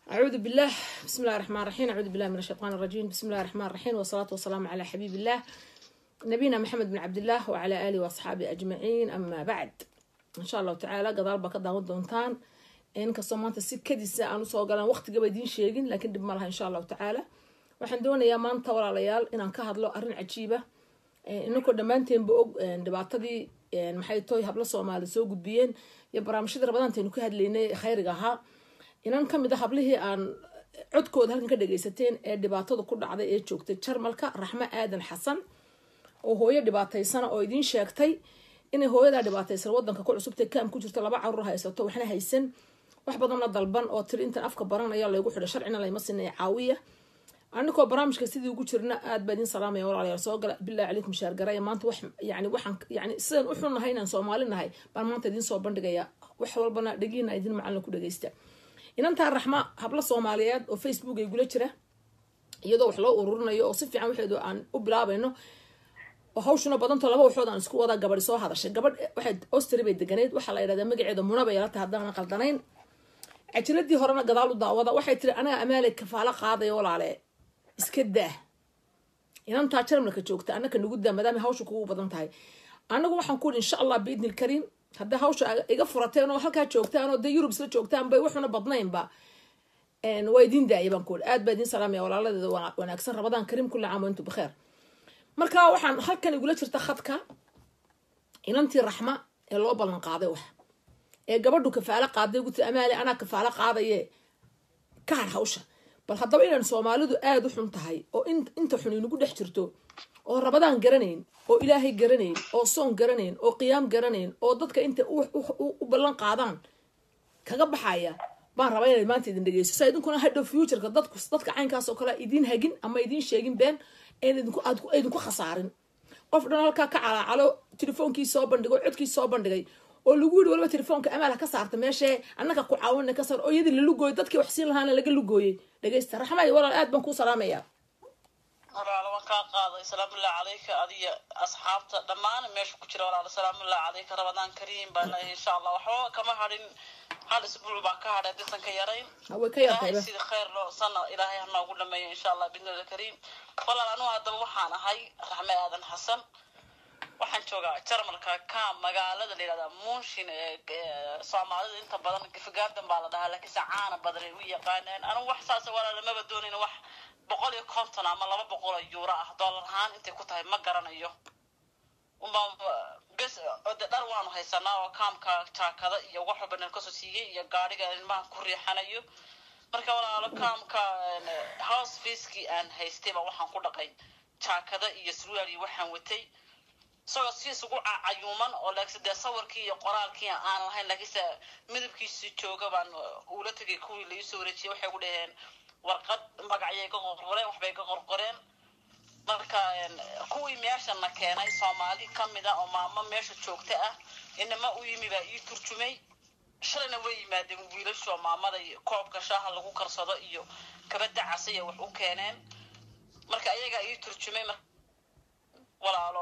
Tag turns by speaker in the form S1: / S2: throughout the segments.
S1: أعوذ بالله بسم الله الرحمن الرحيم أعوذ بالله من الشيطان الرجيم بسم الله الرحمن الرحيم والصلاة والسلام على حبيب الله نبينا محمد بن عبد الله وعلى آله وأصحابه أجمعين أما بعد إن شاء الله تعالى قدال بك داود دونتان إن كسمانت سكديسا أنا سoo galaan waqtiga bay diin sheegin laakiin dib ma laha insha allahu tacaala waxaan doonayaa maanta walaalayaal inaan ka hadlo arrin cajiiba inankoo dhammaanteenba og dhibaatadii maxay toy hablo soomaali soo gudbiyeen iyo barnaamijyada rabadaantaynu ka hadlaynay khayriga ahaa inan ka mid a hablihii aan codkooda halkan ka dhagaysateen ee dhibaatada ku dhacday ee joogtay jarmalka raxmo aadan xasan oo hooyo dhibaataysana oo idiin sheegtay inay hooyadaa dhibaataysan wadanka ku cusubtay kaam ku jirto laba caruur haysato waxna haysan wax badanna dalban oo tiri intan afka baranaya laygu xidha sharcina layma sinaya caawiya anikoo barnaamijka sidii ugu jirna aad baa idin salaamaya walaalayaal soo gala billahi calaykum shaargaraya maanta wax yani waxaan yani sidaan u xun nahay inaan soomaali nahay baan maanta idiin soo bandhigaya wax walbana dhegiina idin macalin ku dhagaysta inantaa raxma hablo soomaaliyeed oo facebook ay gula jira iyadoo wax loo ururinayo oo si fiican waxeedu aan u bilaabayno oo hawshuna badanto laba waxood aan isku wadaa gabadhi soo hadashay gabadh waxay ostri bay deganeyd waxaa la yidhahdaa magaceeda muna bay yala tahay haddaanan qaldanayn cajiladii horena gadaal u daawada waxay tiri anaga amaaley kafaalo qaadaya walaale iska daa inantaa jarmalka joogta anaka nagu daa maadaama hawsha kugu badan tahay anagu waxaan ku uri insha allah biidni lkariim hadday hawsha iga furateen oo halkaa joogtaan oo dee yurub isla joogtaan bay waxuna badnaynba waa idiin daaya baan ku uri aad baa idiin salaamaya walaaladeeda wanaagsan rabadaan kariim kulli caam intu bikheer marka waxaan halkan igula jirta khadka inantii raxma ee loo ballan qaaday wax ee gabadhu kafaalo qaaday guti amaale anaa kafaalo qaadaye ka har hawsha bal haddaba inaan soomaalidu aada u xun tahay oo inta xun inagu dhex jirto oo rabadaan garanayn oo ilaahay garanayn oo soon garanayn oo qiyaam garanayn oo dadka inta u ballan qaadaan kaga baxaya baan rabaa inaad maanta idin dhegeyso sa idinkuna hadhow futureka dadku dadka caynkaas oo kale idiin hagin ama idiin sheegin been idinku khasaarin qof dhan halkaa ka calaacalo telefoonkii soo bandhigay codkii soo bandhigay oo lagu yiri waliba telefoonka amaal ha ka saarta meeshee annaka ku caawina ka saar oo iyadii la lugooyay dadkii wax siin lahaana laga lugooyay dhegeysta raxmay walaal aad baan kuu salaamaya
S2: walaalo waan kaa qaaday salaamullahi calayka adiyo asxaabta dhammaan meesha ku jira walaalo salaamullahi calayka rabadaan kariim baan leeyahay insha allah waxba kama hadhin hal isbuuc baa ka hadhay disan ka yarayn
S1: way ka yartayba
S2: sida khayr loo sana ilaahay hanoogu dhameeyo insha allah bidnillah kariim walaal anugu haddaba waxaan ahay raxme aadan xasan waxaan joogaa jarmalka ka magaalada la yihahdaa munshin ee soomaalida inta badan gafgaadan baa la dhahaa laakiinse caana badan ay u yaqaaneen anigu wax saas walaala maba doonayn wax boqol iyo konton ama laba boqol oo yuuro ah dollar ahaan intay ku tahay ma garanayo bes ode dhar waanu haysanaa oo kaamka jaakada iyo wax walba nal kasoo siiyey iyo gaadhiga ilmaha ku riixanayo marka walaalo kaamka house facekii aan haystayba waxaan ku dhaqay jaakada iyo surwaal iyo waxaan watay isagoo si isugu cayuuman oo laakiinse dee sawirkii iyo qoraalkii aan lahayn laakiinse midabkiisi jooga baan ula tegay kuwii la iisoo wareejiyay waxay ku dhaheen warqad magacyay ka qorqoreen waxbay ka qorqoreen marka kuwii meeshana keenay soomaali kamid a oo maamo meesha joogta ah inama u yimi baa ii turjumay shalayna way yimaadeen wiilashoo maamada koobka shaaha lagu karsado iyo kabada casaya wax u keeneen marka ayagaa ii turjumay walaalo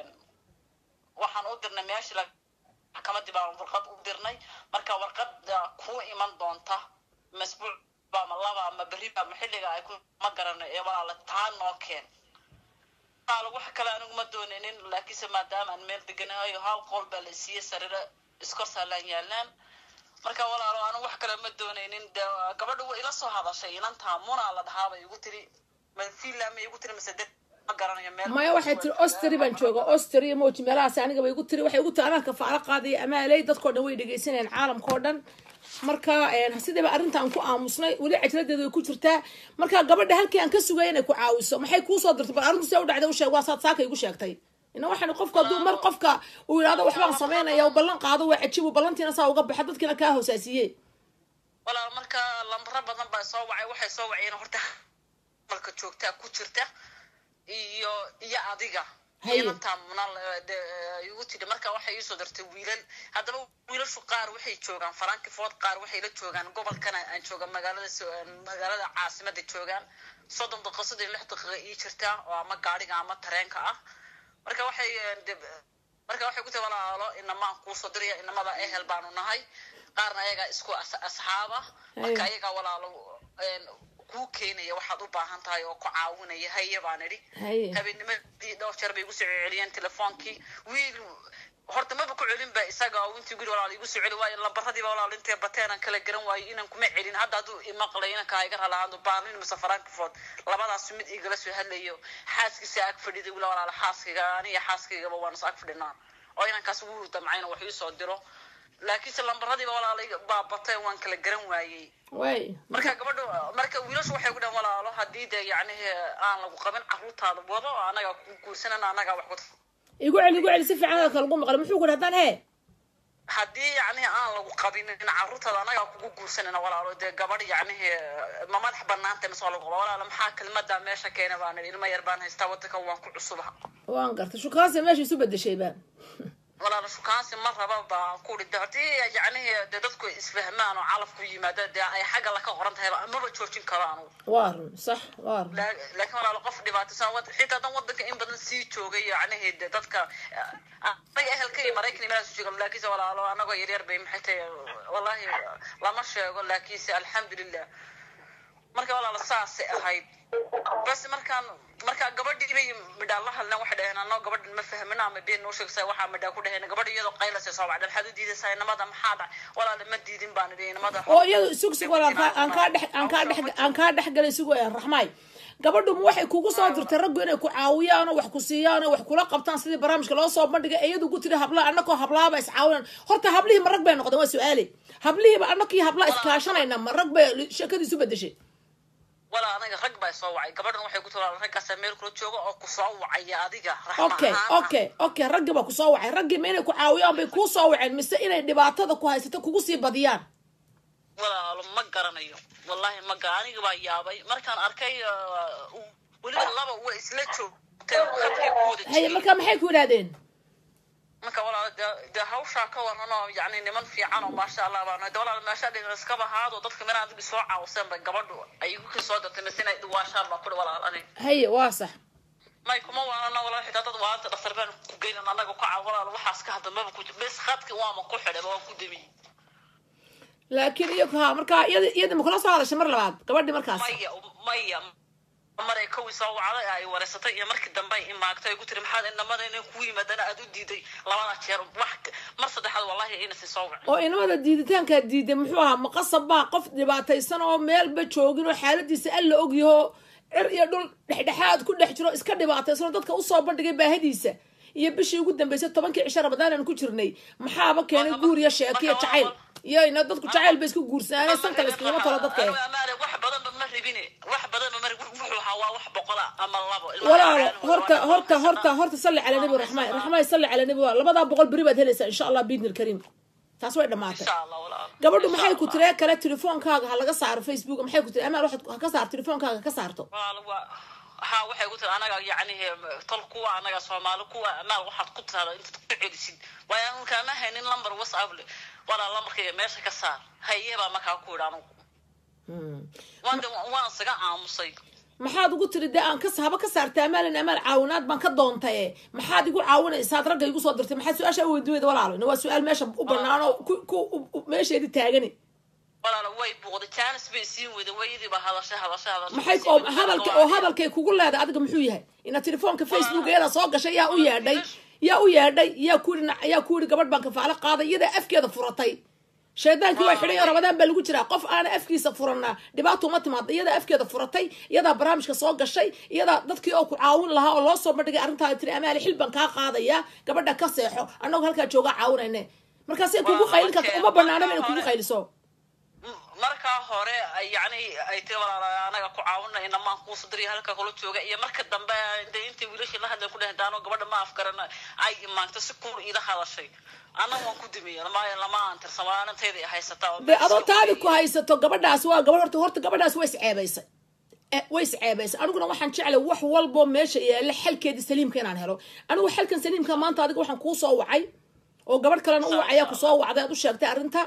S2: waxaan u dirnay meeshii maxkamadii baan warqad u dirnay marka warqada kuu iman doonta masbuuc ama laba ama beriba ama xilliga ay ku ma garano ee walaala taa noo keen walaalo wax kale anigu ma doonaynin laakiinse maadaama aan meel deganahayo hal qol baa la siiyey sariiro iskor saalaan yaalaan marka walaalo anigu wax kale ma doonaynin de gabadha way ila soo hadashay inantaa munaa la dhahaa bay igu tiri ma fiila ma igu tiri mase dad ma garanayo meel
S1: maya waxay tiri ostri baan jooga ostri moji meelahaas aniga bay igu tiri waxay igu tiri anaa kafaalo qaadaya amaaley dadkoo dhan way dhegeysanayaan caalamkao dhan marka sidiiba arrintaan ku aamusnay weli cajladeeda way ku jirtaa marka gabadha halkii aan ka sugaya inay ku caawiso maxay kuusoo dirtay bal arrintu see u dhacday u sheeg waa saad saaka igu sheegtay ina waxaan qofka hadduu mar qofka uu yidhahdo waxbaan samaynaya u ballan qaado waa cajiib u ballantiina saa uga baxa dadkiina kaa hoosaasiye
S2: walaal marka lambaro badan baa soo wacay waxay soo waceen horta malka joogtaa ku jirta iyo iyo adiga inantaa muna igu tidhi marka waxay iisoo dartay wiilal haddaba wiilashu qaar waxay joogaan farankifood qaar waxay la joogaan gobolkana aan jooga magaalada magaalada caasimada joogaan soddon daqiiqo soddon iyo lix daqiiqa ii jirtaa oo ama gaadhiga ama tareenka ah marka waxay marka waxay ku tahi walaalo inamaan kuusoo diraya inamada ehel baanu nahay qaarna ayagaa isku asxaaba marka ayagaa walaalo kuu keenaya waxaad u baahan tahay oo ku caawinaya haye baan idhi
S1: haye
S2: habeennimadii dhowr jeer bay igu soo celiyeen telefoonkii wiil horta maba ku celin ba isaga oo intii guri walaal igu soo celi waayo lambaradiiba walaal intay bateen aan kala garan waayo inaan kuma celin hadda hadduu imaqlay inankaa iga ralahaado baalin mise farankifood labadaas mid igala soo hadlayo xaaskiisa ag fadhiday wila walaal xaaskiga aniga xaaskiygaba waan is ag fadhinaa oo inankaas ugu damcayna wax ii soo diro laakiinse lambaradiiba walaalay baa batay waan kala garan waayey
S1: way
S2: marka gabadha marka wiilashu waxay ku dhahan walaalo haddii dee yacnihi aan lagu qabin carruurtaada wado anagaa ku guursanana anagaa wax ku
S1: igu celi igu celi si fiican hadalka lagu maqlay muxuu ku yidhi haddaan hee
S2: haddii yacnihi aan lagu qabinin carruurtaada anagaa kugu guursanana walaalo dee gabadh yacnihi ma madax banaanta mise waa lagu qaba walaalo maxaa kelmadaa meesha keena baan idhi ilmo yar baan haystaa wadankan waan ku cusubaha
S1: waan gartay shukaansi meesha isu bedeshayba
S2: walaalo shukaansi ma raba baan ku idhi haddii yacnihi dee dadku isfahmaan oo calafku yimaada dee ay xagga la ka qoran tahay maba joojin karo anugu
S1: waa run sax waa run
S2: La- laakiin walaalo qof dhibaataysan wad- xitaa dan wadanka in badan sii joogay yacnihi de dadka anaga ehelka iyo maraykan imanaa soo joogan laakiinse walaalo anagoo yaryar bay maxay tahay wallahi lama sheego laakiinse alxamdulilah marka walaalo saasay ahayd bas markaan markaa gabadhii bay midhaan la hadleen waxay dhaheen anoo gabadhan ma fahmina ama been noo sheegaysa waxaa midhaa ku dhaheen gabadha iyadoo qaylasay soo wacda maxaad u diidaysaa inamada maxaa dhac walaale ma diidin baan idhi inamada
S1: oo iyadu sug sug walaal kaa- aan kaa dhex aan kaa dhex aan kaa dhex galay sugo ee raxmaay gabadhu ma waxay kugu soo dirtay raggu inay ku caawiyaan oo wax ku siiyaan oo wax kula qabtaan sidii barnaamijka loo soo bandhigay iyadu ku tiri hablaha annakoo hablaaba iscaawinaan horta hablihii ma rag bay noqdeen waa su-aale hablihiiba annakii hablaa iskaashanayna ma rag bay sheekadii isu bedeshay
S2: walaa aniga rag baa soo wacay gabadhan waxay ku tiri walaal raggaasa meel kula jooga oo ku soo wacaya adiga raxma
S1: okay
S2: ahaan ah.
S1: okay okay raggii baa kusoo wacay raggii ma inay ku caawiyaan bay kuu soo waceen mise inay dhibaatada ku haysato kugu sii badiyaan
S2: walaalo ma garanayo wallahi ma gara aniga baa yaabay markaan arkay uh, weliba laba way isla joogteen khadkay ku wada
S1: haye
S2: jireen
S1: marka maxay ku yidhahdeen
S2: marka walaalo dee dee hawshaa ka waran oo yacni niman fiican oo maasha allah baan de walaalo meesha dhigan iskaba haado dadka mina adiga soo caawseen bay gabadhu ay igu ka soo dartay mise inay dhiwaashaan baa kuri walaal aniga
S1: haye waa sax
S2: may kuma waanana walaal xitaa dad waanta dhaktar baan ku geynan anaga ku caaw walaal waxaas ka hadda maba ku jir bes khadki waama ku xidhay waan ku damiyey
S1: laakiin iyo ha markaa iyada iyada ma kula soo hadashay mar labaad gabadhii markaas
S2: maya maya maray kawii soo wacday ay wareysatay iyo markii dambe ay imaagtay ay ku tiri maxaad inamada inay ku yimaadana aad u diiday labada jeer wax mar saddexaad wallahi inasi soo wacay
S1: oo inamada diiditaankaa diiday muxuu ahaa maqasab baa qof dhibaataysan oo meelba joogin oo xaaladiisa alla ogyaho cir iyo dhul dhexdhexaad ku dhex jiro iska dhibaataysan oo dadka usoo bandhigay baahadiisa iyo bishii ugu dambeysay tobankii cisho ramadaan aan ku jirnay maxaaba keenay guur iyo sheeko iyo jacayl iyo ina dadku jacayl bay isku guursanaan sanka la iskagama talo dadka
S2: Aniga amaale wax badanba ma rabine wax badanba ma rabin wuxuu ahaa waa wax boqola ama labo Ilmaha
S1: walaalo
S2: caalam
S1: horta
S2: waa-
S1: horta horta horta salli cala nabi raxmaan raxmaan salli cala nabi waa labadaa boqol beri baad helaysaa insha allah biidni alkariim taas way dhamaatay
S2: insha allah walaal
S1: gabadhu
S2: Insha
S1: maxay ku
S2: Allah.
S1: tiree kale telefoonkaaga ha laga saaro facebook maxay ku tiri amaal waxaad ha ka saar telefoonkaaga ka saarto
S2: walaal waa ha waxay ku tiri anaga yacni tol kuwa anaga soomaali kuwa amaal waxaad ku tirada intaad ku celisid waayo anu kaama haynin lambar whatsapp le walaal lambarkayga meesha ka saar haye baa markaa ku yidhi anugu waan de waan isaga aamusay
S1: maxaad ugu tiri dee aan ka haba ka saarta amaalin amaal caawinaad baan ka doontaye maxaad igu caawinaysaad ragga igu soo dirtay maxaad su-aasha weydiweyda walaalo ina waa su-aal meesha u banaan oo ku ku u- meesheedi taagani
S2: walaal way buuqday jaanis bay siin weyday wayadiiba hadashay hadashay hadashay
S1: maxay oo hadalka oo hadalkay kugu leedahay adiga muxuu yahay inaad telefoonka facebook iyada soo gashay yaa u yeedhay yaa u yeedhay yaa ku yidhi yaa ku yidhi gabadh baan kafaalo qaaday iyadaa afkeeda furatay shaydaankii waa xidhay oo ramadaan baa lagu jiraa qof aana afkiisa furanaa dhibaato uma timaada iyadaa afkeeda furatay iyadaa barnaamijka soo gashay iyadaa dadkii oo ku caawin lahaa oo loo soo bandhigay arrintaa tiri amaali xil baan kaa qaadaya gabadha ka seexo annagoo halkaa joogaa caawinayne markaasay kugu qaylin karta uma banaanaba inay kugu qayliso
S2: markaa hore ay yacni ay tiri walaal anaga ku caawinay inamaan kuusa diriya halka kula jooga iyo marka dambe de intii wiilashii la hadlay ku dhaheen daano gabadha ma afgaran ay imaagto si kuur iila hadashay annaga waan ku dumiyey maayo lama aan tirsamaaninteeda haysataa oo
S1: dee adoo taadi ku haysato gabadhaas waa gabadh horta horta gabadhaas way isceebaysay Eh, way isceebaysay aniguna waxaan jeclay wax walbo meesha yaalla xalkeedii saliimka inaan helo anigu xalkan saliimka maanta adiga waxaan kuu soo wacay oo gabadh kalena u wacaya kusoo wacday aad u sheegtay arrinta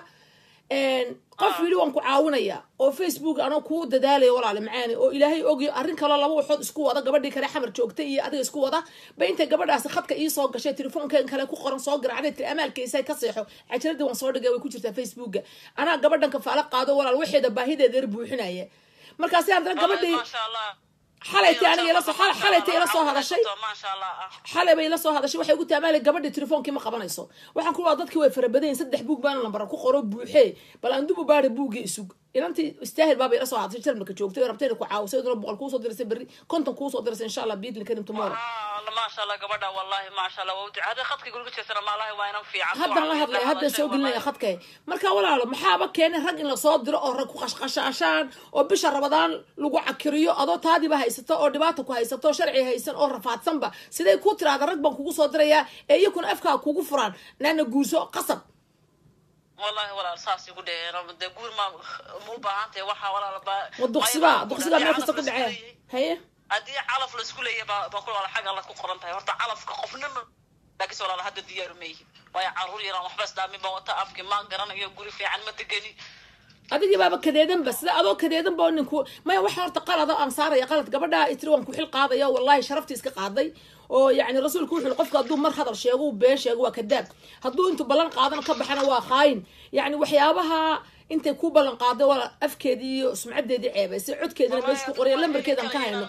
S1: qof yidhi waan ku caawinaya oo facebook anoo kuu dadaalaya walaale macaani oo ilaahay ogyo arrin kaloo laba waxood isku wada gabadhii kale xamar joogtay iyo adiga isku wada ba intay gabadhaasi khadka ii soo gashay telefoonkan kale ku qoran soo garacday tiri amaalkaysa ka seexo cajiradii waan soo dhigay way ku jirtaa facebooka anaa gabadhan kafaalo qaado walaal waxeeda baahideeda yar buuxinaya markaasi haddana gabadhii
S2: maasha allah
S1: xalaytay aniga ila soo xal- xalaytay ila soo hadashay
S2: maasha allah ah
S1: xalay bay ila soo hadashay waxay ugu taamaali gabadhii telefoonkii ma qabanayso waxaan ku waa dadkii way farabadayin saddex buug baana lambara ku qoro buuxee bal aan dib u baari buuggii isug inantii istaahil baaba ila soo hadashay jarmalka joogtay oo rabtay inay ku caawiso iduna boqol kuusoo dirasay berri konton kuusoo dirasay insha allah biidni karim tomorrow
S2: Ah, maasha allah gabadha wallahi maasha allah waa u ducaa hadday khadka guriga jeesana maalahi waa inan fiican
S1: haddaan la hadlaya haddaan soo gelinaya khadkay marka walaalo maxaaba keenay rag in lasoo diro oo rag ku qashqashaashaan oo bisha rabadaan lagu cakiriyo adoo taadiba haysato oo dhibaata ku haysato oo sharci haysan oo rafaadsanba siday ku tiraada rag baan kugu soo dirayaa ee iyakuna afkaa kugu furaan naana guurso qasab
S2: wallahi walaal saas igu dheheen dee guur ma ma u baahan tahay waxaa walaal ba
S1: wa duqsibaa duqsibaa meel kasta ku dhacee haye
S2: haddii calaf la isku leeyahay baa baa ku walaal xag alla ku qoran tahay horta calafka qofna ma laakiinse walaal hadda diyaaru ma yihin waayo caruur yaraan waxba isdhaamin baan wata afki ma garanayo guri fiican ma degeni
S1: adigii baaba kadeedanba sida adoo kadeedan ba ninku maya waxa horta qalada aan saaraya qalad gabadhaa itiri waan ku xil qaadaya wallahi sharaftii iska qaaday oo yani rasuulku wuxuu yihi qofka hadduu mar hadal sheego uu been sheego waa kadaab hadduu intuu ballan qaadana ka baxana waa khaayin yani waxyaabaha intay ku ballan qaaday waa afkeedii iyo sumcadeedii ceebaysay codkeedina meesha ku qoraya lambarkeedan ka hayno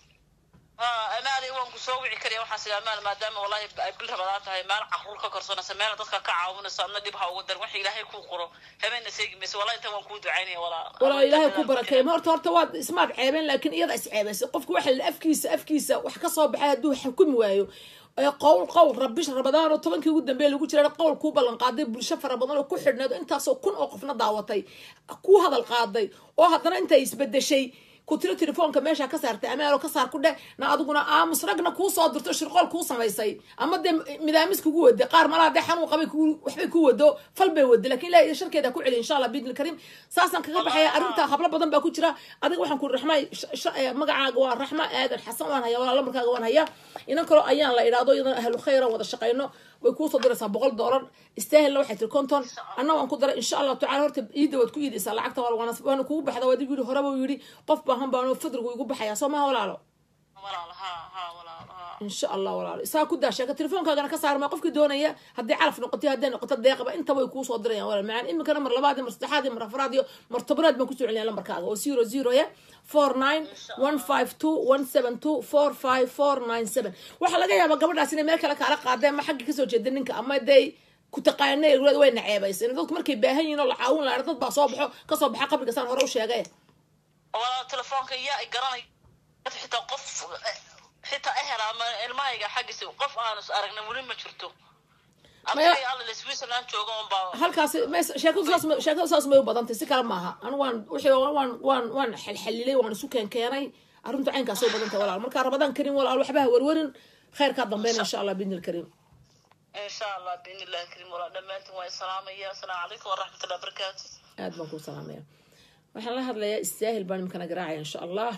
S2: amaali waan ku soo wici karaya waxaas ila amaal maadaama wallahi ay bil rabadaan tahay meel caruur ka korsanaysa meel dadka ka caawinayso adna dhib ha ugu darin wax ilaahay kuu qoro habeenna seegi mayso wallahi intan waan kuu ducaynaya walaa
S1: walaa ilaahay ku barakeey ma horta horta waad ismaad ceebeen laakiin iyada is ceebaysay qofku waxa la afkiisa afkiisa wax ka soo baxay hadduu xukumi waayo ee qowl qowl rabish rabadaan oo tobankii ugu dambeeya lagu jira qowl kuu ballan qaaday bulsho fara badan oo ku xidhneed oo intaasoo kun oo qofna daawatay ku hadal qaaday oo haddana intay isbedeshay ku tiro telefoonka meesha ka saartay amaalo ka saar ku dheh na adiguna aamus ragna kuu soo dirto shirqool kuu samaysay ama dee midaamis kugu wade qaar malaa dee xanuun qabay ku- waxbay ku wado fal bay wade lakin ilahi sharkeeda ha ku celi insha allah biidni karim saasaan kaga baxaya arrinta hablo badan baa ku jira adiga waxaan ku raxma magacaaga waa raxma aadan xasan waan haya walaa lambarkaaga waan haya inan kaloo ayaan la idhaahdo iyadan ahlu khayra wada shaqayno way kuusoo diraysaa boqol doolar istaahilna waxay tiri konton anna waan ku daray insha allahu tacala horta iida waad ku iidaysaa lacagta waa waana waana kugu baxda waa dib yidhi horeba uu yidhi qof baahan baano fadrigu igu baxaya soo maha walaalo
S2: walaal ha ha walaal ha
S1: insha allah walaalo isaa ku daa sheeka telefoonkaagana ka saarma qofkii doonaya haddii calaf noqoto hadday noqoto deeqaba intaba way kuusoo dirayaan walaal macaan iminkana mar labaad iyo mar saddexaad iyo mar afraad iyo mar tobnaad baan kusoo celinaya lambarkaaga oo zero zero ya four nine one five two one seven two four five four nine seven waxaa laga yaabaa gabadhaas inay meel kale kaala qaadeen ama xagga kasoo jeeda ninka ama day ku taqaanay way naceebaysa dadku markay baahan yihiin oo la caawin lahaa dad baa soo baxo kasoo baxa qabriga saan hore u sheegay
S2: walaal telefoonka yaa i garanay xitaa qof xitaa ehel ama ilmahayga xaggiisa qof aanu is aragna weli ma jirto
S1: Maya-
S2: abtigay alla switzerland jooga un baa
S1: halkaasi mes- sheekadu saas ma- sheekadu saas may u badantay si kale maaha anu waan wixii waan waan waan xalxalilay waan isu keen keenay arrintu caynkaas u badantay walaal markaa rabadaan karin walaal waxba ha warwarin khayrkaa dambeyn insha allah biidni lkariim
S2: insha allah biidni illahi karim walaal dhammaantiin waa salaamaya asalaamu calaykum waraxmatullahi wabarakaatu
S1: aad baan kuu salaamaya waxaan la hadlayaa istaahil baan imikana garaacaya insha allah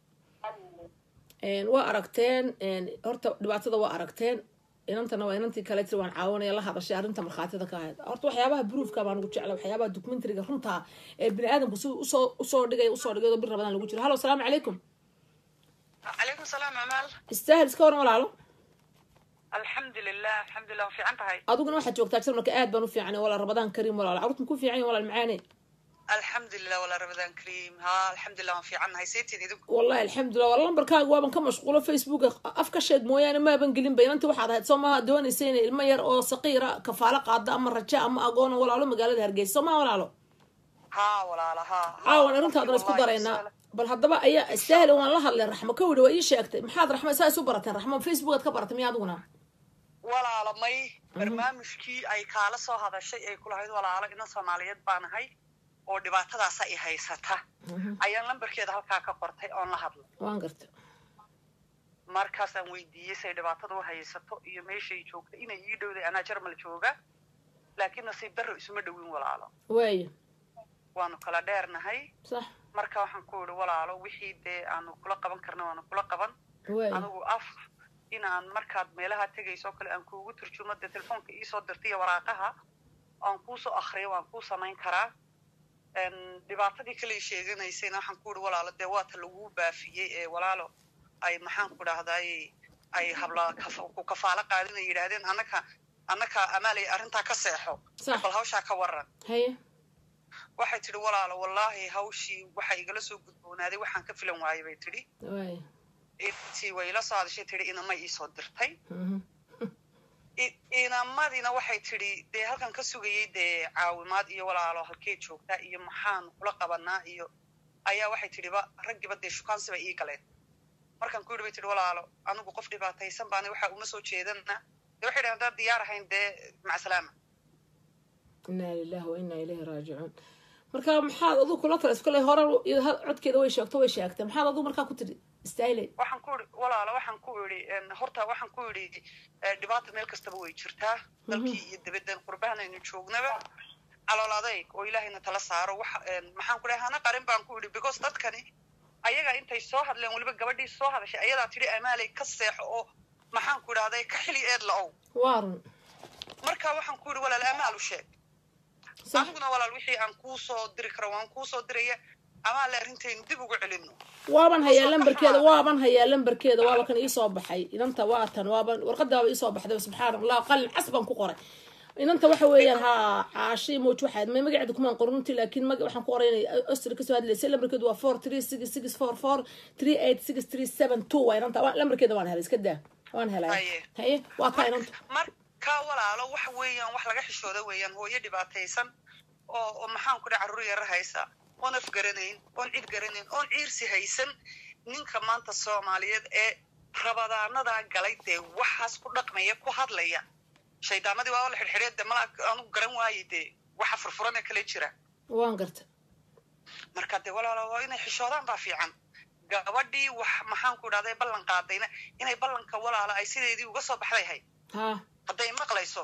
S1: Een, waa aragteen een, horta dhibaatada waa aragteen inantana waa inantii kale tiri waan caawinaya la hadashay arrinta markhaatida ka ahayd horta waxyaabaha bruufka baan ugu jecla waxyaabaha documentariga runta ee bini aadamku si usoo usoo dhigay usoo dhigay oo bir rabadaan lagu jiro hallo asalaamu calaykum
S3: calaykum salaam amaal
S1: istaahil iska waran walaalo
S3: alxamdulilah alxamdulilah waan fiican tahay
S1: adiguna waxaad joogtaa jarmalka aad baan u fiicanay walaal rabadaan kariim walaal carruurta ku fiican yihin walaal macaane
S3: alxamdulilah walaa ramadaan kariim ha alxamdulilah waan fiican nahay saytiin idinku
S1: wallahi alxamdulilah wala lambarkaaga waaban ka mashquulo facebook af ka sheeg mooyaane maaban gelin ba inanti waxaad ahayd soo maha doonaysa inay ilmo yar oo saqiira kafaalo qaada ama raja ama agoona walaalo magaalada hargeysa soo maha walaalo
S3: ha walaala ha
S1: caawan arrintaadana isku daraynaa bal haddaba ayaa istaahil waan la hadlay raxmo ka widhi waa ii sheegtay maxaad raxmo saa isu barateen raxmo facebookaad ka baratay miya adiguna
S3: walaala may barnaamijkii ay kaala soo hadashay ay kulahayd walaalo inan soomaaliyeed baa nahay oo dhibaatadaasa i haysata ayaan lambarkeeda halkaa ka qortay oon la hadlay
S1: waan garta
S3: markaasaan weydiiyey say dhibaatada u haysato iyo meeshay joogta inay ii dhowday anaa jarmal jooga laakiin nasiib darro isuma dhowin walaalo
S1: waaya
S3: waanu kala dheernahay
S1: sax
S3: marka waxaan ku idhi walaalo wixii dee aanu kula qaban karna waanu kula qaban
S1: waaya
S3: anigu af inaan markaad meelaha tegayso kale aan kuugu turjumo dee telefoonka iisoo dirtay iyo waraaqaha aan kuusoo akriyo waan kuu samayn karaa Een, dhibaatadii kale ay sheeganaysayna waxaan ku idhi walaalo dee waata laguu baafiyey ee walaalo ay maxaan ku dhahday ay habla kaf- ku kafaalo qaadin ay yidhaahdeen annaka annaka amaalay arrintaa ka seexo
S1: Sax.
S3: bal hawshaa ka waran
S1: haye
S3: waxay tidhi walaalo wallaahi hawshii waxa igala soo gudboonaaday waxaan ka filan waayay bay tidhi
S1: waay
S3: intii way ila soo hadashay tidhi inamay iisoo dirtay
S1: Mhm.
S3: I- inamadina waxay tidhi dee halkan ka sugayay dee caawimaad iyo walaalo halkee joogtaa iyo maxaan kula qabanaa iyo ayaa waxay tidhiba raggiba dee shukaansi bay ii galeen markaan ku yidhi bay tidhi walaalo anigu qof dhibaataysan baana waxa uma soo jeedana dee waxay dhahen haddaan diyaar ahayn dee macasalaama
S1: inaa lilahi wa inaa ilayhi raajicuun marka maxaad adigu kula talaysa kale hore iyo had- codkeeda way sheegto way sheegtay maxaad adigu markaa ku tidhi istaahilay
S3: waxaan ku idhi walaalo waxaan ku idhi en, horta waxaan ku idhi eh, dhibaata meel kastaba way jirtaa dalkii iyo dibaddan qurbahan aynu joognaba calool adayg oo ilaahayna tala saaro wax en, maxaan ku dhahay hana qarin baan ku idhi because dadkani ayaga intay soo hadleen weliba gabadhii soo hadashay ayadaa tidhi amaalay ka seexo oo maxaan ku idhahday ka xili eed la-ow
S1: waa run
S3: marka waxaan ku idhi walaal amaal u sheeg
S1: sax
S3: aniguna walaal wixii aan kuu soo diri karo waan kuu soo diraya amaale arrintaynu dib ugu celino
S1: waaban hayaa
S3: Soo
S1: lambarkeeda
S3: baxaa.
S1: waaban hayaa lambarkeeda waaba kan iisoo baxay inanta waa tan waaban warqadaaba iisoo baxday subxaan allah qalin cas baan ku qoray inanta waxa weeyaan ha caashi moj waxaad ma magaceeda kumaan qorunti laakiin mag waxaan ku qoray inay ostri kasoo hadlaysay lambarkeedu waa four three six six four four three eight six three seven two waa inanta Waa- lambarkeeda waan helay iska daa waan helay
S3: Haye.
S1: haye waa taa inanta
S3: marka walaalo waxa weeyaan wax laga xishooda weeyaan hooyo dhibaataysan oo oo maxaan ku dhaha carruur yara haysa oon af garanayn oon cid garanayn oon ciirsi haysan ninka maanta soomaaliyeed ee rabadaanadaa galay dee waxaas ku dhaqmaya ku hadlaya shaydaamadii waa la xidhxidhee de mala anugu garan waaye dee waxa furfuranee kale jira
S1: waan garta
S3: marka dee walaalo waa inay xishoodaan baa fiican gabadhii wax maxaan ku idhahday ballan qaadayna inay ballanka walaala ay sideedii uga soo baxday hay
S1: ha
S3: hadday maqlayso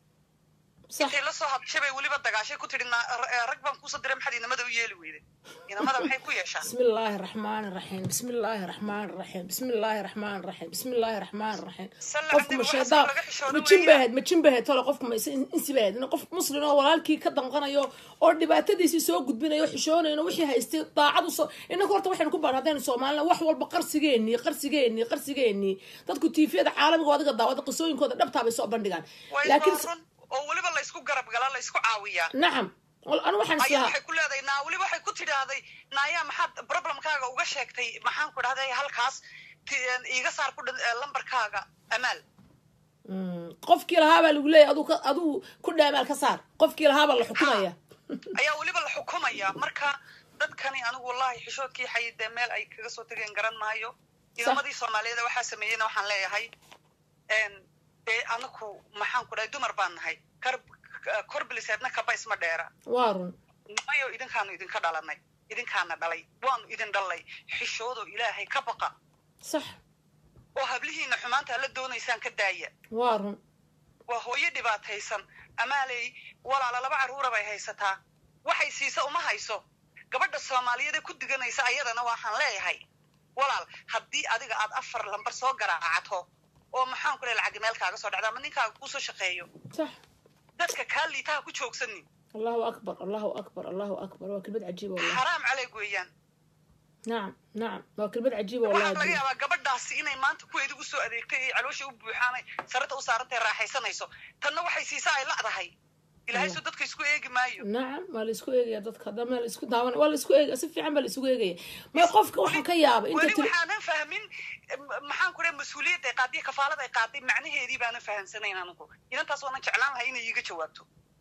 S1: sax
S3: intay la soo hadashay bay weliba dagaashay ku tidhi "Na- r- rag baan kuusoo diray maxaad inamada u yeeli weyday inamada maxay ku yeeshaan
S1: بسم الله الرحمن الرحيم بسم الله الرحمن الرحيم بسم الله الرحمن الرحيم بسم الله الرحمن الرحيم
S3: Salla
S1: qofku
S3: candib
S1: ma
S3: waxaas
S1: shaydaan
S3: laga xishoodo
S1: ma jin
S3: weeyaan.
S1: bahayd ma jin bahayd tole qofku ma insi bahayd in qof muslim oo walaalkii ka danqanayo oo dhibaatadiisii soo gudbinayo xishoonayno wixii haystay daacadu soo innaka horta waxaynu ku baan haddaynu soomaalina wax walba qarsigeenii qarsigeenii qarsigeenii dadku tiifiyada caalamiga oo adiga daawada qisooyinkooda dhabtaa bay soo bandhigaan
S3: way
S1: laakiin
S3: run oo weliba laysku garab galaa laysku caawiyaa
S1: nacam anu waxaan
S3: ayaa
S1: islahaa
S3: waxay ku leedahay naa weliba waxay ku tidhaahday naayaa maxaad problemkaaga uga sheegtay maxaan ku idhahday halkaas ti- iiga saar ku dhan eh, lambarkaaga amaal
S1: Mm, qofkii lahaabaa lagu leeyahy aduu ka- aduu ku dhaamaal ka saar qofkii lahaabaa la xukumaya
S3: ayaa weliba la xukumaya marka dadkani anigu wallahi xishoodkii xayidee meel ay kaga soo tegeen garan maayo idamadii soomaaliyeed waxaa sameeyeyna waxaan leeyahay en, dee anaku maxaan ku dhahay dumar baan nahay kar korbiliseedna kaba isma dheera
S1: waa run
S3: nimayo idinkaanu idinka dhalanay idinkaana dhalay waanu idin dhalay xishoodoo ilaahay ka baqa
S1: sax
S3: oo hablihiina xumaanta la doonaysaan ka daaya
S1: waa run
S3: waa hooyo dhibaataysan amaaley walaala laba carruura bay haysataa waxay siisa uma hayso gabadha soomaaliyeed ee ku diganaysa ayadana waxaan leeyahay walaal haddii adiga aad afar lambar soo garaacato oo maxaan ku leeyahay lacag meel kaaga soo dhacda ama ninkaaga kuusoo shaqeeyo
S1: sax
S3: dadka kaa liitaha ku joogsanin
S1: allahu akbar allahu akbar allahu akbar waa kelmad cajiiba wallahi
S3: xaraam caleeg weeyaan
S1: nacam nacam waa kelmad cajiiba
S3: waxaa laga
S1: wallahi
S3: yaabaa gabadhaasi inay maanta kuweedi usoo adeegtay ay caloosha u buuxaanay sarata u saarantay raaxaysanayso tanna waxay siisaa ay la'dahay ilaahay soo dadka isku eegi maayo
S1: nacam waa la isku eegaya dadka hadda ma la isku daawan waa la isku eegaya si fiican baa la isugu eegaya ma qofka waxaan ka yaaba inta
S3: weli
S1: tiri
S3: waxaanan fahmin m- maxaan ku dhahay mas-uuliyadda ay qaaday kafaalada ay qaaday macnaheedii baanan fahamsanayn anigu inantaas waanan jeclaan lahay inay iiga jawaabto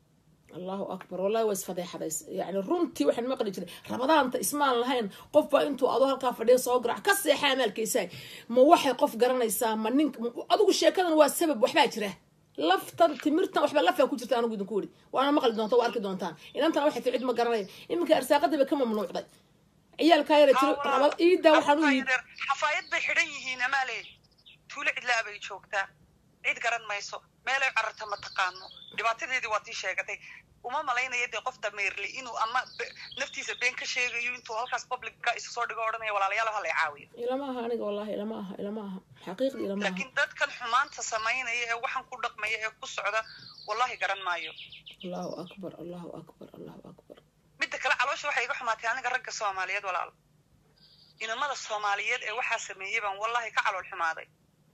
S1: allahu akbar wallahi waa isfadeexadays yani runtii waxaan maqli jiray rabadaanta ismaan lahayn qof baa intuu adoo halkaa fadhiya soo garac ka seexa amaalkaysaa ma waxay qof garanaysaa ma nin adigu sheekadan waa sabab waxbaa jira laftan timirtan waxba lafaa ku jirta anigu idinku weri waana maqli doonta waa arki doontaan inantana waxay tii cid ma garanaya iminka arsaaqadii bay ka mamnuucday ciyaalkaa yara tiro rabad iidaa waxaan u yidhi
S3: xafaayad bay xidhan yihiin amaale tuulo cidlaa bay joogtaa cid garan mayso meelay cararta ma taqaano dhibaatadeedii waa tii sheegatay uma malaynaya dee qof dameerli inuu ama be- naftiisa been ka sheegayo intuu halkaas publica isu soo dhigo odhanaya walaalayaal ha lay caawiyo
S1: ilama aha aniga wallahi ilama aha ilama aha xaqiiqdi ilama aha
S3: laakiin dadkan xumaanta samaynaya ee waxaan ku dhaqmaya ee ku socda wallahi garan maayo
S1: allahu akbar allahu akbar allahu akbar
S3: midda kale caloosha waxay iga xumaatay aniga ragga soomaaliyeed walaal inamada soomaaliyeed ee waxaa sameeyey baan wallahi ka calool xumaaday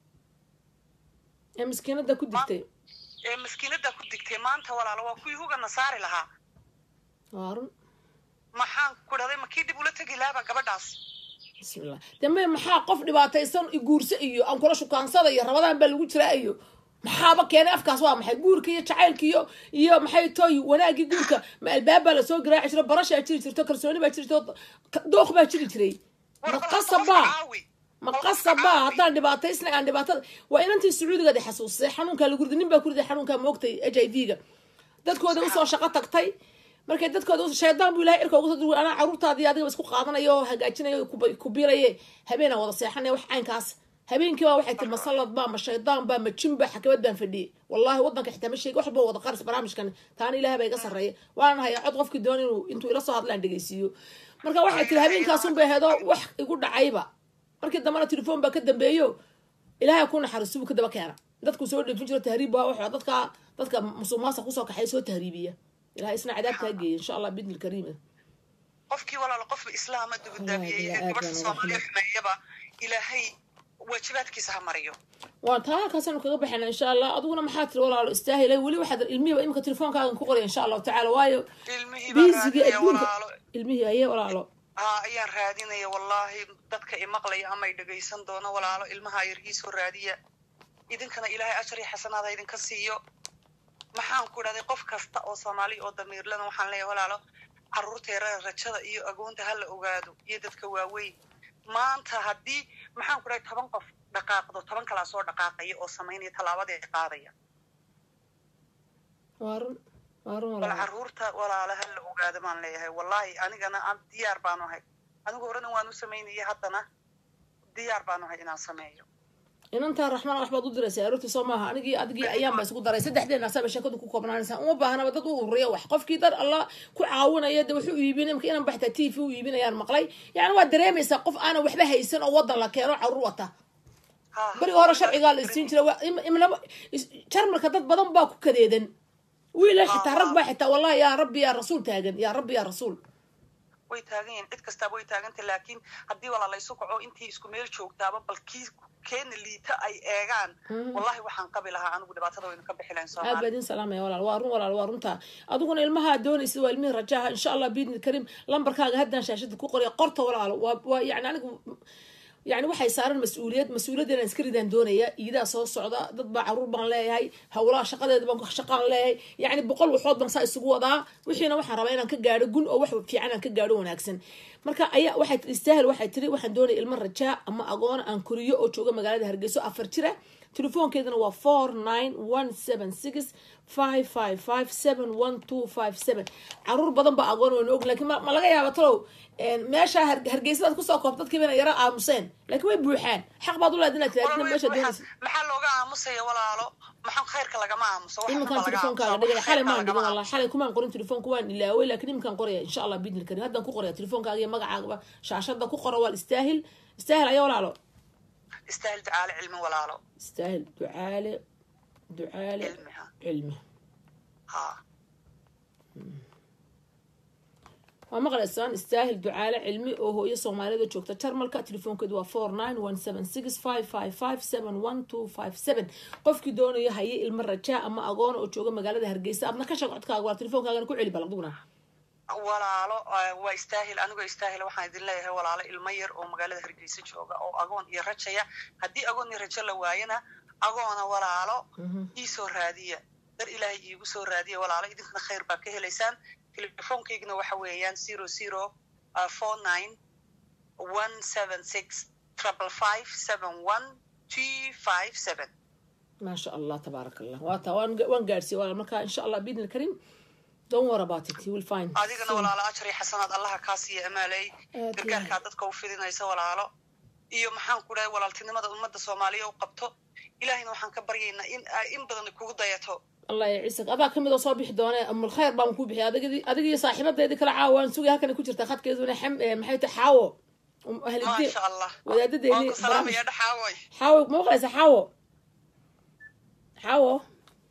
S1: ee miskiinada ku digtay
S3: ee maskiinada ku digtay maanta walaalo waa kuwii hugana saari lahaa
S1: waa run
S3: maxaan ku dhahday ma kii dib ula tegi lahaaba gabadhaas
S1: bismillah dambe maxaa qof dhibaataysan i guurso iyo aan kula shukaansada iyo rabadaan baa lagu jiraa iyo maxaaba keenay afkaas waa maxay guurka iyo jacaylka iyo iyo maxay toy wanaagii guurka ma albaab baa lasoo garaaci jiro barashaa jiri jirto kalsooni baa jiri jirto dooq baa jiri jiray ma qasabaa ma qasabaa haddaan dhibaataysnay aan dhibaatada waa inantii sacuudigaad i xasuusay xanuunkaa lagu riday nin baa ku riday xanuunkaa moogtay h i v ga dadkooda usoo shaqo tagtay markay dadkooda shaydaan buu ilahay irka uga soo durway anaa caruurtaadii adiga isku qaadanayo oo hagaajinayo ku biiraye habeenaan wada seexanaya wax caynkaas habeenkii baa waxay tiri masallad baa ma shaydaan baa ma jin baa xakamad baan fadhiyey wallahi waddanka xitaa ma sheegi wax walba wada qaris barnaamijkan taana ilaah baa iga sarreeya waana hayaa cod qofkii doon inuu intuu ila soo hadlaan dhegeysiiyo marka waxay tiri habeenkaasun bay hedo wax igu dhacayba markii dambena telefoon baa ka dambeeyo ilaahay ku naxariisto buu ka daba keena dadku soo dheefin jiro tahriib waa waxa dadka dadka musuqmaasuq kusoo kaxay soo tahriibiya ilahay isna cadaabkaa geeya insha allah bidni lkariim
S3: qofkii walaalo qofba islaama dugudaabiyeeye gabadha soomaaliya xumeeyaba ilaahay waajibaadkiisa ha mariyo
S1: waan taa halkaasaynu kaga baxayna insha allah adiguna maxaa tiri walaalo istaahilay weli waxaad ilmihiiba imika telefoonkaagan ku qoraya insha allahu tacaala waayo
S3: ilmihii baa
S1: biisigii
S3: raadinaya
S1: adduunka
S3: walaalo
S1: ilmihii aye walaalo
S3: haa ayaan raadinaya wallaahi dadka imaqlaya ama ay dhegaysan doono walaalo ilmaha yar iisoo raadiya idinkana ilaahay ajar iyo xasanaad ha idinka siiyo maxaan ku dhahday qof kasta oo soomaali oo damiirlana waxaan leeyahay walaalo carruurteera rajada iyo agoonta ha la ogaado iyo dadka waaweyn maanta haddii maxaan ku dhahay toban qof dhaqaaqdo toban kalaa soo dhaqaaqaya oo samaynaya tallaabadee qaadaya
S1: waa run waa run
S3: bal
S1: walaalo
S3: carruurta walaala ha la ogaado baan leeyahay wallaahi anigana aan diyaar baanu ahay anigu horena waan u samaynaya haddana diyaar baanu ahay inaan sameeyo
S1: inantaa raxmaan wax baad u diraysaa aroortii soo maaha anigii adigii ayaan baa isku daray saddexdeena asaaba sheekadu ku koobnaanaysaa uma baahnaba dad u ururiya wax qofkii dad allah ku caawinaya de wuxuu iibin imka inan baxtaa t v u iibinayaan maqlay yani waad dareemaysaa qof aanan waxba haysan oo wadan la keeno carruur wata
S3: Ha,
S1: beriga hore sharcigaa la isiin jira waa- im- imnaba is- jarmalka dad badan baa ku kadeedan wiila xitaa rag baa xitaa wallahi yaa rabbi yaa rasuul taagan yaa rabbi yaa rasuul
S3: way taagan yihiin cid kastaaba way taagantay laakiin haddii walaa laysu kaco intii isku meel joogtaaba bal kii keena liita ay eegaan wallahi waxaan qabi lahaa anigu dhibaatada waynu ka bixi lahayn
S1: aad baa
S3: soomaali
S1: idin salaamaya walaal waa run walaal waa runtaa adiguna ilmaha doonaysid waa ilmihii rajaaha insha allah biidni kariim lambarkaaga haddaan shaashada ku qoraya qorta walaalo waa waa yani anigu yani waxay saaran mas-uuliyad mas-uuliyaddeena iska ridaan doonaya iidaa soo socda dad baa caruur baan leeyahay hawlaha shaqadeeda baan shaqaan leeyahay yani boqol waxood baan saa isugu wadaa wixiina waxaan rabaa inaan ka gaadho gun oo wax fiican aan ka gaadho wanaagsan marka ayaa waxay tiri istaahil waxay tiri waxaan doonaya ilmo rajaa ama agoon aan koriyo oo jooga magaalada hargeyso afar jira telefoonkeedana waa four nine one seven six five five five seven one two five seven caruur badan baa agoon wayna og lakin ma ma laga yaaba talow meesha har- hargeysadaad kusoo koobta dadkii bayna yara aamuseen laakiin way buuxaan xaq baad u leed inaad tiraadina meesha doonaysa
S3: maxaa looga aamusaya walaalo maxaa khayrka lagama aamuso wax
S1: iminkaan
S3: walba laga
S1: telefoonkaaga
S3: aamuso,
S1: dhigaya
S3: wax
S1: xalay
S3: khayrka
S1: maan
S3: lagama
S1: dhigin wallah xalay kumaan qorin telefoonka waan ilaaway laakiin iminkaan qoraya insha allah biidni karim haddaan ku qoraya telefoonkaaga iyo magacaagaba shaashada ku qora waa istaahil istaahil ayaa walaalo
S3: aamuso. istaahil ducaale cilmi walaalo
S1: istaahil ducaale ducaale
S3: cilmi ha
S1: cilmi
S3: ha
S1: waa maqlaysaan istaahil ducaale cilmi oo hooyo soomaalida joogta jarmalka telefoonkeedu waa four nine one seven six five five five seven one two five seven qofkii doonayo haye ilmo rajaa ama agoona oo jooga magaalada hargeysa adna ka sheeg codkaaga waa telefoonkaagana ku celi balaqduguna
S3: walaalo eh, waa istaahil anigoo istaahil waxaan idin leeyahay walaalo ilmo yar oo magaalada hargeysa jooga oo agoon iyo rajaya haddii agoon iyo rajo la waayana agoona walaalo iisoo raadiya dar ilaahay iigu soo raadiya walaalo idinkana khayr baa ka helaysaan telefoonkaygana waxa weeyaan zero zero four nine one seven six triple five seven one two five seven
S1: maasha allah tabaaraka allah waa taa waan waan gaadhsiiye walaal marka insha allah biidni karim don't worry about it you will find
S3: adigana
S1: soon.
S3: walaalo ajar iyo xasanaad allaha kaa siiya amaaley
S1: Aad
S3: gargaarkaa dadka u fidinaysa walaalo iyo maxaan ku dhahay walaaltinimada ummadda soomaaliya u qabto ilaahayna waxaan ka baryaynaa in ay in badan kugu dayato
S1: allah ya ciisak adaa kamid oo soo bixi doone amul khayr baan ku bixiyay adigii adiga iyo saaxiibadeedii kala caawa waan sugay halkan ku jirta khadkeeduna xam eh, maxay tahay xaawo Um, ahlidiin
S3: maasha allah
S1: wadaadadeeni
S3: waan ku salaamaya dhaxaawoy
S1: xaawo ma maqlaysa xaawo xaawo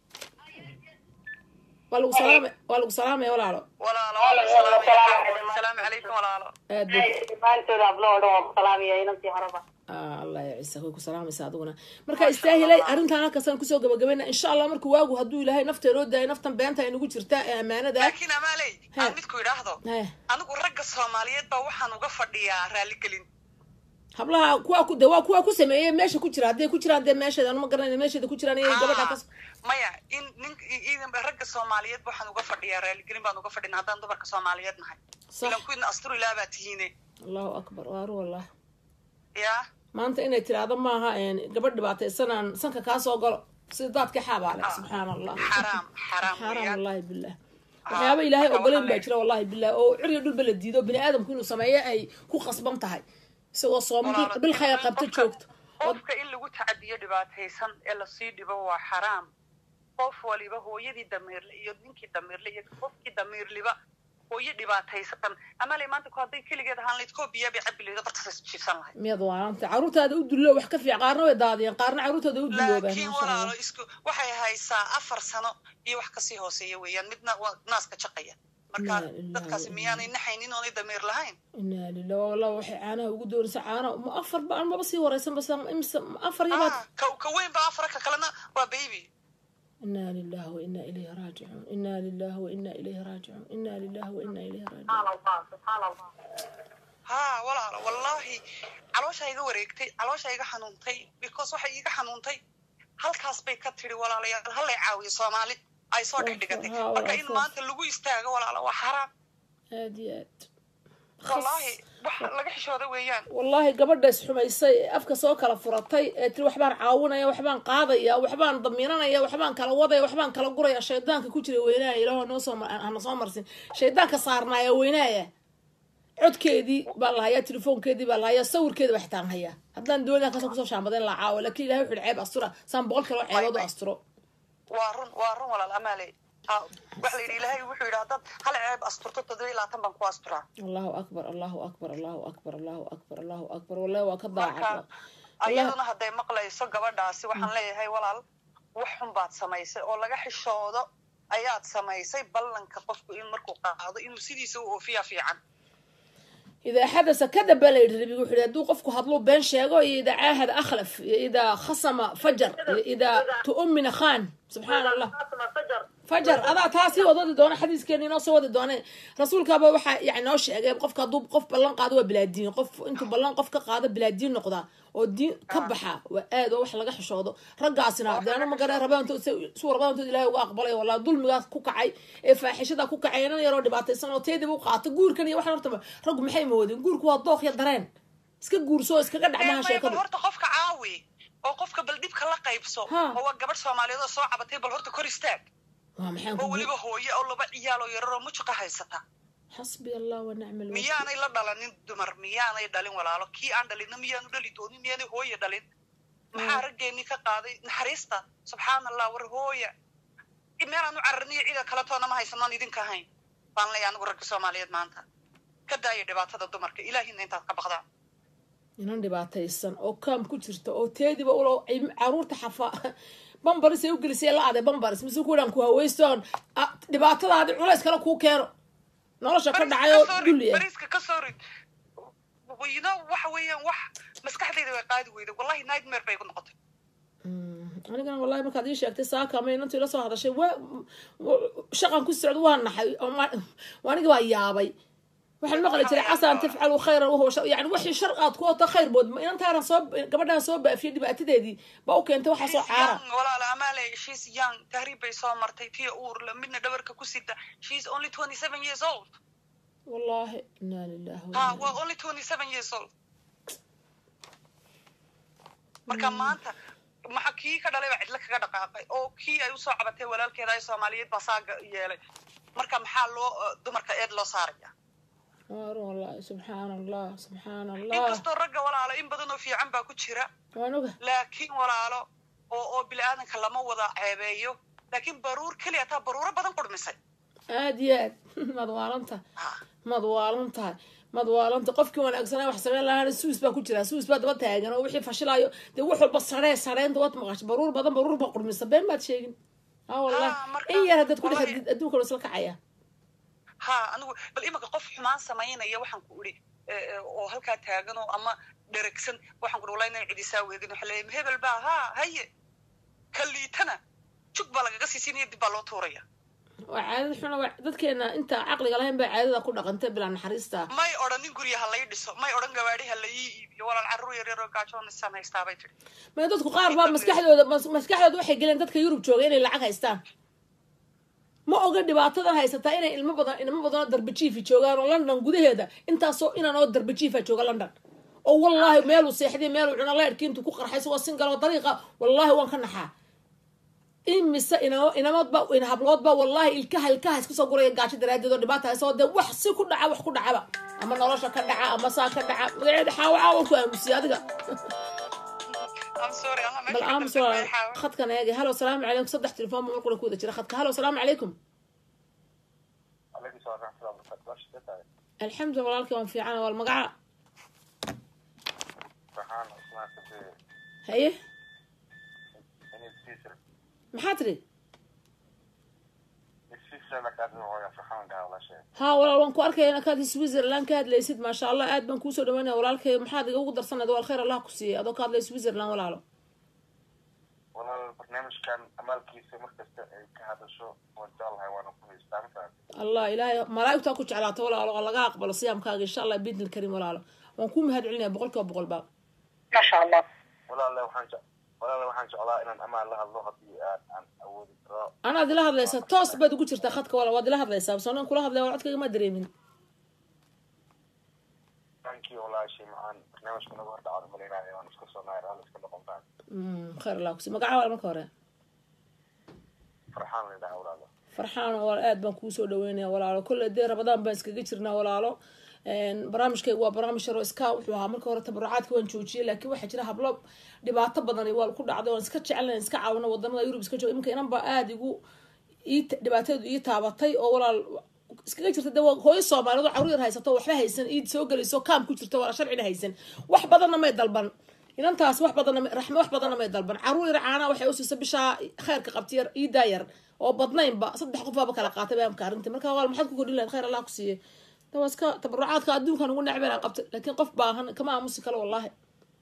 S1: waa lagu salaamay waa lagu salaamaya walaalo
S3: walaalo waan ku salaamaya xaawoy asalaamu calaykum walaalo
S1: aad bay
S4: dhammaantooda hablo oo dhan waa ku salaamaya inantii horeba
S1: allah ya ciisa way ku salaamaysa adiguna marka istaahilay arrintan halkaasaan kusoo gabagabayna insha allah marka waagu hadduu ilaahay nafta loo daayo naftan beenta ay nagu jirtaa ee ammaanada
S3: laakiin amaaley
S1: He.
S3: aan midku idhaahdo
S1: He.
S3: anigu ragga soomaaliyeed baa waxaan uga fadhiyaa raaligelin
S1: hablaha kuwa ku de waa kuwa ku sameeyey meesha ku jira hadday ku jiraan dee meesheeda anuma garanayna meesheeda ku jiraan iyo gabadha kas
S3: maya in nin iidan ragga soomaaliyeed waxaan uga fadhiyaa raaligelin baan uga fadhina haddaan dumarka soomaaliyeed nahay
S1: sax
S3: ilan kuwiina asturilah baa tihiine
S1: allahu akbar waaru wallah
S3: ya
S1: maanta inay tiraahdo maaha een, gabadh dhibaataysanaan sanka kaa soo galo sida daadka xaabaale subxaan allah
S3: xaraam xaraam
S1: xaaraam
S3: weeyaan
S1: wallahi bilah waxyaaba ilaahay
S3: marka
S1: ogoleyn
S3: waxaa
S1: baa
S3: le-
S1: jira wallahi bilah oo ciriyo dhulba la diido bini aadamku inuu sameeyo ay ku khasban tahay isagoo sooma
S3: Walaalo,
S1: bil khayr qabto
S3: qofka-
S1: joogto oo
S3: qofka in lagu tacadiyo dhibaataysan ee lasii dhibo waa xaraam qof waliba hooyadii damiirle iyo ninkii damiirle iyo qofkii damiirliba hooyo dhibaataysan amale maanta ku hadday keligeed ahaan layd koo biyaa bay cabi lahayd bartaas jiifsan lahayd
S1: miyaad waalaanta caruurtaada u dullo wax ka fiican qaarna way daadiyeen qaarna caruurtooda u dulloobaan
S3: laakiin
S1: maasha
S3: walaalo
S1: allah
S3: isku waxay haysaa afar sano iyo wax kasii hooseeya weeyaan midna waa naaska jaqaya marka
S1: Laa ilaaha
S3: dadkaasi
S1: illa
S3: miyaanay naxaynin oonay damiir lahayn
S1: inaa lilah wallah waxay caanaha ugu doonaysa caana ma afar ba maba sii wareysan bas imise afar yabaad
S3: Ah, ka ka weyn ba afar ka kalena waa baby
S1: inaa lilah wa inaa ilayhi raajicuun inaa lilah wa inaa ilayhi raajicuun inaa lilah wa inaa ilayhi raajicuun
S3: ha walaalo wallahi caloosha iga wareegtay caloosha iga xanuuntay because waxay iga xanuuntay halkaas bay ka tiri walaalayaal hallay caawiyo soomaali ay soo dhex dhigatay
S1: Ha,
S3: marka in
S1: walaal,
S3: maanta lagu istaago walaalo waa xaraam
S1: aad iyo aad
S3: wallahi wax laga xishooda weeyaan
S1: wallaahi gabadha isxumaysay ee afka soo kala furatay ee tiri waxbaan caawinaya waxbaan qaadaya waxbaan damiinanaya waxbaan kala wadaya waxbaan kala guraya shaydaanka ku jira weynaaya ilaah noo soo mar- hana soo marsin shaydaanka saarnaaya weynaaya codkeedii baa la hayaa telefoonkeedii baa la hayaa sawirkeedi baa xitaan hayaa haddaan doonaya kasoo kusoo shaambadayn la caawo laakiin ilahay wuxuu ceeb astura saan boqol kaloo ceebood u asturo
S3: waa run waa run walaal amaale ha waxa la yidhi ilaahay wuxuu yidhi haddaad hal ceeb asturto toddoba iyo labaatan baan ku asturaa
S1: allahu akbar allahu akbar allahu akbar allahu akbar allahu akbar wallahi waa ka daacad
S3: marka ayaduna hadday maqlayso gabadhaasi waxaan leeyahay walaal wax xun baad samaysay oo laga xishoodo ayaad samaysay ballanka qofku in markuu qaado inuu sidiisa u oofiyaa fiican
S1: إذا حدث كذب لا يدري وحده دو قفكو هضلو بين شيغو إذا عاهد أخلف إذا خصم فجر إذا تؤمن خان سبحان الله فجر هذا تاسي وضد دون حديث كان ينص وضد دون رسول كابا وحا يعني نوش قف قف كدوب قف بلان قادو بلا دين قف انتو بلان قف كقاده بلا دين نقدا oo diin ka baxa waa aad oo wax laga xishoodo raggaasina deena ma garan rabaan intuu suu rabaan intuu ilaahay uga aqbalay walaa dulmigaas ku kacay ee faaxishada ku kacay inan yaroo dhibaataysan oo teediba u qaato guurkan iyo waxan horta raggu maxay moodeen guurku waa dooq iyo dareen iska guurso iskaga dhacmaha
S3: bal
S1: sheekadu
S3: horta qofka caawi oo qofka bal dhibka la qaybso
S1: Ha.
S3: oo waa gabadh soomaaliyeed oo soo cabatay bal horta kor istaag
S1: waa maxaan
S3: oo
S1: ku
S3: weliba hooye oo laba ciyaal oo yararoo mujuqa haysata
S1: xasbi allah wa nicma alwakiil
S3: miyaanay la dhalanin dumar miyaanay dhalin walaalo kii aan dhalinna miyaanu dhali doonin miyaanay hooye dhalin maxaa raggeenii ka qaaday naxariista subxaan allah war hooya meelaanu cararniyo cida kale toona ma haysanoon idinka ahayn baan leeyahay anigu ragga soomaaliyeed maanta ka daaya dhibaatada dumarka ilaahina intaad ka baqdaan
S1: inan dhibaataysan oo kaam ku jirta oo teediba ulo caruurta xafa bambaris ay u gelisay la aday bambaris mise kuwadhan ku haweystoon ah, dhibaatadaadi culays kale kuu keeno nolosha ka dhacay oo dulli ah
S3: bariiska ka soo rid you know waxa weeyaan wax maskaxdayda way qaadi weyda wallahi nightmare bay igu noqotay
S1: Mm, anigana wallahi markaad ii sheegtay saaka ma inantii la soo hadashay waa wa- shaqan ku socdo waa naxay oo ma- waa aniga baa yaabay waxaan maqli jiray casaan tafcalu khayran wahuwa shar yani wixii shar aad ku wata khayr bood ma inantaaran soo gabadhaan soo baafiyay dhibaatadeedii baa u keentay waxaa soo
S3: She's
S1: caara
S3: young, walaala amaale she's young tahriib bay soo martay tiya uurla midna dhabarka ku sita she's only twenty seven years old
S1: wallahi inaa lilahi wa
S3: ha
S1: inaa
S3: waa only twenty seven years old marka maanta maxa kii ka dhalay baa cidlo kaga dhaqaaqay oo kii ay usoo cabatay walaalkeeda ay soomaaliyeed baa saaga yeelay marka maxaa loo dumarka eed loo saaraya
S1: waaru wallahi subxaan allah subxaan allah
S3: inkastoo ragga walaalo in badan oo fiican baa ku jira
S1: waan oga
S3: laakiin walaalo oo oo bini-aadanka lama wada ceebeeyo laakiin baruur keliya taa baruuro badan qurmisay
S1: aad iyo aad maad waalan tahay maad waalan tahay maad waalan tahay qofkii wanaagsanaa wax sameyn lahaana suus baa ku jira suus baa daba taagan oo wixii fashilaayo dee wax walba saree sareynta waad maqashay baruur badan baruur baa qurmisa been baad sheegin ha wallahi
S3: Ha, marka-
S1: in yar haddaad ku dhex
S3: wallahi-
S1: hadid adduunka waa isla kacaya
S3: ha anigu bal imanka qof xumaan samaynaya waxaan ku idhi oo halkaa taagan oo ama dheregsan waxaan ku dhi wallahi inaan cidisaa weegin waxa leeyahay hebel baa haa haye ka liitana jug baa lagaga siisinaya dib baa loo tuuraya
S1: waa caadad xuna waa dadkeena inta caqliga lahayn baa caadada ku dhaqantay bilaa naxariista
S3: may odhanin gurya ha lay dhiso may odhan gawaadhi ha la ii iibiyo walaal carruur yar yar oo gaajoonaysan haystaa bay tiri
S1: may dadku qaar baa maskaxdooda mas- maskaxdooda waxay geleen dadka yurub jooga inay lacag haystaan ma oga dhibaatadan haysataa inay ilmo badan ilmo badan oo darbajiifi joogaan oo london gudaheeda intaasoo inan oo darbajiifa jooga london oo wallaahi meeluu seexday meeluu cuno leerkii intuu ku qarxay isagoo singal oo dariiqa wallaahi waan ka naxaa imise inamo inamoodba in habloodba wallaahi ilkaha ilkaha iska soo guraya gaajo daraadeed oo dhibaata haysoo dee wax si ku dhaca wax ku dhacaba ama nolosha ka dhaca ama saa ka dhaca magaceeda xaawaca waan ku aamusiye adiga
S3: I'm sorry, Allah
S1: bal
S3: meesha ka
S1: aamus
S3: dambe
S1: waa
S3: way xaawa.
S1: khadkan eegi halo salaamu calaykum saddex telefoon ba markuna ku wada jira khadka halo salaamu calaykum
S4: عليكم السلام ورحمة الله وبركاته باش تتعب
S1: alxamdu walaalkii waan fiicana wal magaca
S4: فرحان اسمعك في
S1: haye
S4: إني بتيسر
S1: maxaa tiri
S4: السيسر لك هذا هو فرحان قال ولا شيء
S1: haa walaal waan ku arkaya inakaad switzerland ka hadlaysid maasha allah aad baan kuusoo dhawaynaya walaalkay maxaad iga ugu darsanayda wal khayr allah ku siiyey adoo ka hadlaya switzerland walaalo
S4: والله البرنامج كان أمال كيسة مركز كهذا شو وإن شاء الله وانا كل استمتع
S1: allah ilaahay malaa'igtaa ku jeclaata walaalo oo laga aqbalo siyaamkaaga insha allah biidni lkarim walaalo waan ku mahad celinaya boqol kiiba boqol baa
S3: ما شاء الله
S4: ولا لا وحنج ولا لا وحنج الله إن أمال لها اللغة دي عن أول ترى
S1: anaad ila hadlaysaa toos baad ugu jirtaa khadka walaal waad ila hadlaysaa basoonaan kula hadlaya wal codkayga ma dareemin
S4: ثانك يو ولا شيء معان برنامج كنا ورد على ملينا وانا اسكو صناير هذا اسكو لقم بعد
S1: Mm, khayr allah ku siiyey magaca walaal marka hore
S4: فرحان لله ولا لا
S1: farxaan oo aad baan kuusoo dhaweynaya walaalo kolle dee rabadaan baan iskaga jirnaa walaalo barnaamijkayga waa barnaamij yaro iska wuxuu ahaa marka hore tabarucaadka waan joojiyey laakiin waxaa jira hablo dhibaato badan waa ku dhacday waan iska jecelna iska caawino wadamada yurub iska jooga iminka inan baa aada igu ii dhibaateedu ii taabatay oo walaal iskaga jirta de waa hooyo soomaaliyeed oo carruur yar haysato waxba haysan iid soo gelayso kaam ku jirto wala sharcina haysan wax badanna may dalban inantaas wax badanna may- raxme wax badanna may dalban carruur yar caanaa waxay usiisa bishaa khayrka qabti yar iidaa yar oo badnaynba saddex qof baaba kala qaatay baamka arrintii marka walaal maxaad ku kordhin lahayd khayr allah ku siiyey de waa iska tabarucaadka adduunkan ugu necbeen aan qabtay laakiin qof baahan kama aamusi kale wallahi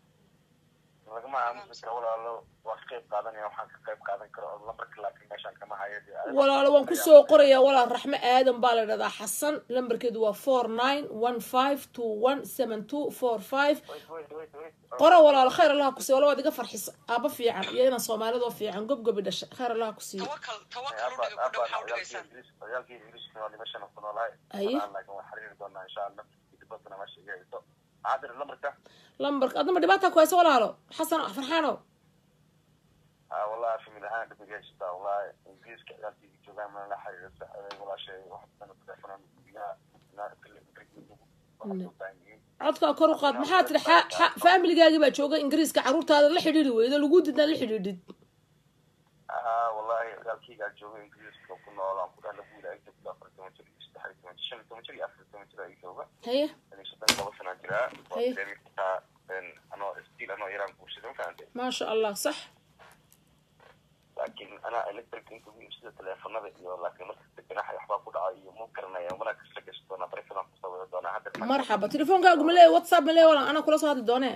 S4: lagama aamusi karo walaalo waa ka qayb qaadanaya waxaan ka qayb qaadan karo oo lambarka laakiin meeshaan kama hayo dee
S1: walaalo waan kusoo qorayaa walaal raxme aadan baa la dhahdaa xasan lambarkeedu waa four nine one five two one seven two four five
S4: wait wait wait wait
S1: qora walaalo khayr allah ku siiyo wala waad iga farxisa aaba fiican iyo inaan soomaalidoo fiican gobgobi dhashay khayr allah ku siiyo
S3: توكل توكل ودق كده waxaa u dhigaysan
S4: ciyaalkii ingiriiska waa meeshan ku noolahay
S1: Aye.
S4: laakiin waan xiriiri doonaa insha allah dibadana meesha iga hayso maxaa tiri lambarka
S1: lambarka adnama dhibaata ku hayso walaalo xasan farxaano
S4: ah wallahi famil ahaan dhib iga haysataa wallahi ingiriiska ciyaalkii joogaan mana la xiriira saxibay walaashay wax badan telefonan biyaha naar kale ingiriiska waxay u baahan yihiin
S1: codkaa kor u qaad maxaa tiri xa- xa- faamiligaagii baa jooga ingiriiska carruurtaada la xidhiiri weydo lagu didnaa la xidhiidhid
S4: ah wallahi ciyaalkeygaa jooga ingiriiska ku nool aan ku dhaha lagu yidhaa inta ku afar toban jir iyo saddex iyo toban jir shan iyo toban jir iyo afar iyo toban jir ayaa jooga
S1: haye
S4: yani soddon iyo laba sanaa jiraa waa
S1: Haye.
S4: dareemi kartaa anoo stiil anoo yaraan guursaday ma fahamtay
S1: maasha allah sax
S4: laakiin anaa electric inta ugu iibsada teleefanada iyo laakiin markasta ganaxa waxbaa ku dhaca iyo mu garanaya mana kasla gashi doonaa barefadan kusoo wada doonaa hadda
S1: marxaba telefoonkaagu ma leeyahay whatsapp ma leeyahay walaal anaa kula soo hadli doonee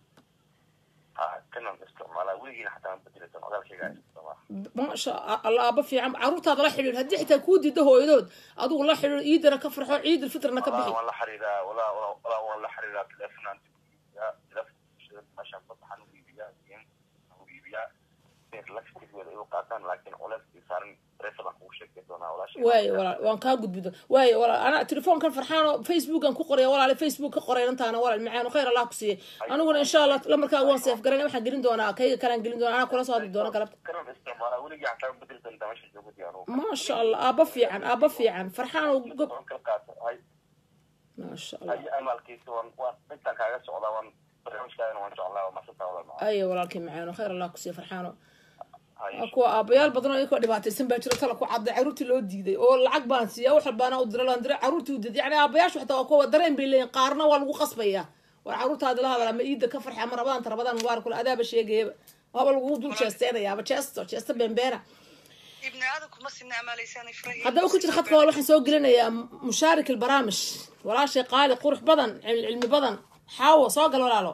S4: ha kanan isticmaalaa weligiina xataa aan bedeli doon odaalkayga isticmaala
S1: maasha allah aaba fiican carruurtaada la xidhiir haddii xitaa kuu diida hooyadood adigu la xidhiir ciidana ka farxo ciidul fitrna ka
S4: walaa
S1: bixi
S4: waan la xiriiraa walaa walaa walaa waan la xiriiraa teleefanaan iibiyaa teleefanka meeshaan fasaxan u iibiyaa in u iibiyaa laftigeeda ay u qaataan laakiin culeyskii saaran barefadan kugu sheegi doonaa walaashay
S1: waayo walaal waan kaa gudbido waayo walaal ana telefoonkan farxaano facebookan ku qoraya walaale facebook ka qoray intaana walaal macaano khayr allah ku siiye aniguna insha allah lambarkaaga waan seef garan waxaan gelin doonaa kayga kalaan gelin doonaa anaa kula soo hadli doona galabta
S4: kanan isticmaalaa weligii xataa ma bedeli doontaa meesha joogadi anugu
S1: maasha allah aaba fiican aaba fiican farxaano gob
S4: waan kala qaata hay
S1: maasha allah
S4: hayo amaalkiisa waan waan intaan kaaga socdaa waan barnaamijkaagana waan jeclaa waa masantaa walaal macaan
S1: ayo walaalkii macaano khayr allah ku siiye farxaano
S4: hayo
S1: waa kuwa aabayaal badan oo iyakoo dhibaataysan baa jiro tala ku cadday carruurtii loo diiday oo lacag baan siiya wax walbaana u dira laan diray carruurtii u diiday yani aabayaashu xataa waa kuwa dareen bay leeyihin qaarna waa lagu qasbaya war carruurtaadi la hadal ama iida ka farxi ama rabadaanta rabadaan mubaarak kule adaaba sheegayaba waaba lagu dul jeesteenayaaba jeesto jeesto bembeena
S3: ibni aadanku ma sina amaalaysaanay farahi
S1: haddaba ku jira khadka wal waxaan soo gelinayaa mushaarik albarnaamij walaashay qaali qurux badan cilmi cilmi badan xaawo soo gal walaalo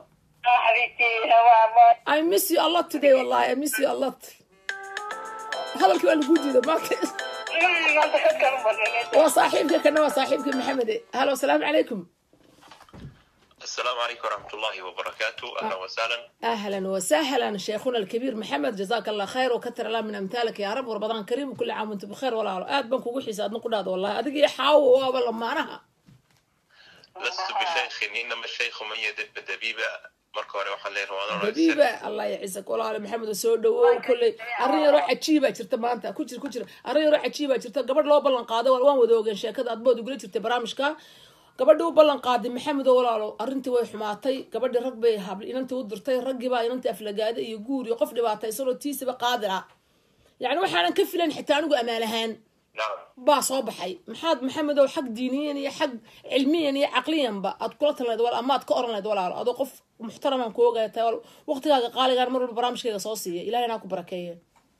S1: I miss you a lot today wallahi I miss you a lot hadalkii waa lagu diiday maanta waa saaxiibka kana waa saaxiibkii maxamede halo asalaamu calaykum
S5: السلام عليكم ورحمة الله وبركاته أهلا وسهلا
S1: اهلا وسهلا شيخنا الكبير محمد جزاك الله خير وكثر الله من امثالك يا رب ورمضان كريم وكل عام وانتم بخير ولا اد بنك ugu xiisa adna ku dhaado wallahi adiga iyo xaawo waaba lamaanaha
S5: لست بشيخ إنما الشيخ من يدب دبيبة marka hore waxaan leeyahay waan oranaysan
S1: habiiba allah yacisak walaale maxamed soo dhawow kolley arrin yaroo cajiibaa jirta maanta ku jir ku jir arrin yaroo cajiibaa jirta gabadh loo ballan qaaday waan wada ogen sheekada adbood ugula jirtay barnaamijka gabadhii u ballan qaaday maxamed oo walaalo arrintii way xumaatay gabadhii rag bay habl inantii u dirtay raggii baa inantii aflagaada iyo guur iyo qof dhibaataysanoo tiisaba qaadir ah yacni waxaanan ka filan xitaa anigu amaan ahaan
S5: نعم
S1: baa soo baxay maxaad maxamedow xag diiniyan iyo xag cilmiyan iyo caqliyanba aad kula talinayd wal ama aad ka oran lahayd walaalo adoo qof muxtaramaan ku ogaya tahay wal- waqtigaaga qaaligaan mar walba barnaamijkayga soo siiya ilahina ha ku barakeeye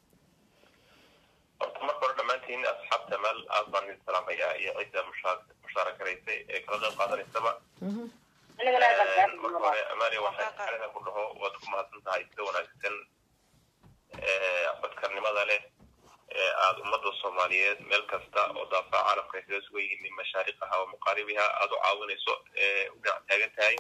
S5: horta marka hore dhammaantiin asxaabta meel aad baan idin salaamayaa iyo cidda mushaa- mushaarakaysay ee kala qayb qaadanaysaba marka hore amaani waxaan xalada ku dhaho waad ku mahadsan tahay sida wanaagsan ee badkarnimada leh ee aada ummadda soomaaliyeed meel kasta oo daafaca caalamka ay kaga sugan yihiin min mashaariqaha wa muqaaribiha aada u caawinayso ee u dhinac taagan tahay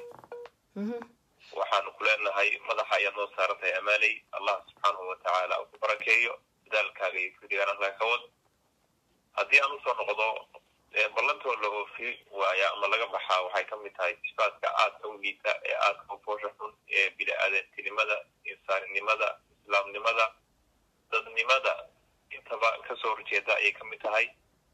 S5: waxaanu ku leenahay madaxa ayaad noo saaran tahay amaanay allah subxaanahu watacaala uu ku barakeeyo dadaalkaaga iyo fidigaan halkaa ka wad haddii aan usoo noqdo ee ballantoo la oofi waaya ama laga baxaa waxay ka mid tahay sifaadka aadka u liita ee aadka u foosha xun ee bini-aadantinimada insaaninimada islaamnimada dadnimada intaba kasoo horjeeda ayay ka mid tahay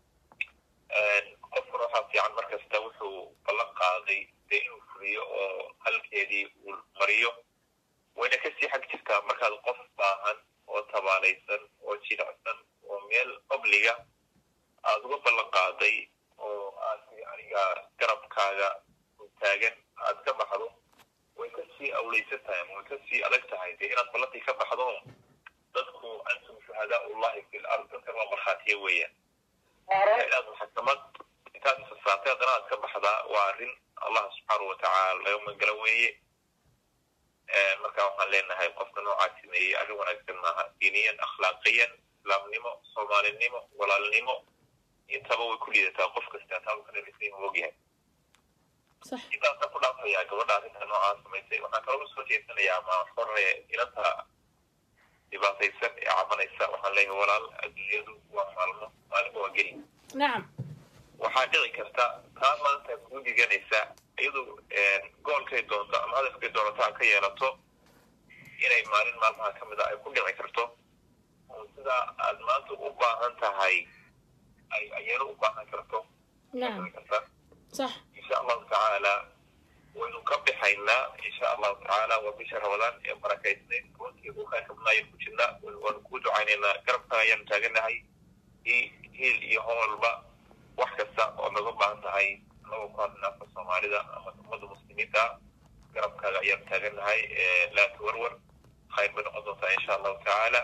S5: qofkuna waxaa fiican mar kasta wuxuu ballan qaaday dee inuu fuliyo oo halkeedii uu mariyo wayna kasii xag jirtaa markaad qof baahan oo tabaalaysan oo jilicsan oo meel obliga aada uga ballan qaaday oo aad aniga garabkaaga taagan aad ka baxdo way kasii awleysan tahay ama way kasii adag tahay dee inaad ballantii ka baxdo dadku antum shuhadaa ullahi fi lard dadkan waa markhaatiye weeyaan inaad maxkamad intaad isasaatay haddana aad ka baxdaa waa arrin allah subxaanahu watacaala laga magala weeye marka waxaan leenahay qofka noocaa sameeyey arrin wanaagsan maaha diiniyan akhlaaqiyan islaamnimo soomaalinimo walaalnimo intaba way ku liidataa qof kasta taabkanalisay ogyahay
S1: sax
S5: intaasaan ku dhaafayaa gabadha arrinta noocaa samaysay waxaan kaloo soo jeesanayaa ma xore inanta dhibaataysan ee cabanaysa waxaan leeyahay walaal adduunyadu waa maalmo maalmo waa geli
S1: nacam
S5: waxaa dhici karta taa maanta kuu diganaysa iyadu goolkay doonto ama hadafkay doonato ha ka yeelato inay maalin maalmaha ka mid a ay ku dhici karto oo sidaa aad maanta u baahan tahay ay ayana u baahan karto
S1: nacam
S5: dhici karta
S1: sax
S5: insha allahu tacaala waynu ka bixaynaa insha allahu tacaala waa bisha ramadaan ee barakaysnayd runtii u khayrkabnaayaan ku jirnaa waanu kuu ducaynaynaa garabka ayaanu taaganahay hi- hiil iyo hoolba wax kasta oo naga baahan tahay anagoo ku hadlina afka soomaalida ama ummadda muslimiinta garabkaaga ayaanu taaganahay laa tawarwar khayr bay noqon doontaa insha allahu tacaala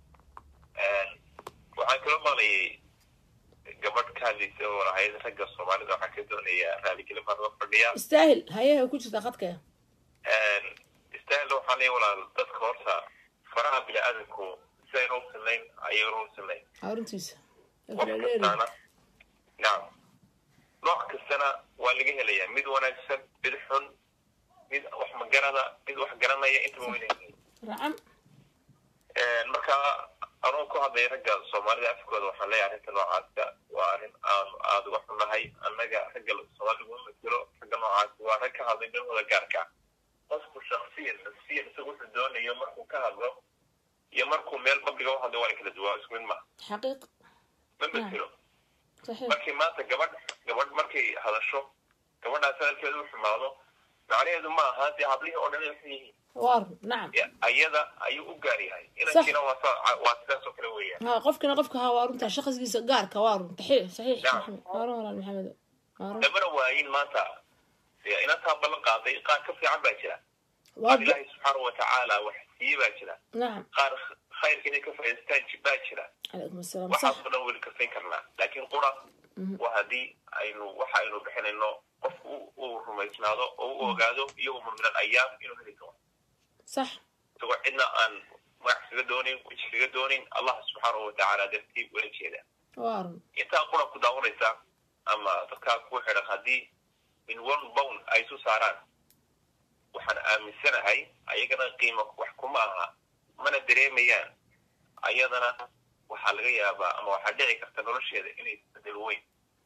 S5: waxaan kaloo maqlayay gabadh ka hadlaysa oo lahayd ragga soomaalida waxaan ka doonayaa raaligelin baan uga fadhiyaa
S1: istaahil hayaha ku jirtaa khadka
S5: istaahilna waxaan leeyahay walaal dadka horta faraha bini-aadanku sidayna u sinayn ayagana u sinayn
S1: aruntiisa
S5: qof kastaana nacam nooc kastana waa laga helayaa mid wanaagsan mid xun mid wax magarada mid wax garanaya intaba wayna helaya
S1: racam
S5: marka anuu ku hadlay ragga soomaalida afkooda waxaan leeyahay arrinta noocaasa waa arrin aanu aada uga xunahay annaga ragga soomaalida uma matelo ragga noocaasi waa rag ka hadlay dhanwada gaarka ah qofku shaksiyan nafsiyan isagu wuxuu doonayo markuu ka hadlo iyo markuu meel babliga u hadlo waa kala duwaa isku mid maha
S1: xaqiiq
S5: ma matelo
S1: saxiix
S5: markii maanta gabadh gabadh markay hadasho gabadhaas hadalkeedu u xumaado macnaheedu ma aha dee hablihii oo dhan ay xun yihiin
S1: waar nacam
S5: ayada ayuu u gaar yahay inankiina waa saa- waa sidaas oo kale weeyaan
S1: ha qofkina qofka ha waa runta shaqsigiisa gaarka waa run taxiix saxiix
S5: Nacam.
S1: maxamed waa run walaal maxamed waa run
S5: lamana waayin maanta dee inantaa ballan qaaday qaar ka fiican baa jira
S1: waa
S5: qaar ilaahay subxaanahu watacaala wax siiye baa jira
S1: nacam
S5: qaar khayrka inay ka faa'iidaystaan jibbaa jira
S1: calaykum asalaam
S5: waxaas
S1: sax
S5: oo dhan weli kafayn karnaa laakiin qura waa haddii aynu waxa aynu bixinayno qofku uu rumaysnaado oo u ogaado iyo umur min alayaam inuu heli doono
S1: sax
S5: isagoo cidna aan magac kaga doonin weji kaga doonin allah subxaanahu watacaala dartii ula jeeda
S1: waa run
S5: intaa qura ku daawanaysa ama dadkaa ku xidhan haddii min one bound ay isu saaraan waxaan aaminsanahay ayagana qiimo wax kuma aha mana dareemayaan ayadana waxaa laga yaabaa ama waxaa dhici karta nolosheeda inay isbedel weyn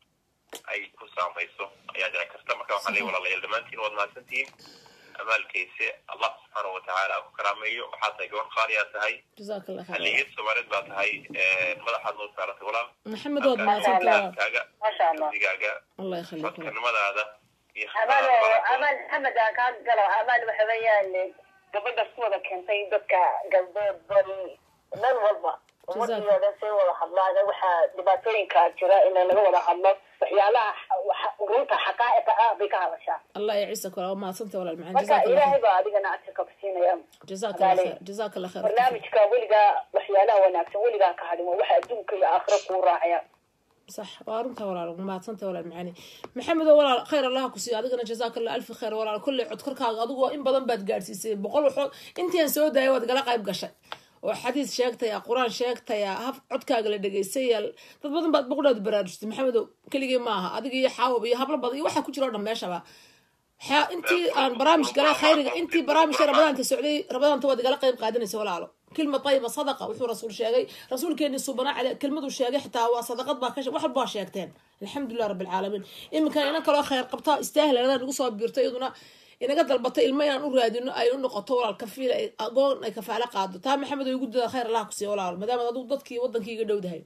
S5: ay ku saamayso ayaa dhici karta marka waxaan leeyahay walaalayaal dhammaantiin waad mahadsantihiin amaalkayse allah subxaanahu watacaala ku karaameeyo waxaa tahay gabar qaaliyaa tahay
S1: jazaaka allah khayr
S5: haliyad soomaaliyeed baa tahay madaxaad noo saaratay walaal
S1: maxamed waad mahadsantahay
S5: kaaga
S6: Masha Allah.
S5: digaaga
S1: allah yakhallik walaal
S5: codkarnimadaada iyo
S6: amaan
S5: khibradaada
S6: amaan maxamed aan kaa galo amaan waxa weeyaan gabadha ku wada keentay dadka galbeed bari meel walba ummadii dhan say wada hadlaan waxaa dhibaatooyinka jira in laga wada hadlo waxyaalaha waxa- runta xaqaa'iqa ah bay ka hadashaa
S1: allah yaciisa kula waa mahadsantahay walaal macaan
S6: marka
S1: jazaaka allah
S6: ilaahay
S1: khayr
S6: baa adigana ajirka ku siinaya
S1: jazaaka allah khayr jazaaka allah khayr
S6: barnaamijka weligaa waxyaalaha wanaagsan weligaa ka hadhimo waxa adduunka iyo aakhira kuu raacaya
S1: صح وارنتا ولا ما تنتا ولا معاني محمد ولا خير الله كسي adigana جزاك الله الف خير ولا كل cod korkaaga adigu in badan baad gaarsiisay boqol waxood intaan soo daayay waad gala qayb gashay oo xadiis sheegtaya quraan sheegtaya haf codkaaga la dhageystay dad badan baad boqolaad baraarujtay maxamedow keligii ma aha adiga iyo xaawab iyo hablo badan iyo waxa ku jira oo dhan meeshaba waxaa intii aan barnaamij galay khayriga intii barnaamijka ramadaanka socday ramadaanta waad igala qayb qaadanaysa walaalo كلمة طيبة صدقة وحو رسول شاقي رسول كان صوبنا على كلمة شاقي حتى هو صدقات باكش واحد با شاقتين الحمد لله رب العالمين إما كان إنا كلا خير قبطاء استاهل أنا نقص بيرتي يدنا إنا قد البطاء الماء أن أراد إنه أي إنه قطورة الكفيلة أقول أي كفالة قادة تام محمد يقول خير الله كسي ولا ما دام ضد ضدك ودنك يقدو ده هاي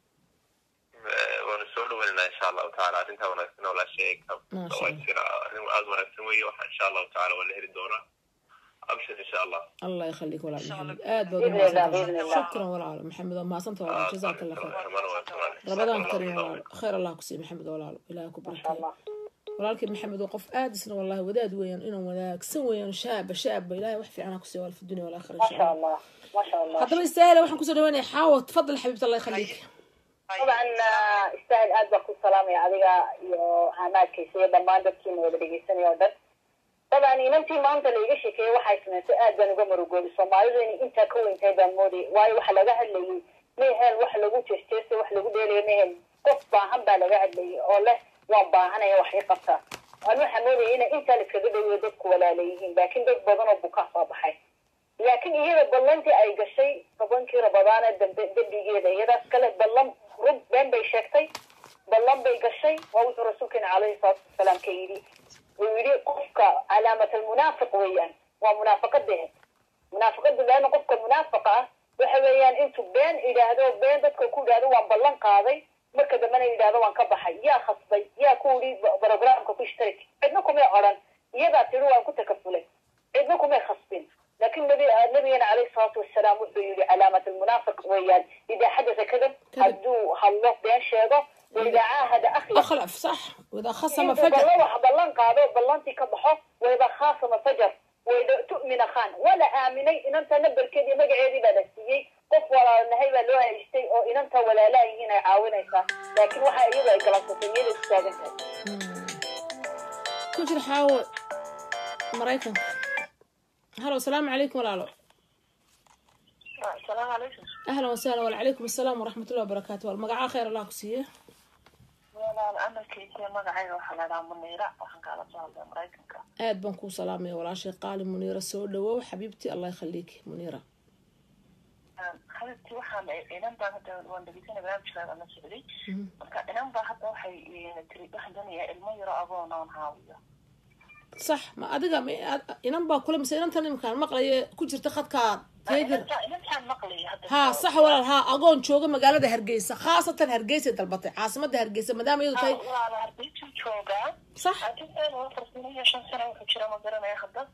S5: waanu soo dhaweynaa insha allahu tacaala arrintaa wanaagsan oo la sheegay
S1: Masha
S5: waa jira arrin aada wanaagsan weeye waxa insha allahu tacaala waa la heli doonaa abshir insha allah
S1: الله يخليك ولا
S3: شاء الله.
S1: محمد آد
S6: بإذن الله، بإذن الله.
S1: شكرا ولا محمد ما صنت ولا جزاك الله خير
S5: خير
S1: رمضان كريم ولا خير الله كسي محمد ولا إلهك
S6: ما
S1: بركة
S6: شاء الله
S1: walaalkii maxamed waa qof aada isna wallahi wadaad weeyaan inuu wanaagsan weeyaan shaaba shaaba ilaahay wax fiican ha ku siiyo wal fi dunya walaakhira
S6: ما
S1: insha
S6: شاء
S1: allah
S6: الله ما شاء الله
S1: haddaba istaahila waxaan kusoo dhawaynaya xaawo tafadal xabiibta allah yakhallik
S6: طبعا استاهل aad baa ku salaamaya adiga iyo amaadkiisa iyo dhammaan dadkiina wada dhegeysanaya oo dhan طبعا inantii maanta laiga sheekeeyey waxay samaysay aad baan uga marugooday soomaalidu inay intaa ka weyntahay baan moodayay waayo waxa laga hadlayay mehel wax lagu jeesteestay wax lagu dheelaya mehel qof baahan baa laga hadlayay oo leh waan baahanaya wax ii qabtaa waan waxaa moodaya inay intaa la iskaga dhaweeyo dadku walaala yihiin laakiin dad badan oo bukaa soo baxay laakiin iyada ballantii ay gashay tobankii rabadaana dambe dembigeeda iyadaas kale ballan rug been bay sheegtay ballan bay gashay waa wuxuu rasuulkeena calayhi salaatu wasalaam ka yidhi uu yidhi qofka calaamat almunaafiq weeyaan waa munaafaqadehe munaafaqada leana qofka munaafiqa ah waxa weeyaan intuu been idhaahdo been dadka ku idhaahdo waan ballan qaaday marka dambena yidhaahdo waan ka baxay yaa khasbay yaa ku yidhi programka ku ishtarik cidna kumay odhan iyadaa tidhi waan ku takafulay cidna kumay khasbin لكن نبي نبينا عليه الصلاة والسلام وحده علامة المنافق ويان إذا حدث كذب هدو هالله بين شيغو وإذا عاهد أخلف
S1: أخلف صح وإذا خصم
S6: إنتو
S1: فجر
S6: بلان wax ballan qaado ballantii ka baxo wayba khaasama fajar wayda tu'mina khan wala aaminay inanta nabarkeedii magaceedii baa la siiyey qof walaalnahay baa loo haystay oo inanta walaalaa yihiin ay caawinaysaa laakiin waxa iyadu ay galansatay niyada ku taagan tahay
S1: ku jir xaawo maraykanka halo asalaamu calaykum walaalo
S6: asalaamu calaykum
S1: ahlan wasahlan wacalaykum asalaam waraxmat ullahi wabarakaatu wal magacaa khayr allah ku siiye
S6: walaal amalkaysa magacayga waxaa la dhahaa muniira waxaan kaala soo hadlay maraykanka
S1: aad baan kuu salaamaya walaashay qaali muniira soo dhawow xabiibtii allah yakhaliiki muniira
S6: habibtii waxaan inan baa hadda waan dhegeysanay barnaamijkaaga la socday marka inan baa hadda waxay tiri waxaan doonayaa ilmo yaro agoon oon haawiyo
S1: sax ma adiga ma- ad- inan baa kule mise inantan imkaan maqlaya ku jirta khadkaa teedir
S6: inantaan maqlaya hadda
S1: haa sax walaal haa agoon jooga magaalada hargeysa khaasatan hargeysa dalbatay caasimada hargeysa maadaama iyadu tahay
S6: walaala hargeysa joogaa
S1: sax
S6: laakiin afar sano iyo shan sano wuxuu jira ma garanaya hadda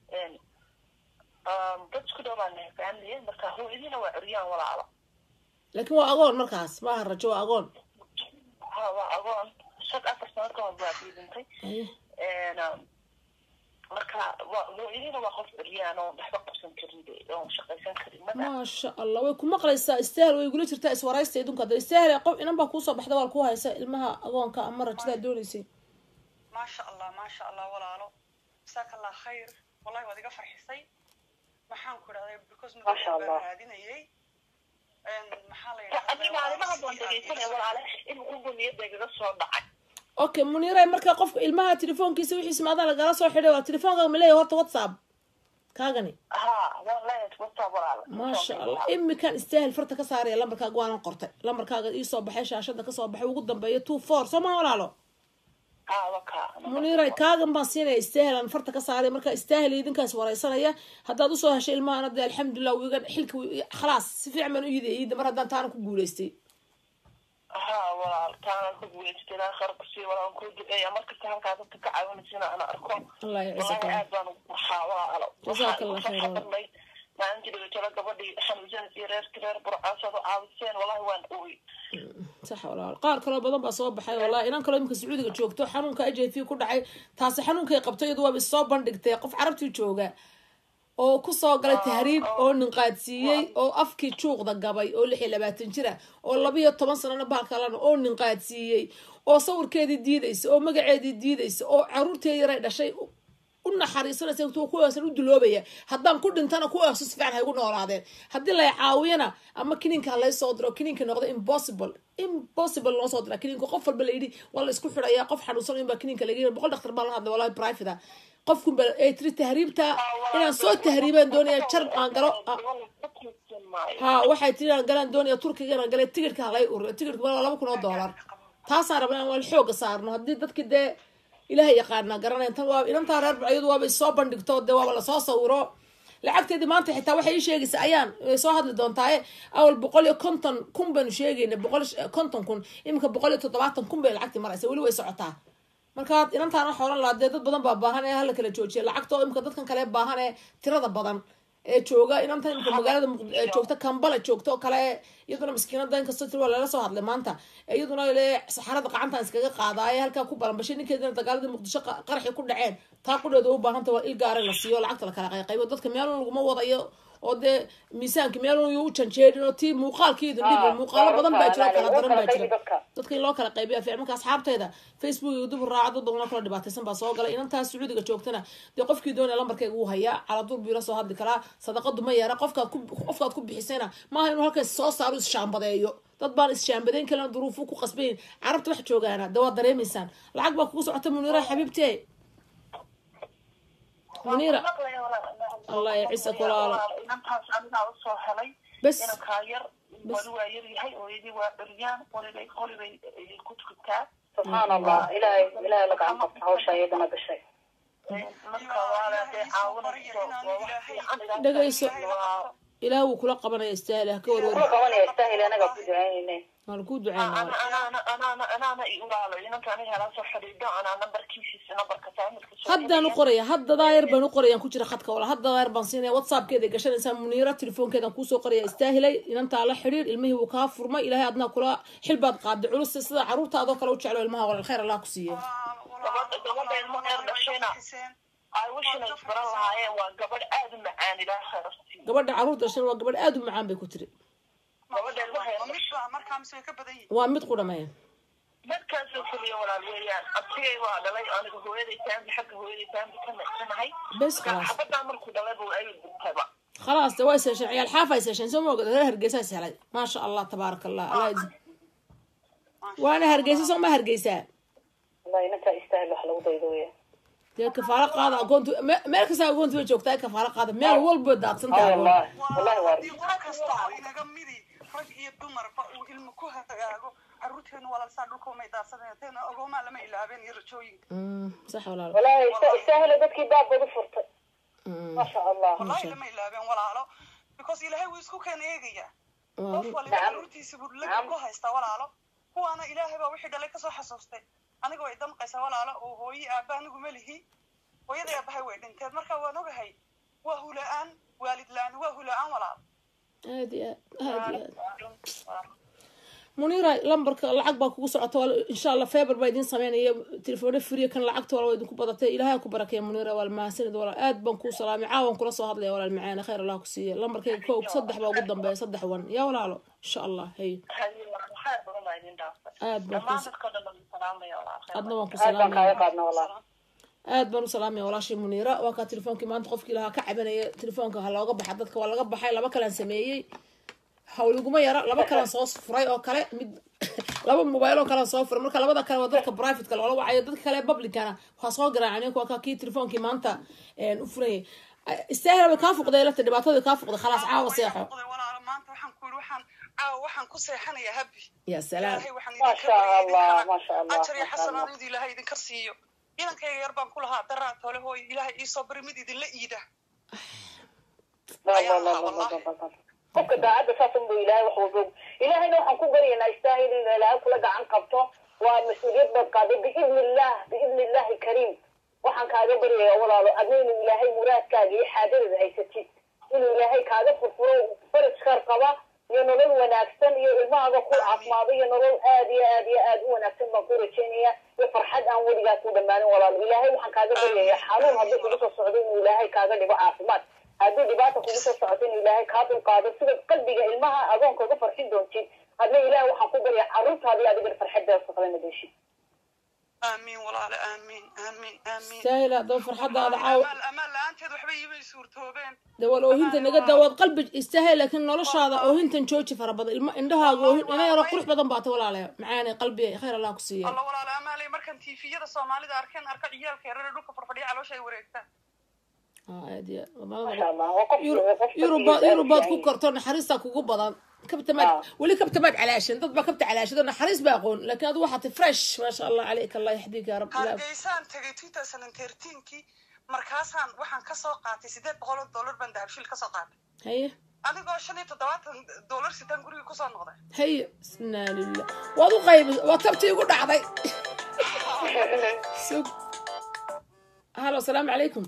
S6: dad isku dhow baan nahay family marka hooyadiina waa curyaan walaala
S1: laakiin waa agoon markaas maaha rajo waa agoon
S6: ha waa agoon shag afar sano ka hor baa diidintay
S1: Aye.
S6: marka
S7: marka hooyadina waa qof beryaan oo waxba qabsan karin oon shaqaysan karin mada
S1: maasha allah way ku maqlaysaa istaahel way igula jirtaa iswaraysta idunka hadda istaahel qof inan baa kuusoo baxda waa ku haysa ilmaha agoonka ama rajadaa doonaysay
S3: maasha allah maasha allah walaalo jasaaka allah khayr wallahi waad iga farxisay maxaan ku idhahday because
S6: Masha
S3: muddo baan
S6: Allah.
S3: raadinayay maxaa la
S7: adiga arrimaha baan dhegeysanaya walaale in ugu niyadda igaga soo dhacay
S1: okay muniray marka qofka ilmaha telefoonkiisa wixiis maadaa lagala soo xidhay waa telefoonka ma leeyahay horta whatsapp kaagani
S7: ha waan leeyahay whatsapp walaale
S1: maasha allah imikan istaahel farta ka saaraya lambarkaaga waanan qortay lambarkaaga iisoo baxay shaashada kasoo baxay ugu dambeeya two four soo maha walaalo
S7: ha waka
S1: muniray kaagan baan siinaya istaahel aan farta ka saaray marka istaahel idinkaas wareysanaya haddaad usoo heshay ilmahana dee alxamdulilah wiga xilka wi- khalaas si fiican baan u yidaya iida mar haddaan taana ku guulaystay
S7: ha walaal taana ku guulaystay ilaa khayr kusii walaan kuu duceeya markasta halkaa dadka ka caawinaysana ana arko
S1: allah
S7: wallahi
S1: yacisa
S7: aad baan ugu farxaa walaalo
S1: Jazaaka Allah khayr, walaal.
S7: xabarnay maalintii dhigatalo gabadhii xanuunsanaysa iyo reerka reer burcaasad oo caawiseen wallahi waan ooy
S1: sax walaal qaar kaloo badan baa soo baxay wallahi inan kaloo imika sacuudiga joogto xanuunka h i v ku dhacay taasi xanuunkay qabtay iyadu waaba soo bandhigtay qof carabtii jooga oo kusoo galay tahriib oo ninqaadsiiyey oo afkii juuqda gabay oo lix iyo labaatan jira oo labiyo toban sanana baalkalana oo ninqaadsiiyey oo sawirkeedii diidaysa oo magaceedii diidaysa oo caruurteedii yaray dhashay u- u naxariisanaysa tu kuwaasan u duloobaya haddaan ku dhintana kuwaasu si fiican haygu noolaadeen haddii lay caawiyana ama kiniinka ha lay soo diro kiniinka noqda impossible impossible loo soo dira kiniinka qof walba layidhi waa la isku xidhaya qof xanuunsan in baa kiniinka laga yiri boqol dhaktar baa la hadlay wallahi private ah qofkun ba ay tiri tahriibta inaan soo tahriibaan doonaya jar aan galo ah, ha waxay tiri inaan galaan doonaya turkiga inaan galay tigidhka halay uriyo tigidhka waa laba kun oo dollar taasaan rabaa inaan wal xooga saarno haddii dadki dee ilaahay yaqaana garanaya tan waa inantaa reer iyadu waaba soo bandhigto dee waaba lasoo sawiro lacagteedii maanta xitaa waxay ii sheegaysa ayaan way soo hadli doontaaye awal boqol iyo konton kun baynu sheegayna boqol iyo konton kun iminka boqol iyo toddobaatan kun bay lacagtii maraysa weli way socotaa marka inantaan waxa oran lahaa dee dad badan baa baahan ee hala kala joojiya lacagta oo imika dadkan kale baahan ee tirada badan ee jooga inantan imika magaalada Muqd- ee joogta kambala joogta oo kale iyaduna maskiinada inkastoo tiri waa lala soo hadlay maanta iyaduna le saxarada qacantan iskaga qaadaaye halkaa ku balanbashay ninkeedina dagaaladii muqdisho qa- qaraxi ku dhaceen taa qudheeda u baahanta waa il gaara la siiyo lacagta la kala qayqaybo dadka meelun laguma wadayo oo dee miisaanka meelun yu u janjeerin oo tii muuqaalkeedu dhibin muuqaalo badan baa jira kala daran baa jira dadka in loo kala qaybiya fiican marka asxaabteeda facebook iyo dub raaca dad badan oo kala dhibaataysan baa soo galay inantaas sacuudiga joogtana dee qofkii doonaya lambarkeyga wuu hayaa caladur buu ila soo hadli karaa sadaqadu ma yeera qofkaad ku qofkaad ku bixisayna maaha inuu halkaas soo saaro ishaambadeeyo dad baan ishaambadeyn kalena duruufu ku qasbayn carabta wax joogaana dee waad dareemaysaan lacag baa kugu socota muniira xabiibtee muniira Allah ya ciise kulaalo.
S7: inantaas anigaa usoo helay
S1: bes
S7: inankaa yar wali waa yar yahay hooyadii waa dhaliyaan qolibay qolibay ku tukataa
S6: subxaan allah ilaahay ilaahay la gacan qabta hawsha iyadana gashay
S7: marka waala dee caawinayso waa wax fiican ilaahay
S1: dhegayso
S7: waa
S1: ilaah wuu kula qabanaya istaahil ha ka
S6: kula
S1: warwari
S6: qabanaya istaahil anaga ku ducaynayne
S1: waan kuu duceynaa
S7: ana anaana anaana anaana i ulaalo inanka aniga hala soo xidhiidho anaa nambarkiisiisa nambarka saamilka soo
S1: haddaan u qoraya hadda daayar baan u qorayaan ku jira khadka wala hadda daayar baan siinaya whatsappkeeda gashanaysaa muniira telefoonkeedan kuusoo qoraya istaahilay inantaa la xidhiir ilmihii wuu kaa furmay ilaahay adnaa kula xil baad qaaday culus sida caruurtaadoo kale u jeclo ilmaha walal khayr allah ku siiye
S7: Gabadha- gabadha ilmo reer dhashayna ay wishina isbaran lahaayeen waa gabadh aad u macaan ilaa khayrafti
S1: gabadha caruur dhashan waa gabadh aada u macaan bay ku tiri
S7: gabadha ilmo reer
S3: midba markaa mise way ka badan yihiin
S1: waa mid qudhamaya
S7: markaasoo keliya walaal weeyaan abtigay waa dhalay aniga hooyaday taambi xagga hooyaday taambi ka nacsanahay
S1: bes khalaas
S7: xabadaa markuu dhalay buu ay dhintayba
S1: khalaas de way seesheen ciyaal xaafa ay seesheen soo moogada reer hargeysa is helay maasha allah tabaaraka allah allah is- waana hargeysa soo ma hargeysaa
S6: wallahi inantaa istaahil wax lagu daydo weya
S1: dee kafaalo qaada agoontu me- meel kasta agoontu bay joogtaa ee kafaalo qaada meel walba daadsan
S6: ah
S1: tahay agoon
S6: wallahi wallahi waa
S3: haddii qof kasta oo inaga midi rag iyo dumarba uu ilmo ku hagaago caruurteenu walaalsaa dhulka umay daadsadeen teena ogoomaa lama ilaabeen iyo rajooyinka
S1: Mm, sax walaalo
S6: wallahi ista- istaahil dadkii baabad u furtay
S1: Mm,
S6: maasha allah
S3: wallahi lama ilaabeen walaalo because ilaahay wuu isku keen eegayaa
S1: waa
S3: qof
S1: run.
S3: waliba
S6: Nacam.
S3: caruurtiisa buu laga ku haystaa walaalo kuwaana ilaahay baa wixii dhalay kasoo xasuustay aniga way damqaysaa walaalo oo hooyi aabba anigu ma lihi hooyadii aabahay way dhinteen marka waan ogahay waa hula-aan waalid la-aan waa hula-aan walaalo
S1: aad iyo aad aad iyo aad muniira lambarka lacag baa kugu socota wal- insha allah feber baa idiin sameynaya telefoona furiya kan lacagta wala waa idinku badatay ilaahay ku barakeeya muniira wal mahadsanid walaal aad baan kuu salaamay caawan kula soo hadlaya walaal macaane khayr allah ku siiya lambarkayga ko saddex baa ugu dambeeya saddex wan yaa walaalo insha allah hay
S7: waxaa badan baa idin dhaafay
S1: aad baan
S7: dhammaan
S1: ku
S7: dadka dhan baan salaamaya walaal
S1: adna waan ku
S6: aad baan kaaga
S1: salaamaya
S6: qaadna walaal
S1: aad baan u salaamaya walaashii muniira waa kaa telefoonkii maanta qofkii lahaa ka cabanaya telefoonka ha looga baxa dadka waa laga baxay laba kalaan sameeyey hawliguma yara laba kalaan soo furay oo kale mid laba mobile oo kalaan soo furay marka labada kale waa dadka private loola wacayo dadka kale publicana waxaa soo garaacay waa kaa kii telefoonkii maanta u furayay istaahila way kaa fuqday lafta dhibaatadii kaa fuqday khalaas caawa seexo
S3: walaalo maanta waxaan ku yidhi waxaan caawa waxaan ku seexanayaa habi
S1: ya salaam
S3: ilaahay waxaan
S6: ما
S3: idinka
S6: شاء
S3: baryay
S6: الله
S3: idinkana
S6: ما شاء الله
S3: ajar iyo
S6: ما شاء الله
S3: xasanaanadu ilaahay idinka siiyo inankayga yar baan ku lahaa daraa tole hooy ilaahay iisoo bari mid idinla iida
S6: لا لا لا لا لا لا qofka daacadda saasan buu ilaahay wax walba og ilaahayna waxaan ku baryaynaa istaahil in ilaahay kula gacan qabto waa mas-uuliyad baad qaaday biidni illah biidni illahi kariim waxaan kaaga baryayaa walaalo adna inuu ilaahay muraadkaaga iyo xaajadada haysatid inuu ilaahay kaaga furfuro faraj khayr qaba iyo nolol wanaagsan iyo ilmahaaga ku caafimaado iyo nolol aad iyo aad iyo aad u wanaagsan baan ku rajaynaya iyo farxad aan weligaa ku dhammaanin walaalo ilaahay waxaan kaaga baryayaa xanuun haddii kugu soo socdo inuu ilaahay kaaga dhigo caafimaad haddii dhibaata kugu soo socoto in ilaahay kaa dulqaado sida qalbiga ilmaha adoonka uga farxin doontid adna ilaahay waxaan ku baryaa carruurtaada iyo adigana farxaddaas kaqlana deeshid
S3: aamiin walaale aamiin aamiin aamiin
S1: istaahil haddaba farxadaada caawa
S3: amaal amaal la-aanteed waxba iimay suurtoobeen
S1: dawal oohinta naga dawaad qalbi istaahil laakiin noloshaada oohintan jooji fara badan ilma indhahaaga oohin ina yaro qurux badan baata walaale macaane qalbiga khayr allah ku siiya
S3: alla walaale amaalay markan tiifiyada soomaalida arkeen arka ciyaalka yarare dhulka farfadhiya caloosha ay wareegtaan
S1: aad iyo
S6: maasha allah waa qof qof
S1: yurubaad yurubaad ku korto naxariistaa kugu badan kabta maad weli kabta maad calaashin dad baa kabta calaashado naxariis baa aqoon laakiin adu waxaati fresh maasha allah caleyka allah yaxdiika ya rab ilaah
S3: hargeysaan tegay two thousand and thirteenkii markaasaan waxaan kasoo qaatay sideed boqol oo dollar baan dahabshil kasoo qaatay
S1: haye
S3: adigoo shan iyo toddobaatan dollar sitaan guriga kusoo noqday
S1: haye bismillah lillah waad u qaybi waad kabtii igu dhacday sug halo asalaamu calaykum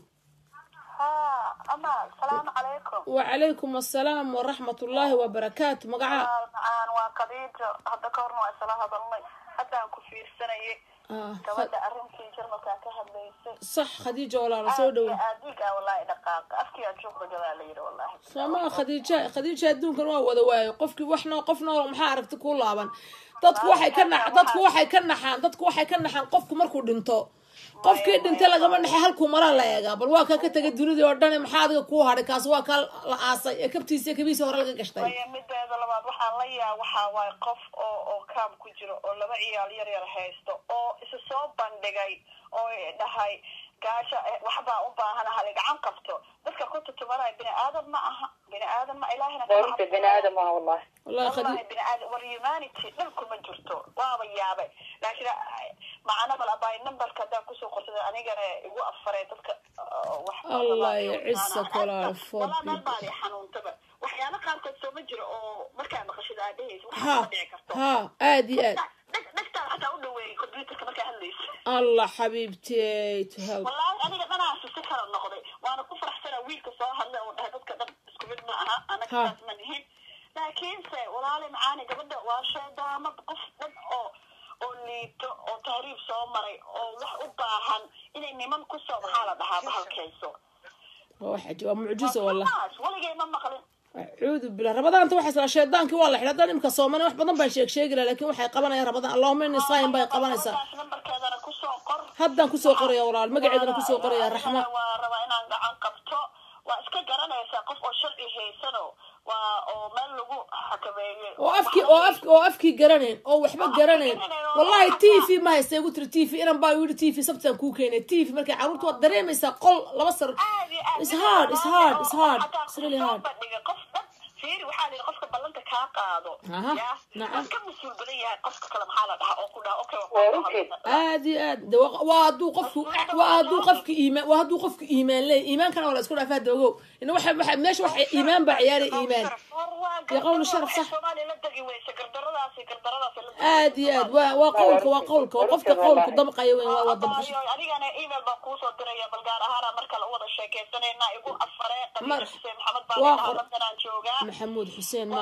S7: ها أما السلام عليكم
S1: وعليكم السلام ورحمة الله وبركاته مقعا
S7: معان وقضيت هذا كورنا وإسلا هذا الله حتى أنكو في السنة
S1: آه.
S7: كمان أرنكي جرمك كهبليسي
S1: صح خديجة ولا رسول دو
S7: أديك والله دقاق أفكي أشوف رجال ليرة والله
S1: سما خديجة خديجة adduunkan waa wada waayo qofkii waxna qofna maxaa aragti ku laaban dadku waxay ka nax dadku waxay ka naxaan dadku waxay ka naxaan qofku markuu dhinto qofkii dhintay lagama naxay halkuu maraa la eegaa bal waa kaa ka tegay dunidii oo dhan maxaa adiga kuu hadhay kaas waa kaa la aasay ee kabtiisa kabiisa hore laga gashtay
S7: maya mideeda labaad waxaan la yaa waxaa waaye qof oo oo kaam ku jiro oo laba ciyaal yar yar haysto oo isa soo bandhigay oo dhahay gaasha waxbaa u baahan hali gacan qabto dadka ku tutubanaya bini aadam ma aha bini aadam ma ilaahina kama
S6: horta bini aadam ah wallahi
S1: wallahi khadi
S7: wallahi bini aadam war humanity dhulku ma jirto waaba yaabay laakiin macana bal abaay numberka haddaan kusoo qorsada anigana igu afaray dadka uh, wax
S1: Allah yacizak walaal,
S7: walaa meel
S1: forbid.
S7: baadi xanuuntaba waxyaalo qaarkood soo ma jiro oo markaa maqashada aad dhehaysa
S1: ha
S7: waxaa dhici karto
S1: ha aad iyo aad
S7: Dheg- dhegtaan xataa u dhaweeyey computerka markaa hadlaysa
S1: allah xabiibtey to help
S7: wallaahi aniga dhanaasi si kala noqday waana ku faraxsana wiilka soo hadlay oo dhahay dadka dhan isku mid ma aha anaga
S1: Ha.
S7: saas ma nihin laakiinse walaali macaani gabadha waa shaydaamad qof dhan oo oo liito oo tahriib soo maray oo wax u baahan inay niman kusoo maxaa la dhahaa bahalkayso
S1: waa wax cajiib waa mucjiso wallah
S7: Taas, waligay ma maqlin
S1: acuudu billah rabadaanta waxay isla shaydaankii waa la xidhay haddaan imka soomani wax badan baan sheeg sheegi laha laakiin waxay qabanayaan rabadaan allahuma inni saayim bay qabanaysaa
S7: Gabadhaas nambarkeedana kusoo qor
S1: haddaan kusoo qoraya walaal magaceedana kusoo qoraya raxma
S7: waa rabaa inaan gacan qabto waa iska garanaysaa qof oo sharci haysano waa oo meel lagu xakameeyey
S1: oo afkii oo afki oo afkii garanayn oo waxba garanayn wallahi t v ma haysta igu tiri t v inan baa yidhi t v sabtaan kuu keenay t v markay carruurta waad dareemaysaa qol laba sar
S7: aad iyo aad
S1: It's hard, it's hard, it's hard.
S7: Xataa
S1: It's really
S7: soo
S1: hard.
S7: bandhiga qof dhan fiiri waxaa la yidhi qofka ballanta kaa qaado
S1: Aha,
S7: yaa
S1: nacam.
S7: waa ka mas-uul badan yahay qofka kale maxaa la dhahaa oo ku dhaha okay waa
S6: Waa
S7: ku
S6: runtii.
S7: hadlayna.
S1: aad iyo aad de waa waa hadduu qofku waa hadduu qofku iimaan waa hadduu qofku iimaan leeyahy iimaankana waa la isku dhaafaa dogow ina waxa waxa meesha waxa iimaan baa ciyaaraya iimaan
S7: War waa
S1: Ya qawlu
S7: gardaro
S1: sharaf,
S7: waxay
S1: sax.
S7: Soomaaliya la degi weyse gardaradaasi gardaradaasi la degi
S1: aad iyo aad waa waa qowlka waa qowlka waa qofka qowlka dabqaya weyn waa waa dabqasho
S7: Abaayo, anigana email baan kuusoo diraya bal gaar ahaana marka la wada sheekaysanayna igu afare
S1: Mar-
S7: qabiil xuseen maxamed baan
S1: waa
S7: dhahaa
S1: qor-
S7: London aan joogaa
S1: maxamuud xuseen maasha allah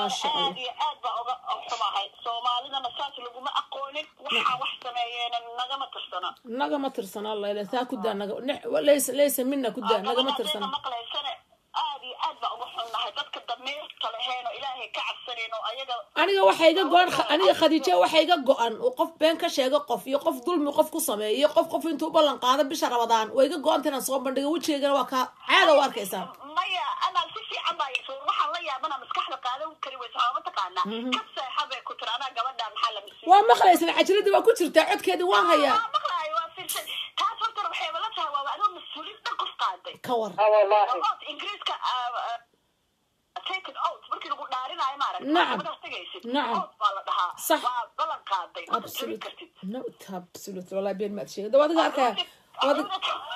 S7: aad iyo aad baa oga xumahay soomaalidana saas laguma aqoonin waxaa wax sameeyeena nagama tirsana
S1: nagama tirsana alla ila taa ku daa naga ne- laysa laysa mina ku daa nagama
S7: Gabadha
S1: tirsana
S7: haddayna maqlaysane aad iyo aad baa uga xunnahay dadka damiirka leheen oo ilaahay ka cabsanayn oo ayaga
S1: aniga waxaa iga go-an aniga khadiijo waxaa iga go-an oo qof been ka sheega qof iyo qof dulmi qof ku sameeya iyo qof qof intuu ballan qaado bisha rabadaan waa iga go-anta inaan soo bandhiga wejigeygana waa kaa caada u arkaysaa
S7: maya anaa si fiican baa yasuur waxaan la yaabana maskaxda qaadan kari weysa waa mataqaanaa ka seexa bay ku tiri anaa gabadhaan maxaa la misiin
S1: waa maqlaysan cajiradii waa ku jirtaa codkeedii waan hayaa
S7: waa maqlaayo waa fiirsan taas horta waxayba la tahay waaba adoo mas-uuliin dhan qof qaaday
S1: ka war
S6: ah wallahi
S7: waa ood ingiriiska take it out markii lagu dhaarinayo maaragta
S1: Nacam.
S7: gabadhaas tegaysid
S1: Nacam.
S7: ood baa la dhahaa
S1: Sax.
S7: waa ballan qaaday ma jebin
S1: absolute
S7: kartid
S1: no absolute wallahi been maad sheegay dawaadiga arkaya dawaadiga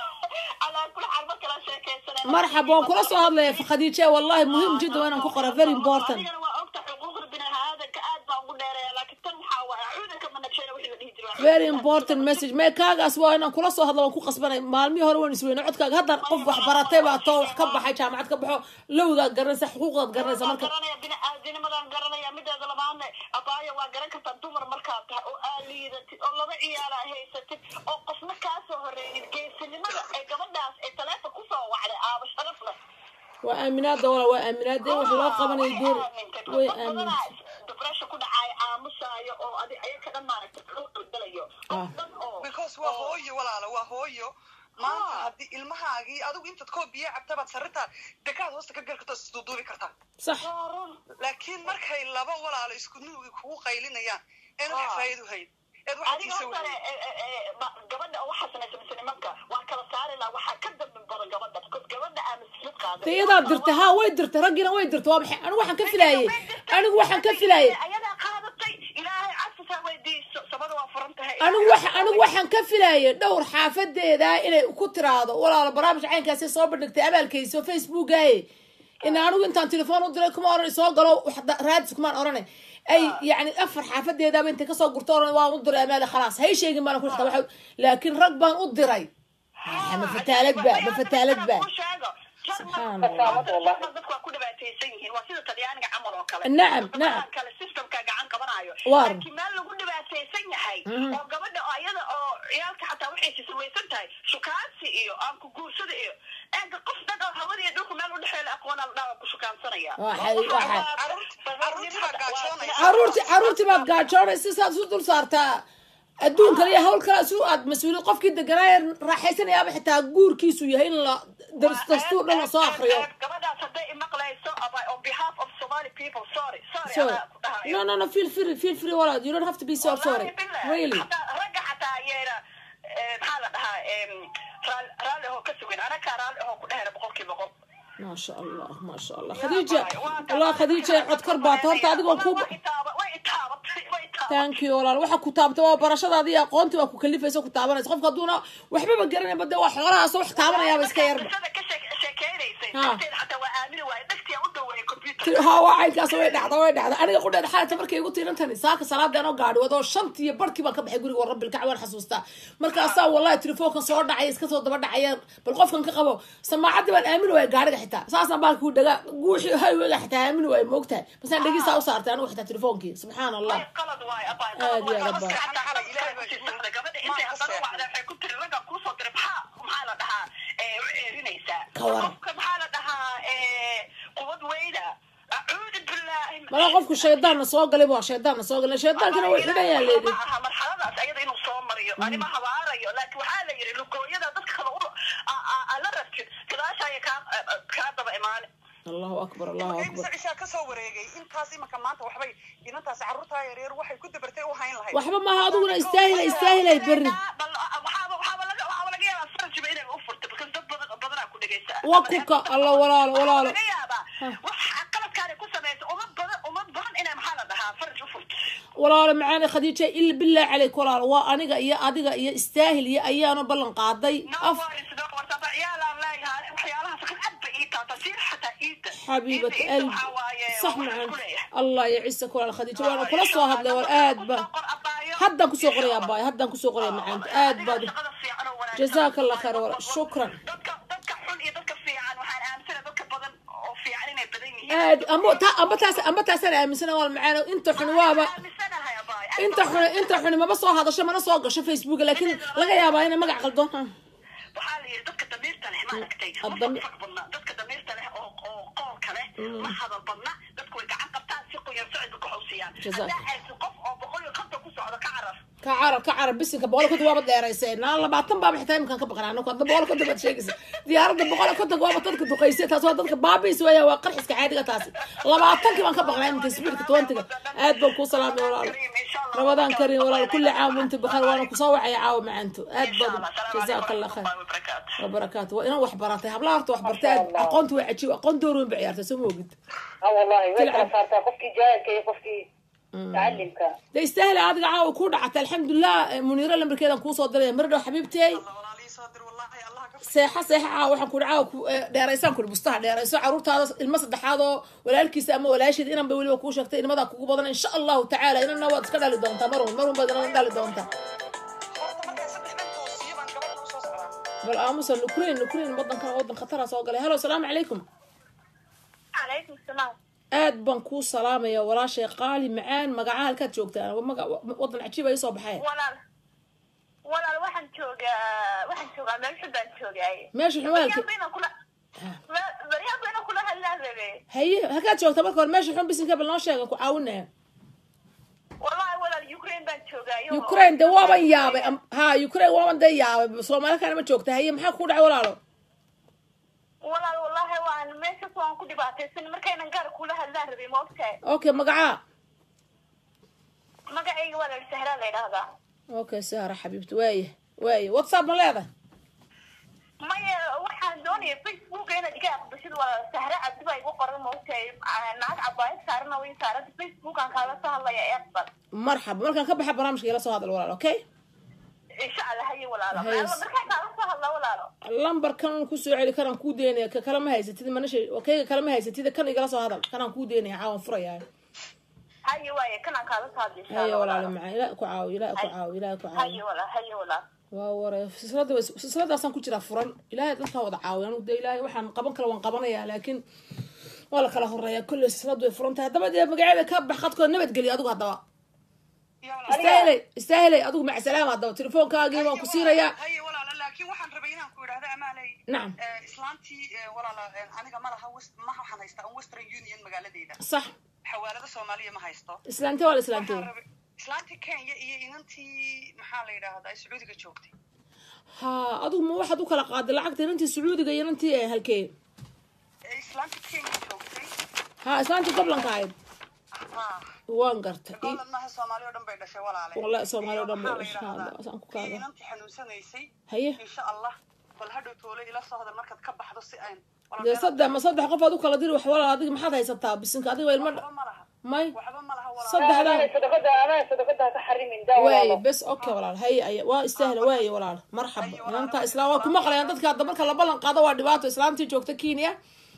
S7: calaa kuli xaal marka la sheekaysanay
S1: marxaba waan kula soo hadlaya khadiija wallahi muhiim jidda waa inaan ku qora very important
S7: adigana waa ogta xuquuqda biniaadanka aad baan ugu dheereeya laakiin tan waxaa waaya cuudanka manabsheena wixii la dhihi jiray
S1: very important message mee kaagaas waa inaan kula soo hadlo waan ku qasbanay maalmihii hore waan isweyne codkaaga hadda qof wax baratay baa too wax ka baxay jaamacad ka baxo lowgaad garanaysa xuquuqdaad garanaysa marka
S7: garanaya biniaadinimadaan garanaya mideeda labaadne abaayo waa garan kartaa dumar markaad tahay oo aa liidatid oo laba ciyaala haysatid oo qofna kaa soo horeynin geesinimada ee gabadhaas ee taleefon kusoo wacday aaba sharaf leh
S1: waa aaminaada wala waa aaminaada in wax loo qabanayo door way aamin
S7: depression ku dhacayo aamusaayo oo adi ayaka dhan maaragtay loo qalbalayo
S1: Ah.
S7: dhan oo
S3: because waa
S7: oo-
S3: hooyo walaalo waa hooyo maanta
S7: Ah.
S3: haddii ilmahaagii adigu intaad koo biyo cabtabaad sarrintaa dekaad hoosta ka gali kartaa isduuduubi kartaa
S1: sax
S7: waa run
S3: laakiin markay laba walaalo isku nuugi kugu qaylinayaan een wax
S7: Ah.
S3: faa'iido hayd eed waxaad
S7: adiga
S3: iisa
S7: hortane
S3: weyday
S7: gabadha oo waxaa samaysa mise nimanka waa kala saari laha waxaa ka dambi badan gabadha because gabadha aa mas-uuliyad qaaday
S1: de iyadaa dirtay haa way dirtay raggiina way dirtay waa maxay anigu waxaan ka filaayey anigu waxaan ka filaayey
S7: ayadaa qaadatay ilaahay cafisaa weydiiso sabada waa furan tahay
S1: anigu wax anigu waxaan ka filaayay dhowr xaafadeeda inay ku tiraado walaalo barnaamij caynkaasi soo bandhigtay abaalkayso facebookaye in anigu intaan telefoon u diray kuma oranay soo galo wax da- raadis kumaan oranay ay yani afar xaafadeedaba intay kasoo gurto oran waan u diray amaale khalaas hay sheegin baan ku xita waxa laakiin rag baan u diray Ah, ma fataalad ba ma fataalad ba Subxaan Allah.
S7: dadku waa ku dhibaataysan yihiin waa sida talyaaniga camal oo kale
S1: Nacam,
S7: Wadamadan
S1: nacam.
S7: kale systemka gacan qabanayo
S1: Waar.
S7: laakiin meel lagu dhibaataysan yahay
S1: Mhm.
S7: oo gabadha oo iyada oo ciyaalka xataa waxay sisamaysan tahay shukaansi iyo aan ku guursada iyo eega qof dad oo hawada iyo dhulku meel udhexeeya la aqoonaa la dhawa ku shukaansanaya
S1: Waxay- waxay-
S3: Carruurtii baa gaajoonaysa.
S1: caruurti caruurtii baad gaajoonaysa saad isu dul saartaa adduunkan iyo hawl kale isu aad mas-uuliyad qofkii deganaaye raaxaysanayaaba xitaa guurkiisu yahay in la dars- dastuur dhan lasoo akriyo
S7: gabadhaas hadday imaqlayso aba- on behalf of somali people sorry sorry
S1: so
S7: anaa ku dhahayo.
S1: no no no feel free feel free walaad you don't have to be so sorry
S7: Wallahi billah.
S1: really
S7: Hataa ragga xataa yeena eh, maxaa la dhahaa em, raal- raalli ahoo ka sugan anakaa raalli ahoo ku dhehena boqolkiiba boqol
S1: ما شاء الله ما شاء الله خديجة والله خديجة عد كربات هورتا adigo ku
S7: way itaabatay way itaabatay
S1: thank you walaal waxa ku taabtay waa barashadaadii aqoontii waa ku kalifaysa ku taabanaysa qofka hadduuna waxbaba garanay bade waa xoolahaas wax taabanayaaba iska yarba
S7: qisada ka sheek- sheekeynaysay
S1: Ha.
S7: darteeda xataa waa aamini waaye dhagtiya u dhaweeyay computer
S1: ha waa caynkaas way dhacda way dhacda aniga qudheed xaalata markay igu tiirantani saaka salaadeen oo gaadhi wado shantii iyo barkii baan ka baxay guriga rabbil kac waan xasuustaa markaasaa wallahi telefoonkan soo dhacay iska soo daba dhacayeen bal qofkan ka qabo samaacaddii baan aamini waaya gaadhiga xitaa saasaan baan kuu dhagaa guuxii highwayga xitaa aamini waaya moogtahay basaan dhegiisaa u saartay anigu xitaa telefoonkii subxaan allah
S7: qalad waaye abaa
S1: Aad iyo aad baa.
S7: gabadha intay haddana wacda waxay ku tiri ragga kuusoo diray maxaa maxaa la dhahaa eh, u ceerinaysaa
S1: Ka waran.
S7: qofka maxaa la dhahaa eh, qubad weyda acuudu bilaahi
S1: malaa qofku shaydaanna soo galay waa shaydaanna soo galay shaydaankina way xidhan yaa leedhi
S7: ma aha marxaladaas ayada inuu soo mariyo anima habaarayo laakiin waxaa la yidhi lugooyada dadka kale u- a- a- a la rabtid gadaashaaya kaa kaa daba imaane
S1: allahu akbar allahu
S3: imse
S1: akbar
S3: cishaa ka soo wareegay intaas imaka maanta waxbay inantaas carruurtaa yaryar waxay ku dabartay u hayn lahayd
S1: waxba maaha adiguna istaahila istaahilay berri
S7: bal waxaaba waxaaba laga waxaaba laga yaabaa farjiba inay u furto because dad badan badanaa ku dhegeysta
S1: waa kuka alla walaalo walaalo
S7: laga yaabaa wax qaladkaani ku samaysa umad badan umad badan inay maxaa la dhahaa farj u furto
S1: walaalo macaani khadiija ila bilaahi caleyk walaalo waa aniga iyo adiga iyo istaahil iyo ayaanu ballan qaaday
S7: no
S1: af
S7: worries no worries aba ciyaalaan leeyahay waxyaalahaas kan aad bay ii taata siir xataa iida
S1: xabiibat
S7: Iida- iida
S1: qalbi
S7: waxaa waaye
S1: sax
S7: waxaan
S1: macaan
S7: ku leeyahay.
S1: allah yacisaka walaal khadiija waana kula soo hadlay wal aad ba haddaan kusoo qoraya abaay haddaan kusoo qoraya macaanta aad baad jazaaka allah khayr walaal shukran
S7: dadka dadka xun iyo dadka fiican waxaan aaminsanahay dadka badan oo fiican inay badan yihiin
S1: aad amba ta amba taas amba taasaan aaminsana waa macaan inta xuni waaba
S7: aaminsanahay abaay
S1: inta xuni inta xuni maba soo hadasho mana soo gasho facebook laakiin laga yaabaa inay magac qaldoon ha
S7: waxaa la yidhi dadka damiirta leh ma aragtay ma
S1: Adami-
S7: fag badna dadka damiirta leh oo oo qoolka leh ma hadal badna dadku way gacan qabtaan si qoyan socodka ku xawsiyaan
S1: Jazaak.
S7: haddaa haysi qof oo boqol iyo konton ku socdo ka carar
S1: ka carab ka carab bisinka boqol konton waaba dheeraysay naa labaatan baaba xitaa iminkaan ka baqnaa anaku hadda boqol konton baad sheegaysa diyaaradda boqol konton waaba dadka duqaysay taas waa dadka baabiis weeya waa qarxiska caadiga taasi labaatankii baan ka baqnaa iminka speedka twentyga aad baan kuu salaamay walaalo rabadaan karim walaalo kulli caam inta bakhaar waana kusoo wacaya caawa macaanto aad badan jazaaka allah khayr wabarakaatu waa inaan wax baratay hablaha horta wax bartay aad aqoonta waa cajiib aqoon door weyn ba ciyaartay soo ma ogid
S6: ha wallahi way
S1: Tilcab.
S6: kala saartaa qofkii jaahilka iyo qofkii mutacalimka
S1: de istaahil adiga caawa kuu dhacatay alxamdulilah muniiro lambarkeedan kuusoo diraya mar dhow xabiibtey
S3: walaalii soo dir wallahi allah ka
S1: seexa seexa caawa waxaan kuhi caawa ku- eh, dheeraysaan kuhi bustaha dheerayso caruurtaada ilmo saddexaad oo walaalkiisa ama walaasheed inan bay weliba kuu sheegtay inamadaa kugu badan insha allahu tacaala inana waad iska dhali doontaa marun marun baad inana dhali doontaa
S3: horta markaa saddex dhan toosiyo baan gabadha usoo socdaa
S1: bal aamusa ukraine ukraine wadankan wadan khatara soo galay halo salaamu calaykum
S7: calaykum salaam
S1: aad baan kuu salaamaya walaashay qaali macaan magaca halkaad joogtaa maga wadan cajiib ay soo baxay
S7: walaal walaal waxaan joogaa waxaan joogaa meel xun baan joogaay
S1: meesha xumaalka
S7: baryaanba inaan kula baryaanba inaan kula hadlaan rabe
S1: haye halkaad joogta marka hore meesha xun bisinka bal noo sheega ku caawinaya
S7: wallahi walaal ukraine baan joogaayo
S1: ukraine de waaban yaabay am- ha ukraine waaban dee yaabay soomaali kana ma joogta haye maxaa ku dhacay walaalo
S7: walaal wallahi waan meeshaas waan ku dhibaataysan markaynan gaar kula hadlaan rabay ma ogtahay
S1: okay magacaa
S7: magacayga walaal sahraa la yidhaahdaa
S1: okay sahra xabiibti waaya waaya whatsapp ma leedahay
S7: maya waxaan doonaya facebooka inaad iga aqbashid walaal sahra cabdi baa igu qoran ma ogtahay naag cabaayad saarana way saaranta facebookaan kaala soo hadlaya ee aqbal
S1: marxaba markaan ka baxa barnaamijka ila soo hadal walaalo okay
S7: insha allah haye walaalo
S1: Haye.
S7: markaa kaala soo hadla walaalo
S1: lambarkan kusoo celi kanaan kuu deynaya ka kale ma haysatid manasha kayga kale ma haysatid kan igala soo hadal kanaan kuu deynaya caawan furaya
S7: haye waaye kanaan kaala soo hadla insha
S1: haye
S7: allah
S1: walaalo
S7: walaalo
S1: macaan ilaah ku caawi ilaah ku caawi ilaah ku
S7: haye
S1: caawi
S7: walaal haye walaal
S1: waa ware silsilada way- silsiladaasaan ku jiraa furan ilaahay dadkaan wada caawiya anu de ilaahay waxaan qaban kale waan qabanaya laakiin waa la kala horeeya kolley silsiladu way furan tahay haddaba dee magaceeda ka bax qadkooda nabadgeliya adigu haddaba
S3: iyo walaal
S1: istaahilay istaahilay adigu macsalaam haddaba telefoonkaagii waan ku siinayaa
S3: haye walaala laakiin waxaan rabay inaan ku idhaahdo amaaley
S1: nacam
S3: eh, islaantii eh, walaala eh, aniga ma laha west- ma waxaan haystaa un western union magaaladeeda
S1: sax
S3: xawaalada soomaaliya ma haysto
S1: islaante waa la islaantay
S3: waxaan rabay islaantii kenya iyo inantii maxaa la yidhaahdaa sacuudiga joogtay
S1: ha adigu ma waxaad u kala qaaday lacagta inantii sacuudiga iyo inantii eh, halkee
S3: Eh, islaantii kenya joogtay
S1: ha islaantii goblanka ahayd
S3: ha
S1: waan gartay I-
S3: golan maaha soomaali oo dhan bay dhashay walaale
S1: Wallahi Soomaali oo dhan bay
S3: Iyo
S1: dhashay,
S3: maxaa la
S1: Allah,
S3: yidhaahdaa,
S1: saan ku kaaga.
S3: iyo inantii xanuunsanaysay
S1: haye
S3: insha allah bal hadhow toole ila soo hadal markaad ka baxdo si aan
S1: dee saddex ma saddex qof aad u kala diri wax walaal adiga maxaad haysataa bisinka adiga waa ilmo dha-
S3: waxba ma laha
S1: may
S3: waxba ma laha walaale
S1: saddexdan
S6: amaana sadaqada amaana sadaqada ha ka xarimin daa
S1: waaye
S6: walaalo
S1: bes okay walaal haye aya waa istaahla waaye walaal marxaba inanta islaam waa ku maqlayaan dadka hadda marka la ballan qaado waa dhibaato islaamtii joogta kenya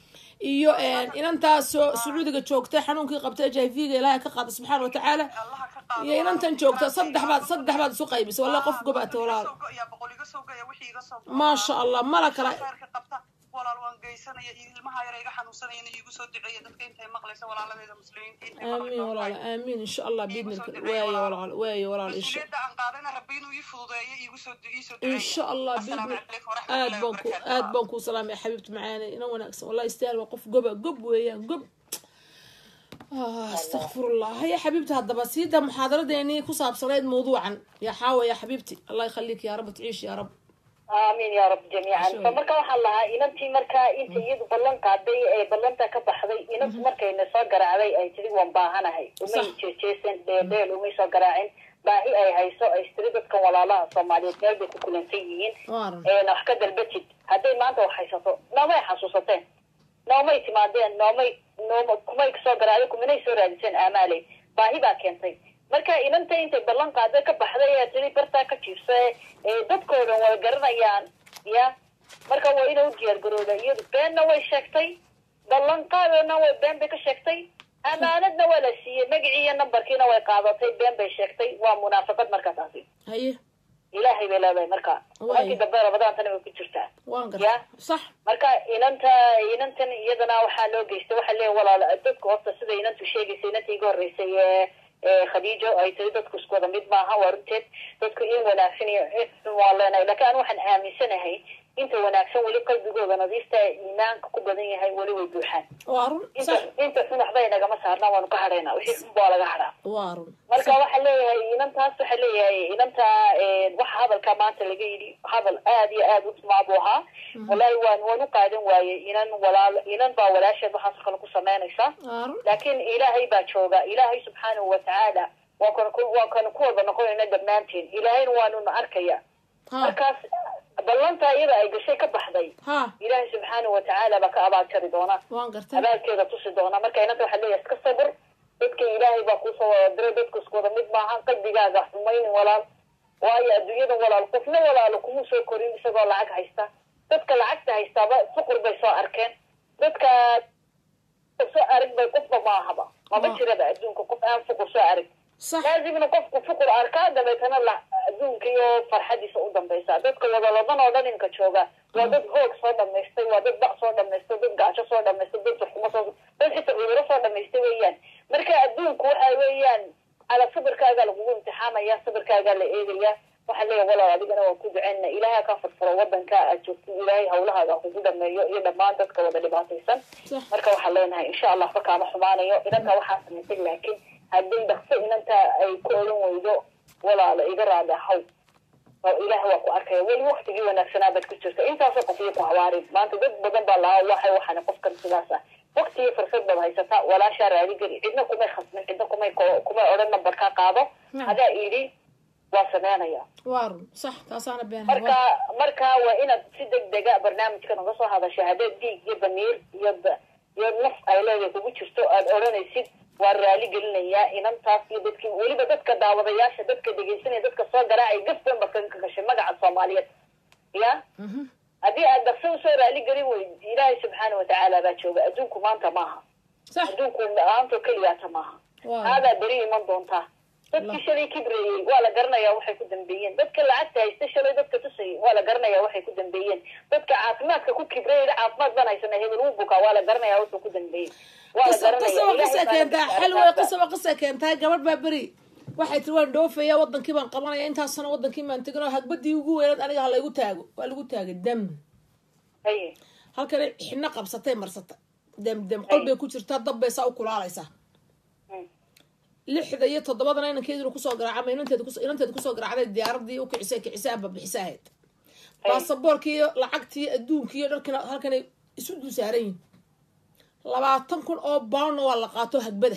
S1: iyo inantaas soo sacuudiga joogta xanuunkii qabta h i v ga ilaahay ka qaada subxaana watacaala
S3: allaha ka qaado
S1: iyo inantan joogta saddex baad saddex baad isu qaybisa wallahi qof gobaata walaal
S3: yaa boqol iga soo gaya wixii iga soo
S1: maasha allah mala kala
S3: khayrka qabta walaal waan geysanaya iyo ilmaha yar iga xanuunsanayana iigu soo duceeya dadka intay maqlaysa walaaladeeda muslimiinta intay
S1: aamiin walaal aamiin insha allah biidnika waaye walaal waaye walaal insha
S3: mas-uuliyadda aan qaadana rabbi inuu ii fududeeyo iigu soo ii soo
S1: إن شاء الله
S3: السلام
S1: بإذن
S3: عليكم ورحمة
S1: آد
S3: الله
S1: بانكو
S3: وبركاته
S1: آد بانكو سلام يا حبيبتي معانا إنا وناكسن والله يستاهل وقف قبة قب ويا قب آه استغفر الله هيا حبيبتي هذا بس هيدا محاضرة ديني كصاب صريد موضوعا يا حاوة يا حبيبتي الله يخليك يا رب تعيش يا رب
S6: aamiin ya rab jamiican
S1: Sure.
S6: fa marka waxaan lahaa inantii markaa inta iyadu ballan qaaday ee ballanta ka baxday inantu markayna soo garaacday ay tiri waan baahanahay umay
S1: Sax.
S6: jeejeesan dheedheel umay soo garaacin baahi ay hayso ay tiri dadkan walaalaha soomaaliyeed meel bay ku kulansan yihiin
S1: وارن
S6: eena wax ka dalbatid hadday maanta wax haysato noomay xasuusateen noomay timaadeen noomay nooma kumay soo garaacday kumanay soo raadiseen aamaaley baahi baa keentay marka inanta intay ballan qaada ka baxday ee tiri bartaa ka jiifsa ee dadkoodan way garanayaan ya marka waa inay u diyaar garooda iyadu beenna way sheegtay ballan qaadona way been bay ka sheegtay amaanadna waa la siiyey magacii iyo nambarkiina way qaadatay been bay sheegtay waa munaafaqad marka taasi
S1: هيا
S6: ilaahay bay leedahay marka
S1: Waay.
S6: markii dambe ramadaantana way ku jirtaa
S1: waan
S6: Ya.
S1: garta sax
S6: marka inanta inantan iyadana waxaa loo geystay waxaa leeyahay walaal dadku horta sida inantu sheegaysa inanta iga horreysay ee ee khadiijo ay tiri dadku isku wada mid maaha waa runteed dadku in wanaagsan iyo in xun waa leenahay laakiin anu waxaan aaminsanahay inta wanaagsan weli qalbigooda nadiifta ee iimaanka ku badan yahay weli way buuxaan
S1: waa run
S6: inta
S1: sax
S6: inta xun waxba inagama saarnaa waanu ka hadhaynaa wixii xun baa laga hadhaa
S1: waa run
S6: marka waxaa leeyahay inantaas waxaa leeyahay inanta waxa hadalka maanta laga yidhi hadal aad iyo aad u xumaa buu ahaa wallahi waan waan u qaadan waayey inan walaal inan baa walaasheed waxaas kale ku samaynaysa
S1: waa run
S6: laakiin ilaahay baa jooga ilaahay subxaanahu watacaala waa kan ku waa kan ku wada noqonayna dhammaanteen ilaahayna waanuna arkaya
S1: ha
S6: markaas ballanta iyada ay gashay ka baxday
S1: ha
S6: ilaahay subxaanahu watacaala baa ka abaajari doona
S1: waan garta
S6: abaalkeeda tusi doona marka inanta waxaa leeyahay iska sabir dadka ilaahay baa kuusoo wada diray dadku isku wada mid maaha qalbigaaga xumaynin walaal waayo adduunyada walaal qofna walaalo kuma soo korin isagoo lacag haysta dadka lacagta haystaaba fuqur bay soo arkeen dadka soo arag bay qofba maahaba maba
S1: Ah.
S6: jiraba adduunka qof aan fuqur soo arag
S1: sax
S6: laazimna qofku fuqur arkaa dabeetana la adduunka iyo farxadiisa u dambaysa dadka wadaladan oo dhan inka jooga waa dad hoog soo dhamaystay waa dad bac soo dhamaystay dad gaajo soo dhamaystay dad xukumo soo dad xitaa cuduro soo dhamaystay weeyaan marka adduunku waxa weeyaan ala sabirkaagaa lagugu imtixaamaya sabirkaagaa la eegaya waxaa leeyahay walaal adigana waa ku duceyna ilaahay ka furfuro wadanka aad joogto ilaahay hawlahaaga kugu dhameeyo iyo dhammaan dadka wada dhibaataysan
S1: sax
S6: marka waxaan leenahay insha allah waxba kaama xumaanayo inanta waxaa samaysay laakiin hadday dhaqso inanta ay ku odhan weydo walaala iga raadi ahaw oo ilaah waa ku arkaya weli waktigii wanaagsanaa baad ku jirta intaasoo qof iyo ku hawaarin maanta dad badan baa lahaa waxay waxaana qofkan sidaas ah wakti iyo fursad baad haysataa walaashaa raadi geli cidna kumay khasmin cidna kumay ko- kumay odhan nambar kaa qaado
S1: Naam.
S6: hadaa idhi waa sameynaya
S1: waa run sax taasaana been
S6: marka marka waa inaad si degdega barnaamijka naga soo hadasha haddaad dhiig iyo damiir iyo da- iyo naf ay leedahay kugu jirto aad odhanaysid waa raali gelinayaa inantaas iyo dadkii weliba dadka daawadayaasha dadka dhegaysanaya dadka soo garaacay gafban ba kan ka gashay magaca soomaaliyeed ya
S1: Mhm.
S6: haddii aad dhaqso usoo raali gelin weyd ilaahay subxaana watacaala baa jooga adduunku maanta maaha
S1: sax
S6: adduunku maanta keliyaata maaha
S1: waa
S6: aadaa beri iman doontaa dadkii shalay kibrayey waa la garanayaa waxay ku dambeeyeen dadka lacagta haysta shalay dadka tusayay waa la garanayaa waxay ku dambeeyeen dadka caafimaadka ku kibrayay caafimaad baan haysana hebel wuu bukaa waa la garanayaa wuxuu ku dambeeyey waa la
S1: qisa
S6: garanayaa
S1: qisa
S6: Ilaahay
S1: qisa
S6: baana
S1: keentaa
S6: bishaaro
S1: xal wey
S6: qaata.
S1: qisa qisa keentaa gabadh baa beri waxay tiri waan dhoofaya wadankii baan qabanaya intaasna wadankii baan tegin oo hagbadii ugu weynaad aniga ha laygu taago waa lagu taagay dam
S6: Haye.
S1: halkana xidhno qabsatay marsata dem dem qol bay ku jirtaa dab bay saa u kulaalaysaa
S6: Mm.
S1: lixda iyo toddobadana inankeeduna kusoo garaaca ama inanteeda kus- inanteeda kusoo garaacday diyaaradii u kicisay kicisay amba bixisa ahayd baasaboorkii iyo lacagtii adduunkii iyo dharkina halkanay isu dul saaran yihin labaatan kun oo baanna waa la qaato hagbada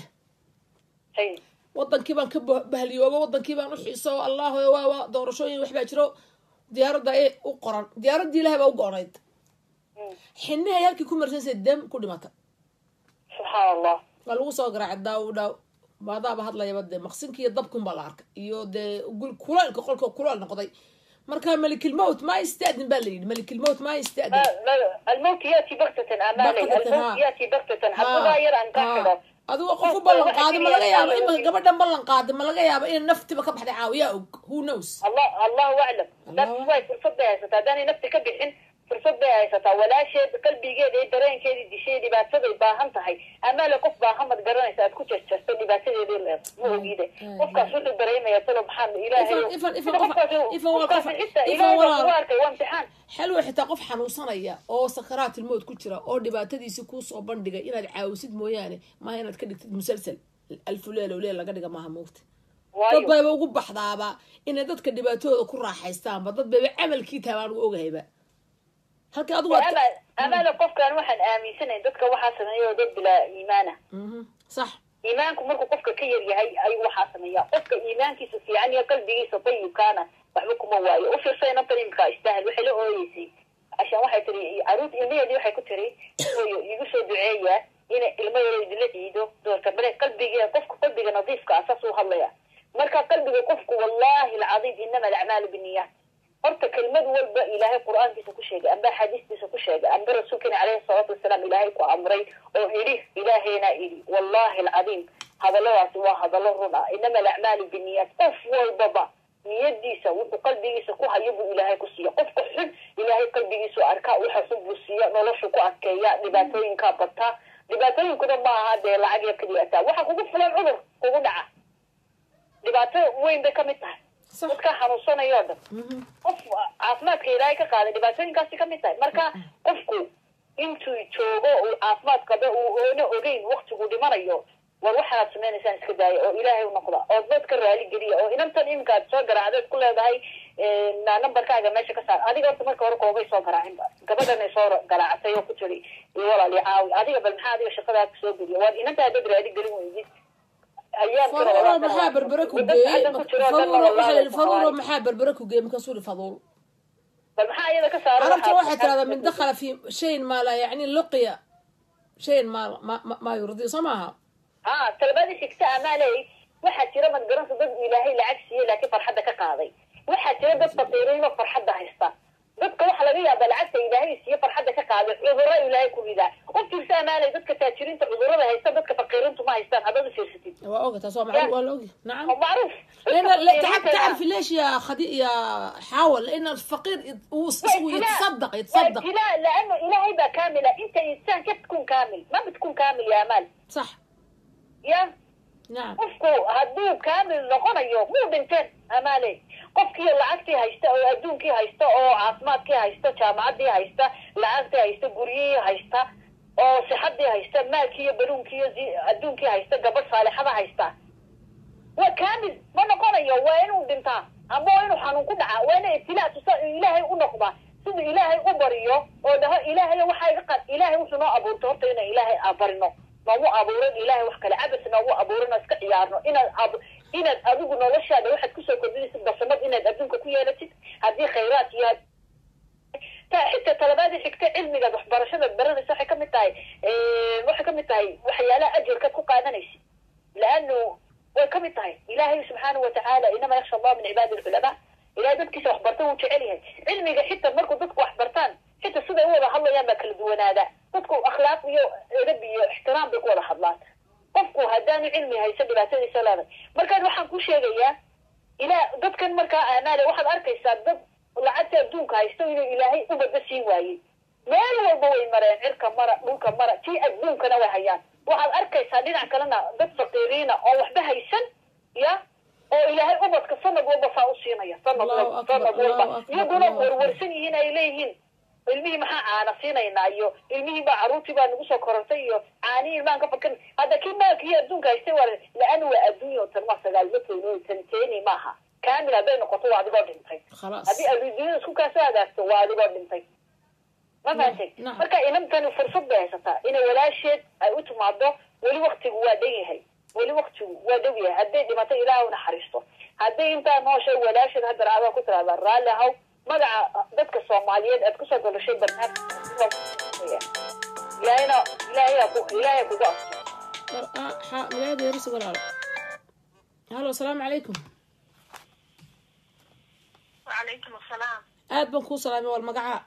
S6: Haye.
S1: wadankii baan ka bah- bahliyooba wadankii baan u xiiso allahu waa waa doorashooyin waxbaa jiro diyaaradda ay u qoran diyaaraddii ilahay baa u go-onayd
S6: Mm.
S1: xinahay halkii ku marsansa dam ku dhimata
S6: subxaan allah
S1: waa lagu soo garaacay daaw dhaaw maadaaba hadlayaba dee maqsinkii iyo dabkunbaa la arkay iyo dee gul- kulaylka qolka kulaal noqday marka malikilmowt ma istaadin baa la yidhi malikilmowt ma istaadin
S6: Ma- ma- الموت ياتي بغتة امالي
S1: بغتة،
S6: الموت
S1: ها.
S6: ياتي بغتة حبوها يرى ان تحضر
S1: adigoo qof u ballan qaaday ma laga yaabo imika gabadhan ballan qaaday ma laga yaabo in naftiba ka baxday caawiyaa og who knows
S6: الله الله اعلم
S1: الله
S6: that's why فرصد bay haysataa haddaanay nafti ka bixin fursad bay haysataa walaasheed qalbigeeda iyo dareenkeeda dishay dhibaataday baahan tahay amaale qof baahamad garanaysa aad ku jarjarto dhibaatadeedii leed ma ogiide qofkaas wuxuu dareemaya talo maxaa ilaahay
S1: Ifan- ifan- ifan
S6: Sida
S1: qof-
S6: qofkaas-
S1: ifan waa
S6: qofkaas
S1: qof-
S6: xitaa
S1: ifan
S6: ilaahay baa
S1: walaal.
S6: kugu arkay waa imtixaan
S1: xalwa xitaa qof xanuunsanaya oo sakaraatilmood ku jira oo dhibaatadiisi kuusoo bandhigay inaad caawisid mooyaane maaha inaad ka dhigtid musalsal alfuleel oo leel laga dhiga maaha moogta dad
S6: waayo
S1: bayba ugu baxdaaba inay dadka dhibaatooda ku raaxaystaanba dad bayba camalkii tahay baan ugu ogahayba halka adigu aad ka-
S6: Ama- amaale qofkan waxaan aaminsanayn dadka waxaa sameeya oo dad bilaa iimaana
S1: Mhm. sax
S6: iimaanku markuu qofka ka yar yahay ayuu waxaa sameeya qofka iimaankiisa fiican iyo qalbigiisa tayibkaana waxba kuma waayo u fiirsa inantan imika istaahil waxay la ooyeysay ashaan waxay tiri caruurt ilmaheedii waxay ku tiri hooyo igu soo duceeya ina ilmo yaro idila ciido doorka bale qalbiga qofka qalbiga nadiifka ah saas u hadlaya marka qalbiga qofku wallahi alcadiim inama alacmaalu biniyaat horta kelmad walba ilaahay qur-aankiisa ku sheegay amba axaadiistiisa ku sheegay amba rasuulkeena caleyhi salaatu wasalaam ilaahay ku amray oo idhi ilaahayna idhi wallahi alcadiim hadalladaasi waa hadallo run ah inama alacmaalu biniyaat qof walbaba niyadiisa wuxuu qalbigiisa ku hayo buu ilaahay ku siiya qofka xun ilaahay qalbigiisu arkaa waxaasu buu siiya noloshu ku adkeeya dhibaatooyinkaa bataa dhibaatooyinkuna ma aha dee lacag iyo keliyataa waxa kugu filan cudur kugu dhaca dhibaato weyn bay kamid tahay
S1: صح
S6: dadka xanuunsanaya oo dhan
S1: مهم.
S6: qof caafimaadka ilaahay ka qaaday dhibaatooyinkaasi kamid tahay marka qofku intuu joogo uu caafimaad qaba uu oona ogeyn waktigu dhimanayo war waxaad sameynaysaan iska daaya oo ilaahay u noqda oo dadka raali geliya oo inantan iminka aad soo garaacdeed ku leedahay na nambarkaaga meesha ka saar adiga horta marka hore koobay soo garaacinba gabadhanay soo garaacatay oo ku tiri iyo walaali caawi adiga bal maxaa adiga shaqadaa kusoo geliya waad inantaa dad raali gelin weydid ayaan tiro
S1: faduulo
S6: walaal
S1: maxaa berbere ku
S6: Dad
S1: geeyey
S6: hadda ku jiro oo dhan
S1: faduulo
S6: walaal
S1: waxaa faduulo
S6: walaal.
S1: maxaa berbere ku geeyey markaasuu yihi faduul
S6: bal maxaa iyada ka saara
S1: carabta
S6: waxaad-
S1: waxay tirahdaa min dakhala fi shayin maa laa yacni luqiya shayin maa ma- ma- maa yurdi soo maaha
S6: ها talabadii xigta amaaley waxaa jira madgaransa dad ilaahay lacag siiyey laakiin farxadda ka qaaday waxaa jira dad faqiiriinoo farxadda haysta dadka waxaa laga yaabaa lacagta ilaahay siiye farxadda ka qaaday cudurro ilaahay ku ridaa u fiirsa amaaley dadka taajiriinta cudurrada haysta dadka faqiiriintu ma haystaan haddaad u fiirsatid
S1: waa oga taas waa macruuf waa la ogi nacam
S6: oo macruuf
S1: لان لا تعرف تعرف ليش يا خدي يا حاول لان الفقير يت- هو هو يتصدق يتصدق
S6: لا لانه الهي بقى كامله انت انسان كيف تكون كامل ما بتكون كامل يا امال
S1: صح
S6: يا
S1: نعم
S6: qofku hadduu kaamil noqonayo muu dhinteen amaale qofkii lacagtii haysta oo adduunkii haysta oo caafimaadkii haysta jaamacadii haysta lacagtii haysta guryihii haysta oo sixadii haysta maalkii iyo baruunkii iyo zi- adduunkii haysta gabadh saalixada haysta waa kaamil ma noqonayo waa inuu dhintaa ama waa inuu xanuun ku dhacaa waa ina ibtilaa tusa ilaahay u noqdaa siduu ilaahay u bariyo oo dhaho ilaahay waxaa iga qad ilaahay wuxuu noo abuurtay horta inaan ilaahay abarino noomu abuuran ilaahay wax kale cabas noogu abuuran oo iska ciyaarno inaad ab inaad adigu noloshaada waxaad kusoo kordhinaysid basamad inaad adduunka ku yeelatid haddii khayraad iyo ta xitaa talabaadii xigta cilmigaad waxbarashadaad baranaysa waxay kamid tahay waxay kamid tahay waxyaalaha ajarkaad ku qaadanaysid laanu way kamid tahay ilaahay subxaana watacaala inama yaksha allah min cibaadi lculamaa ilahay dadkiisa waxbarta wuu jecel yahay cilmiga xitaa markuu dadku waxbartaan xitaa siday u wada hadlayaan baa kala duwanaada dadku akhlaaq iyo edab iyo ixtiraam bay ku wada hadlaan qofku haddaanu cilmi hayso dhibaatadiisa leedahay markaan waxaan ku sheegayaa ilaa dadkan markaa aamaale waxaad arkaysaa dad lacagta adduunka haysto inuu ilaahay ubadda siin waayey meel walba way mareen cirka mara dhulka mara tii adduunkana way hayaan waxaad arkaysaa dhinac kalena dad faqiiriina oo waxba haysan ya oo ilaahay ubadka sanad walba saa u siinaya sanad
S1: Allahu
S6: walba
S1: akbar,
S6: sanad
S1: Allahu
S6: walba
S1: akbar,
S6: iyaguna
S1: Allahu akbar.
S6: warwarsan yihiin ay leeyihiin ilmihii maxaa caana siinaynaa iyo ilmihii baa caruurtii baa nagu soo korortay iyo caanihii ilmaan ka fakan hadda kii maalka iyo adduunka haystay waa la-an waa adduunya oo tan waa sagaalma keeno tan teeni maaha kaamil hadday noqoto waa adigoo dhintay
S1: خلاص
S6: haddii adduunyada isku kaasoo hagaagto waa adigoo dhintay ma fahamtay
S1: nacam.
S6: marka inantani fursad bay haysataa inay walaasheed ay u timaado weli waktigu waa dhan yahay weli waktigu waa dhow yahay hadday dhimato ilaah u naxariisto hadday intaa nooshay walaasheed haddana adaa ku tiraahdaa raalli ahaw magaca dadka soomaaliyeed aad kusoo dolashay barnaamij ilaahayna ilaahay ku ilaahay kugu asto
S1: مقعد يا رسول الله هلا السلام عليكم
S7: وعليكم السلام
S1: aad baan kuu salaamay wal magaca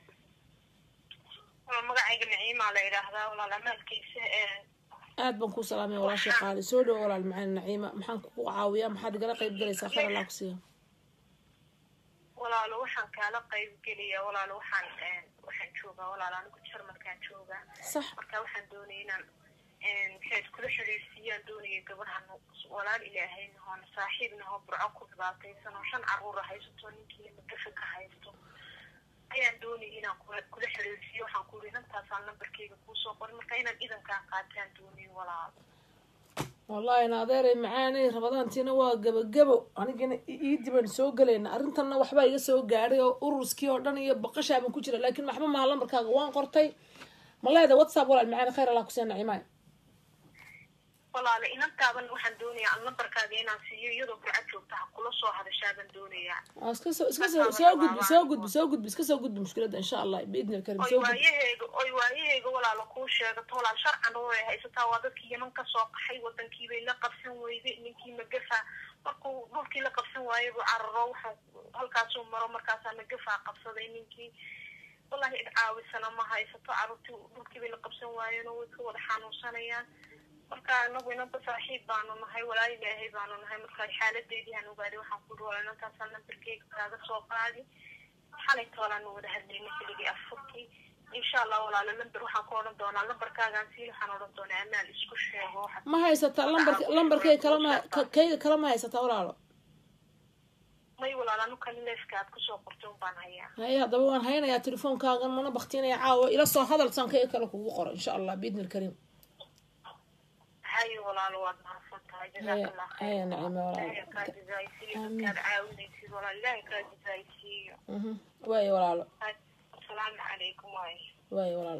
S7: magacayga naciima la yidhaahdaa walaal amaalkiisa
S1: aad baan kuu salaamay walaashay qaali soo dhowo walaal macaan naciima maxaan kugu caawiyaa maxaad igala qayb galaysaa khayr allah ku siiya
S7: walaalo waxaan kaala qayb geliya walaalo waxaan waxaan joogaa walaal anigu jarmalkaan joogaa
S1: sax
S7: marka waxaan doonaya inaan maxay iskula xiriirsiiyaan doonaya gabadhan walaal ilaahay nahoon saaxiib nahoo burco ku dhibaataysan oo shan caruura haysato ninkii magafa ka haysto ayaan doonaya inaan kula kula xiriirsiiyo waxaan ku yidhi nantaasaan nambarkeyga kuusoo qorin marka inaan idankaan qaataan doonaya walaal
S1: wallahi na adeeray macaanay rabadaantiina waa gabagabo anigana iidii baan soo gelayna arrintanna waxbaa iga soo gaadhay oo uruskii oo dhan iyo baqashaaban ku jira laakiin maxba maha lambarkaaga waan qortay ma leedahay whatsapp walaal macaani khayr allah ku siiya nacimaay
S7: walaale inantaaban waxaan doonayaa aan nambarkaaga inaan siiyo iyadoo burco joogta ha kula soo hadashaaban doonayaa
S1: Aa, iska soo iska soo soo gudbi soo gudbi soo gudbi iska soo gudbi mushkiladda insha allah biidni alkarim
S7: oy
S1: soo gudbi
S7: waayaheyga oy waayaheyga walaalo kuu sheegato walaal sharcan way haysataa waa dadkii yaman ka soo qaxay wadankii bay la qabsan weyday ninkii magafa markuu dhulkii la qabsan waayay buu cararo wuxuu halkaasuu maro markaasaa magafaa qabsaday ninkii wallahi cid caawisana ma haysato carruurtii dhulkii bay la qabsan waayeen oo way ka wada xanuunsanayaan
S8: marka anagu inanta saaxiib baanu nahay walaal ilaahay baanu nahay marka xaaladeedii aan ogaaday waxaan ku dhuwala inantaasaan nambarkeyga kaaga soo qaadi xalay toolaanu wada hadlaynay keligii afurkii insha allah walaalo lamber waxaan ku odhan doonaa lambarkaagaan sii waxaan odhan doonaa amaal isku sheego waxaad
S1: ma haysataa lambark lambarkeyga kala ma ka- kayga kala ma haysataa walaalo
S8: may walaal anu kali leefka aad kusoo qortay un baan hayaa
S1: haye haddaba waan haynayaa telefoonkaagan mana baktinaya caawa ila soo hadal saan kayga kale kugu qoro insha allah biidni ilkariim
S8: hayo walaalo waad mahadsan tahay jazakallah
S1: haya nacime walaalo
S8: ilaahay kaa jazaaysiiyo dadkaad caawinaysid walaal ilaahay kaa jazaaysiiyo
S1: Mhm. waayo walaalo
S8: asalaamu calaykum waayo
S1: waayo walaalo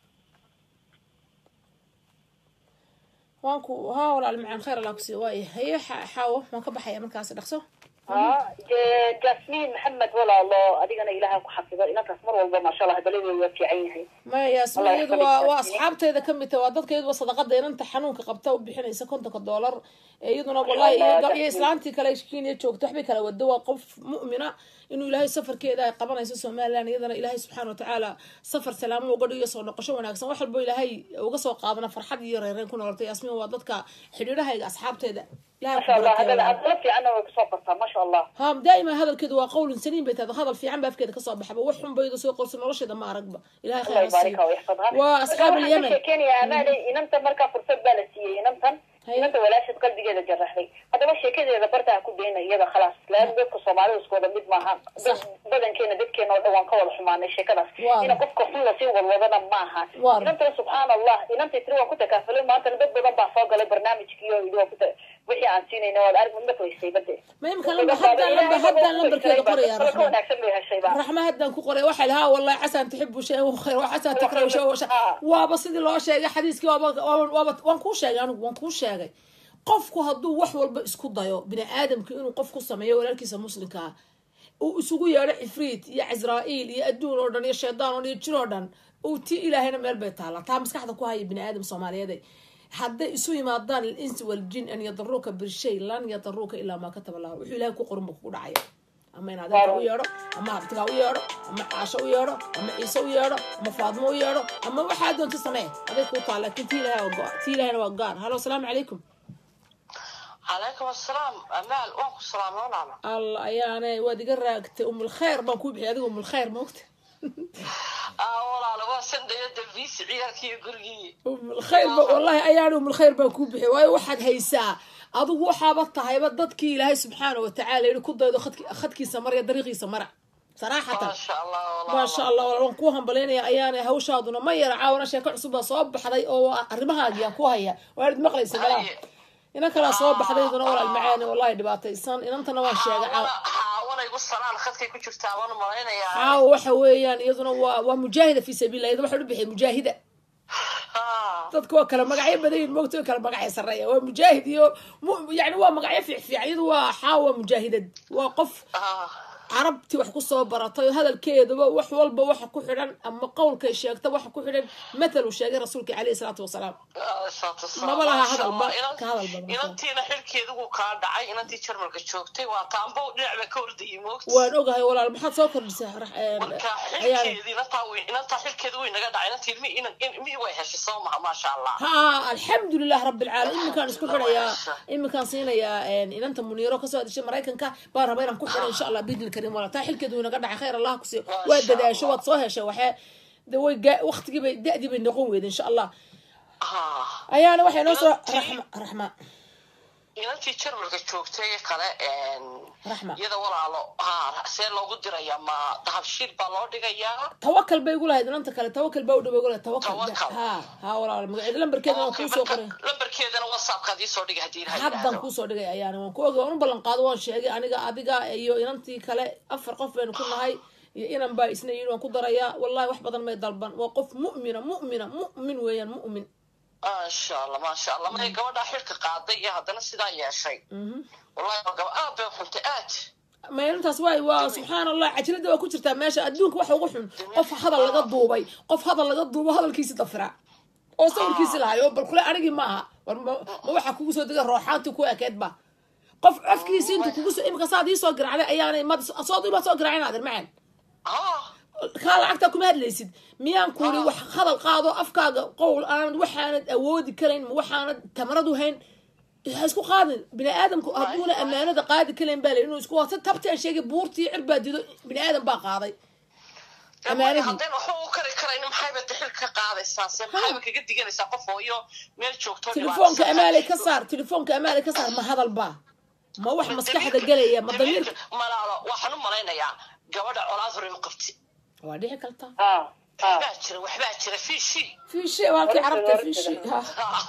S1: waan ku haa walaal macaan khayr allah kusiiya waayo haye xa- xaawo waan ka baxaya markaas dhaqso
S6: ها ج- جاسمين محمد ولا الله أدينا إلهي كحفظه إن تسمر والله ما شاء الله بلدي في عينها
S1: maya yaasmin
S6: Allah
S1: iyadu
S6: yaxfadika
S1: waa waa
S6: yaasmin.
S1: asxaabteeda ka mid tahay waa dadka iyaduba sadaqada inanta xanuunka qabta u bixinaysa kontonka doolar ee iyaduna wallahi
S6: Allah,
S1: iyo- iyo
S6: yaasmin.
S1: islaantii kale kenya joogto waxbay kala wado waa qof mu'mina inuu ilaahay safarkeeda ay qabanayso somaliland iyadana ilaahay subxaana watacaala safar salaamo uga dhigo soo noqosho wanaagsan wax walbo ilaahay uga soo qaadana farxad iyo reereen ku noolata yaasmin waa dadka xidhiidhahayga asxaabteeda ilahay
S6: ما
S1: ku
S6: شاء الله
S1: barakeeyo
S6: هذا
S1: walaal.
S6: أنا في عنه وكسوقتها ما شاء الله
S1: ha daaima hadalkeedu waa qowlin saliim bay tahay hadal fiican ba afkeeda kasoo baxaba wax xun bayda soo qorsa nolosheeda ma aragba ilahay
S6: الله
S1: khayr ha
S6: يباركها
S1: siiyo
S6: ويحفظها
S1: waa asxaab alyaman
S6: كان يا أماني إن أنت مركا فرصة بالسية إن أنت
S1: هي.
S6: إن أنت ولا شيء قلبي كذا جرحني هذا ما شيء كذا إذا برتها كل بينا يدا خلاص لأن بدك صومالي وسكودا بيت معها
S1: صح.
S6: بدن كنا بيت كنا وان كول حمان الشيء كذا
S1: واضح.
S6: إن قفك حلا سي والوضنا معها
S1: واضح.
S6: إن أنت سبحان الله إن أنت تروى كنت كافلين ما أنت بدك بدن بعصاق على برنامج كيو يدو كنت وحي عن سيني نوال أرجع من بكرة يسي بدي
S1: ma imika lamba haddaan lamba haddaan lambarkeeda qoraya raxma
S6: wanaagsan bay heshay baa
S1: raxma haddaan ku qoray waxay lahaa wallahi xasan tuxibu shay wa khayr wa xasan takrahu shay wa shay
S6: Ah.
S1: waaba sidii loo sheegay xadiiskii waaba waaba- waaba waan kuu sheegay anigu waan kuu sheegay qofku hadduu wax walba isku dayo bini aadamka inuu qof ku sameeyo walaalkiisa muslimka ah uu isugu yeedho cifriit iyo casraa'iil iyo adduun oo dhan iyo shaydaan oo dhan iyo jin oo dhan uu ti ilaahayna meel bay taallaa taa maskaxda ku haya bini aadam soomaaliyeed hadday isu yimaadaan alinsi waljin an yadaruuka bishay lan yadaruuka ilaa maa kataba lahu wuxuu ilahay ku qorin ba kugu dhacaya ama in adeerka u yeedho ama abtigaa u yeedho ama caasho u yeedho ama ciise u yeedho ama faadmo u yeedho ama waxaa doonta samee aday kuu taa laakiin tii ilahay waa go- tii ilahayna waa gaar halo asalaamu calaykum
S2: calaykum asalaam amaal waan ku salaamay walaala
S1: alla ayaane waad iga raagtay umulkhayr baan kuu bixiyay adiga umulkhayr maogta
S2: aa walaala waa sandaya dambiisi ciyaalkii iyo gurigii
S1: umulkhayr ba wallahi ayaan umulkhayr baan kuu bixiyay waayo waxaad haysaa adigu waxaaba tahayba dadkii ilaahay subxaana watacaala yihi ku daydo khadki- khadkiisa mara iyo dariiqiisa mara saraxatan
S2: maasha allah
S1: maasha allah walaal waan kuu hambalyaynaya ayaana hawshaaduna ma yara caawana sheeko cusub baa soo baxday oo arrimahaagii aan ku haya waanad maqlaysa malaa
S2: Haye.
S1: inan kalaa soo baxdayduna walaal macaane wallahi dhibaataysan inantana waan sheegay caaw
S2: xaawana igu salaan khadkay ku jirtaa waan malaynayaa
S1: caawa waxa weeyaan iyaduna waa waa mujaahida fi sabiilillah iyada waxaa u bixiyay mujaahida
S2: Ah,
S1: dadku waa kala magacyo badan yihin moogta way kala magacyo sarreeya waa mujaahid iyo mu- yani waa magacyo fiicfiican iyadu waa xaawa mujaahidad waa qof
S2: ah,
S1: carabti wax kusoo baratay hadalkeedaba wax walba waxa ku xidhan ama qowlkay sheegta waxa ku xidhan matal uu sheegay rasuulka caleyhi salaatu wasalaam
S2: ah, saatu salaam.
S1: Maba laha
S2: Maasha
S1: hadalba,
S2: Allah. Inan-
S1: ka hadal badan.
S2: inantiina xilkeedu wuu kaa dhacay inantii jarmalka joogtay waa taambo dhinac bay ka ordayay moogta
S1: waan ogahay walaal maxaad soo kordhisaa rax- een,
S2: marka
S1: ayaan
S2: xilkeedii inantaa way inantaa xilkeedu way naga dhacay inantii ilmi inan ilmihii way heshay soo maha maasha allah
S1: ها الحمد لله رب العالمين iminkaan isku xidhayaa iminkaan siinayaa een, inanta muniiro kasoo hadishay maraykanka baan rabaa inaan ku xidho insha allah bidil karim wala taa xilkeedu way naga dhacay khayr allah kusiiyo
S2: Masha
S1: waa dadaasho
S2: Allah.
S1: waad soo heshay waxee de way gaa- waqtigii bay da-dii bay noqon weyda insha allah
S2: Ah,
S1: ayaana waxay noo soo
S2: Inantii-
S1: raxma raxma
S2: inantii jarmalka joogtay kale een,
S1: raxma
S2: iyada walaalo ha see loogu dirayaa ma dahabshiil baa loo dhigayaa
S1: tawakal bay igu lahayd inanta kale tawakal baa u dhow igu lahayd tawakal
S2: Tawakal.
S1: ha ha walaal magaceeda lambarkeeda waan
S2: Okay,
S1: kuusoo
S2: marka
S1: qoray
S2: lambarkeedana whatsappkaad iisoo dhigay haddii ilaha
S1: haddan
S2: yidhaahdo
S1: kuusoo dhigay ayaana waan ku ogay waan u ballan qaado waan sheegay aniga adiga iyo inantii kale afar qof baynu ku nahay iyo inan baa isna yidhi waan ku darayaa wallahi wax badan may dalban waa qof mu'mina mu'mina mu'min weeyaan mu'min
S2: maasha allah maasha allah may gabadhaa xilka qaaday iyo haddana sidaa yeeshay wallahi waa gaba aad bay u xuntay aad
S1: ma inantaas waay waa subxaan allah cajilada waa ku jirtaa meesha adduunka waxa ugu xun qof hadal laga duubay qof hadal laga duubo hadalkiisi dafira oo sawirkiisi lahayo bal kule anigii ma aha war ma ma waxaa kugu soo dega rooxaantii ku ekeed ba qof codkiisi intu kugu soo imika saad ii soo garaacday ayaanay mad sood ima soo garaacin adeer macaan
S2: ah
S1: kaa lacagtaa kuma hadlaysid miyaan kuuri wax hadal qaado afkaaga qowl aanad waxaanad awoodi karayn ma waxaanad tamaradu hayn ha isku qaadin bini aadamku hadduuna ammaanada qaadi karayn baa la inuu isku wata tabti aan sheegay buurtii cirbaa dido bini aadam baa qaaday amaanadii
S9: haddayna waxba u kari karayn maxayba dixil ka qaadaysaa se maxayba kaga diganaysaa qof hooyo meel joogto
S1: telefoonka amaalay ka saar telefoonka amaalay ka saar ma hadal baa ma wax maskaxda gelaya ma damiirka
S9: malaalo waxaan u malaynayaa gabadha colaad hore u qabti
S1: waa dhici kartaa
S6: ah ah
S9: waxbaa jira waxbaa jira fiishi
S1: fiishi waa halkii carabta fiishi ha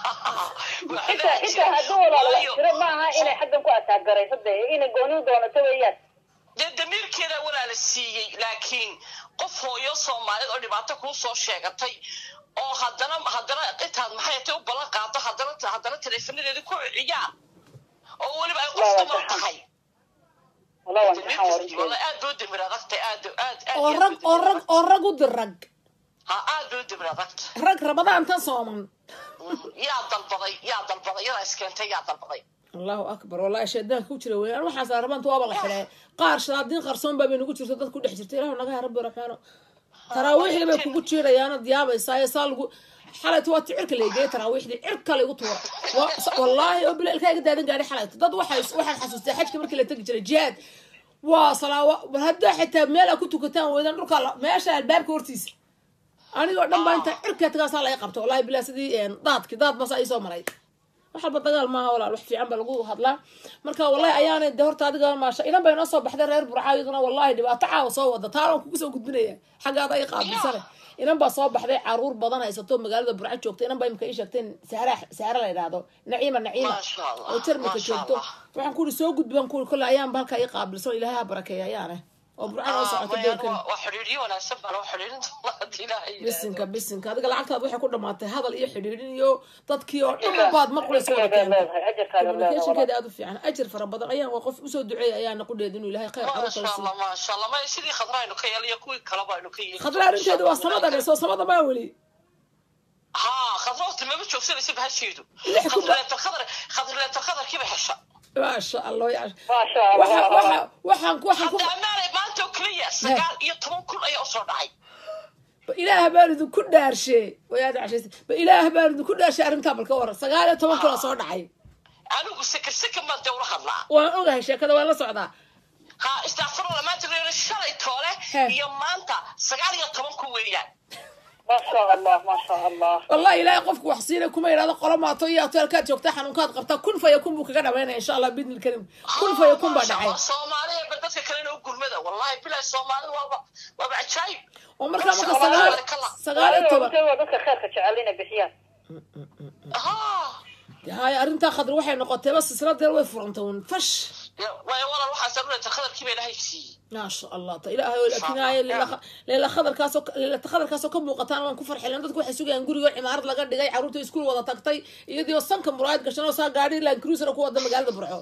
S6: xitaa xitaa hadduu walaalo wax jiro maaha inay xaggan ku ataagarayso dee inay gooni u doonato weeyaan
S9: dee damiirkeeda walaala siiyey laakiin qof hooyo soomaaliyed oo dhibaato kuu soo sheegatay oo haddana haddana intaad maxay tay u ballan qaado haddana haddana teleefonadeeda ku ciyaar oo weliba ay qof dumar tahay
S6: wallah waan saxan warin
S9: wala aad boo demir adagtay aad aad aad
S1: oo rag oo rag oo rag u dir rag
S9: ha aad boo demir adagta
S1: rag rabadaan tan sooman
S9: yaa dalbaday yaa dalbaday yadaa iskeentay yaa dalbaday
S1: allahu akbar wallahi shaydaanka ku jira weeyaan waxaas arabanta waaba la xidhay qaar shadaadiin qarsoon baa bay nagu jirto dad ku dhex jirta ilahu naga ha rabbi raxmaano taraawiixda bay kugu jiirayaanad yaabaysaa saa lagu xalayto waa ticirka laygeye taraawiixdii cirka laygu tuura wallaahi oo bila ilkaa iga daadan gaadhay xalayto dad waxay waxaan xasuustay xajka markii la tegi jiray jihaad waa salaawa war haddaa xitaa meel aa ku tukataan weydaan dhulka meesha albaabka hortiisa anigoo dhan baa inta cirka tagaasaa laga qabta wallahi bilaa sidii daadki daad basa ii soo maray wax walba dagaal maaha walaal wax fiican ba lagu hadlaa marka wallahi ayaanay de horta adiga maasha inan bay noo soo baxday reer burca iyaduna wallahi dhibaato caawa soo wada taanaan kugu soo gudbinaya xaggaada ay qaabilsane inan baa soo baxday caruur badan haysato magaalada burca joogta inan baa imika ii sheegteen saara saara la yidhaahdo naciima naciima
S9: Maasha Allah,
S1: oo jarmalka
S9: maasha
S1: joogto
S9: Allah.
S1: waxaan ku uri soo gudban ku uri kolle ayaanba halkaa ii qaabilsan ilaahay ha barakeeya ayaane oo burca noo socoto deelkan
S9: waa xidhiidhiyo wanaagsan baa loo xidhiidhin doonaa haddii ilaahay yidhaahdo.
S1: bisinka bisinka adiga lacagtaad waxay ku dhamaatay hadal iyo xidhiidhin iyo dadkii oo dhan baad maqlaysa wada keentay
S6: leedahay ajarkaaga leedahay
S1: communicationkeeda aada u fiican ajir fara badan ayaan waa qof usoo duceeya ayaana qudheed inuu ilaahay khayr
S9: maasha
S1: caruurta
S9: allah maasha allah ma sidii khadraaynu ka yeeliyo kuwii kaleba aynu ka yeeli
S1: khadra arrinteedu waa samada dheso samada maa weli
S9: ha khadra waqti maba joogsanaysa bahasheedu
S1: Lix ku ba-
S9: khadrileetar khadar khadrileetar khadarkiiba hesha
S1: maasha allah ya
S6: maasha
S1: waxa
S6: allah
S1: waxa waxaan ku waxaan ku
S9: hadda amaanay maanta oo keliya sagaal iyo toban kun ayaa usoo dhacay
S1: ilaah baan idinku dhaarshe wayaad cashaysa ba ilaah baan idinku dhaarshe arrintaa balka waran sagaal iyo toban kun oo soo dhacay
S9: anigu sekir sekir baan dee ula hadlaa
S1: waan ogahay sheekada waan la socdaa
S9: ha istaafurla maanta reer shalay toole
S1: He.
S9: iyo maanta sagaal iyo toban kun weeyaan
S6: maasha allah maasha allah
S1: wallahi ilaahay qofku wax siina kuma yidhahdo qolo maato iyo hoteelkaad joogtaa xanuunkaad qabtaa kun faya kun buu kaga dhameynaya insha allah bidni lkarim kun faya kun baa dhacay
S9: soomaaliya ba dadka kalena u gurmada wallahi bilahi soomaalida waaba waaba cajaayib
S1: oo markaa marka
S9: Masha Allah,
S1: sagaal
S9: barakallah.
S1: sagaal iyo toban
S6: waa dadka khayrka jecel inay bixiyaan
S9: ha
S1: haya arrintaa khadri waxay noqotay bas silsiladeer way furantay un fash
S9: waayo walaal waxaa saruurayta khadarkii ba ilaahay siiyey
S1: maasha allah ta ilaahay oo lakinaayo leela khadarkaasoo leelata khadarkaasoo ka muuqataan waan ku farxilen dadku waxay sugayaan gurigoo cimaarad laga dhigay carruurta iskuul wada tagtay iyadoo sanka muraayad gashan oo saa gaadhi land cruiser ku wada magaalada burco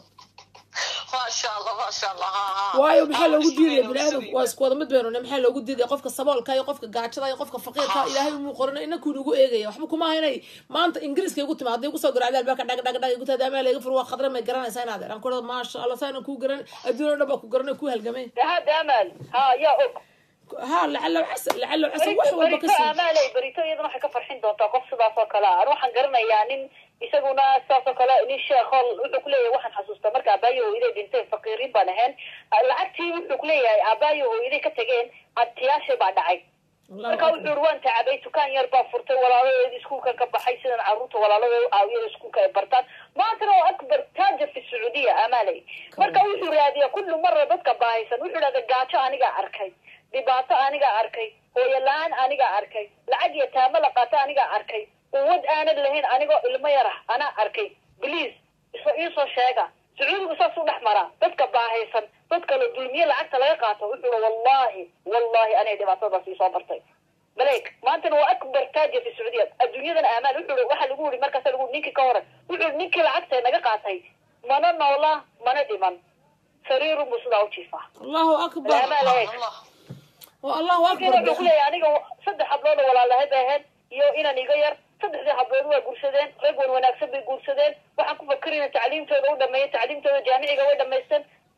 S9: maasha allah maasha allah ha ha
S1: waayo maxaa loogu diidaya bini aadamku waa isku wada mid baynu ne maxaa loogu diidaya qofka saboolka iyo qofka gaajada iyo qofka faqiirka ilaahay umuu qorina inankuu nagu eegaya waxba kuma aha inay maanta ingiriiska igu timaado igu soo garacda albaabka dhag dhag dhag igu taada amaa laga fur waa khadra may garanaysaa inaad aan ku maasha allah saanan kuu garan adduun oo dhan baa ku garanay ku halgamay
S6: hada amal ha yaa og
S1: ها لعله عسى لعله عسى
S6: berito
S1: wax walba
S6: berito
S1: kasii
S6: amaaley berito iyadana waxay ka farxin doontaa qof sidaas oo kale ah an waxaan garanayaa nin isaguna sidaas oo kale nin sheekhool wuxuu kuleeyahay waxaan xasuustaa marka aabaayo hooyaday dhinteen faqiiriin baan ahayn lacagtii wuxuu kuleeyahay aabaayo hooyaday ka tageen adtiyaashay baa dhacay marka wuxuu uri waan tacabay dukaan yar baa furtay walaaladeed iskuulka ka baxay sidan carruurta walaaladeed aawiyada iskuulka ay bartaan maantana waa akbar taajir fi sacuudiya amaaley marka wuxuu raadiyaa kullu mara dadka baahaysan wuxuu dhahda gaajo anigaa arkay dhibaato anigaa arkay hooyo la-aan anigaa arkay lacag iyo taamo la qaato anigaa arkay quwad aanan lahayn anigoo ilmo yar ah anaa arkay bliis isla iisoo sheega sacuudigu saas u dhex maraa dadka baahaysan dadka la dulmiye lacagta laga qaato wuxuu ui wallahi wallahi anay dhibaatadaas iisoo bartay maleyk maantana waa akbar taajir fi sacuudiya adduunyadana amaan wuxuu i waxaa lagu yiri markaasa lagu ninkii ka hore wuxuu i ninkii lacagta naga qaatay mana noola mana dhiman sariiru buu sidaa u jiifaa
S1: الله اكبر
S6: amaan eeg
S9: allah
S1: والله
S6: wuxuu
S1: اكبر
S6: kuleeyahay aniga saddex hablood oo walaalahay bay ahayd iyo inan iga yar saddexdii hablood waa guursadeen rag wan wanaagsan bay guursadeen waxaan ku fakerina tacliimtooda u dhameeyay tacliimtooda jaamiciga way dhamaysteen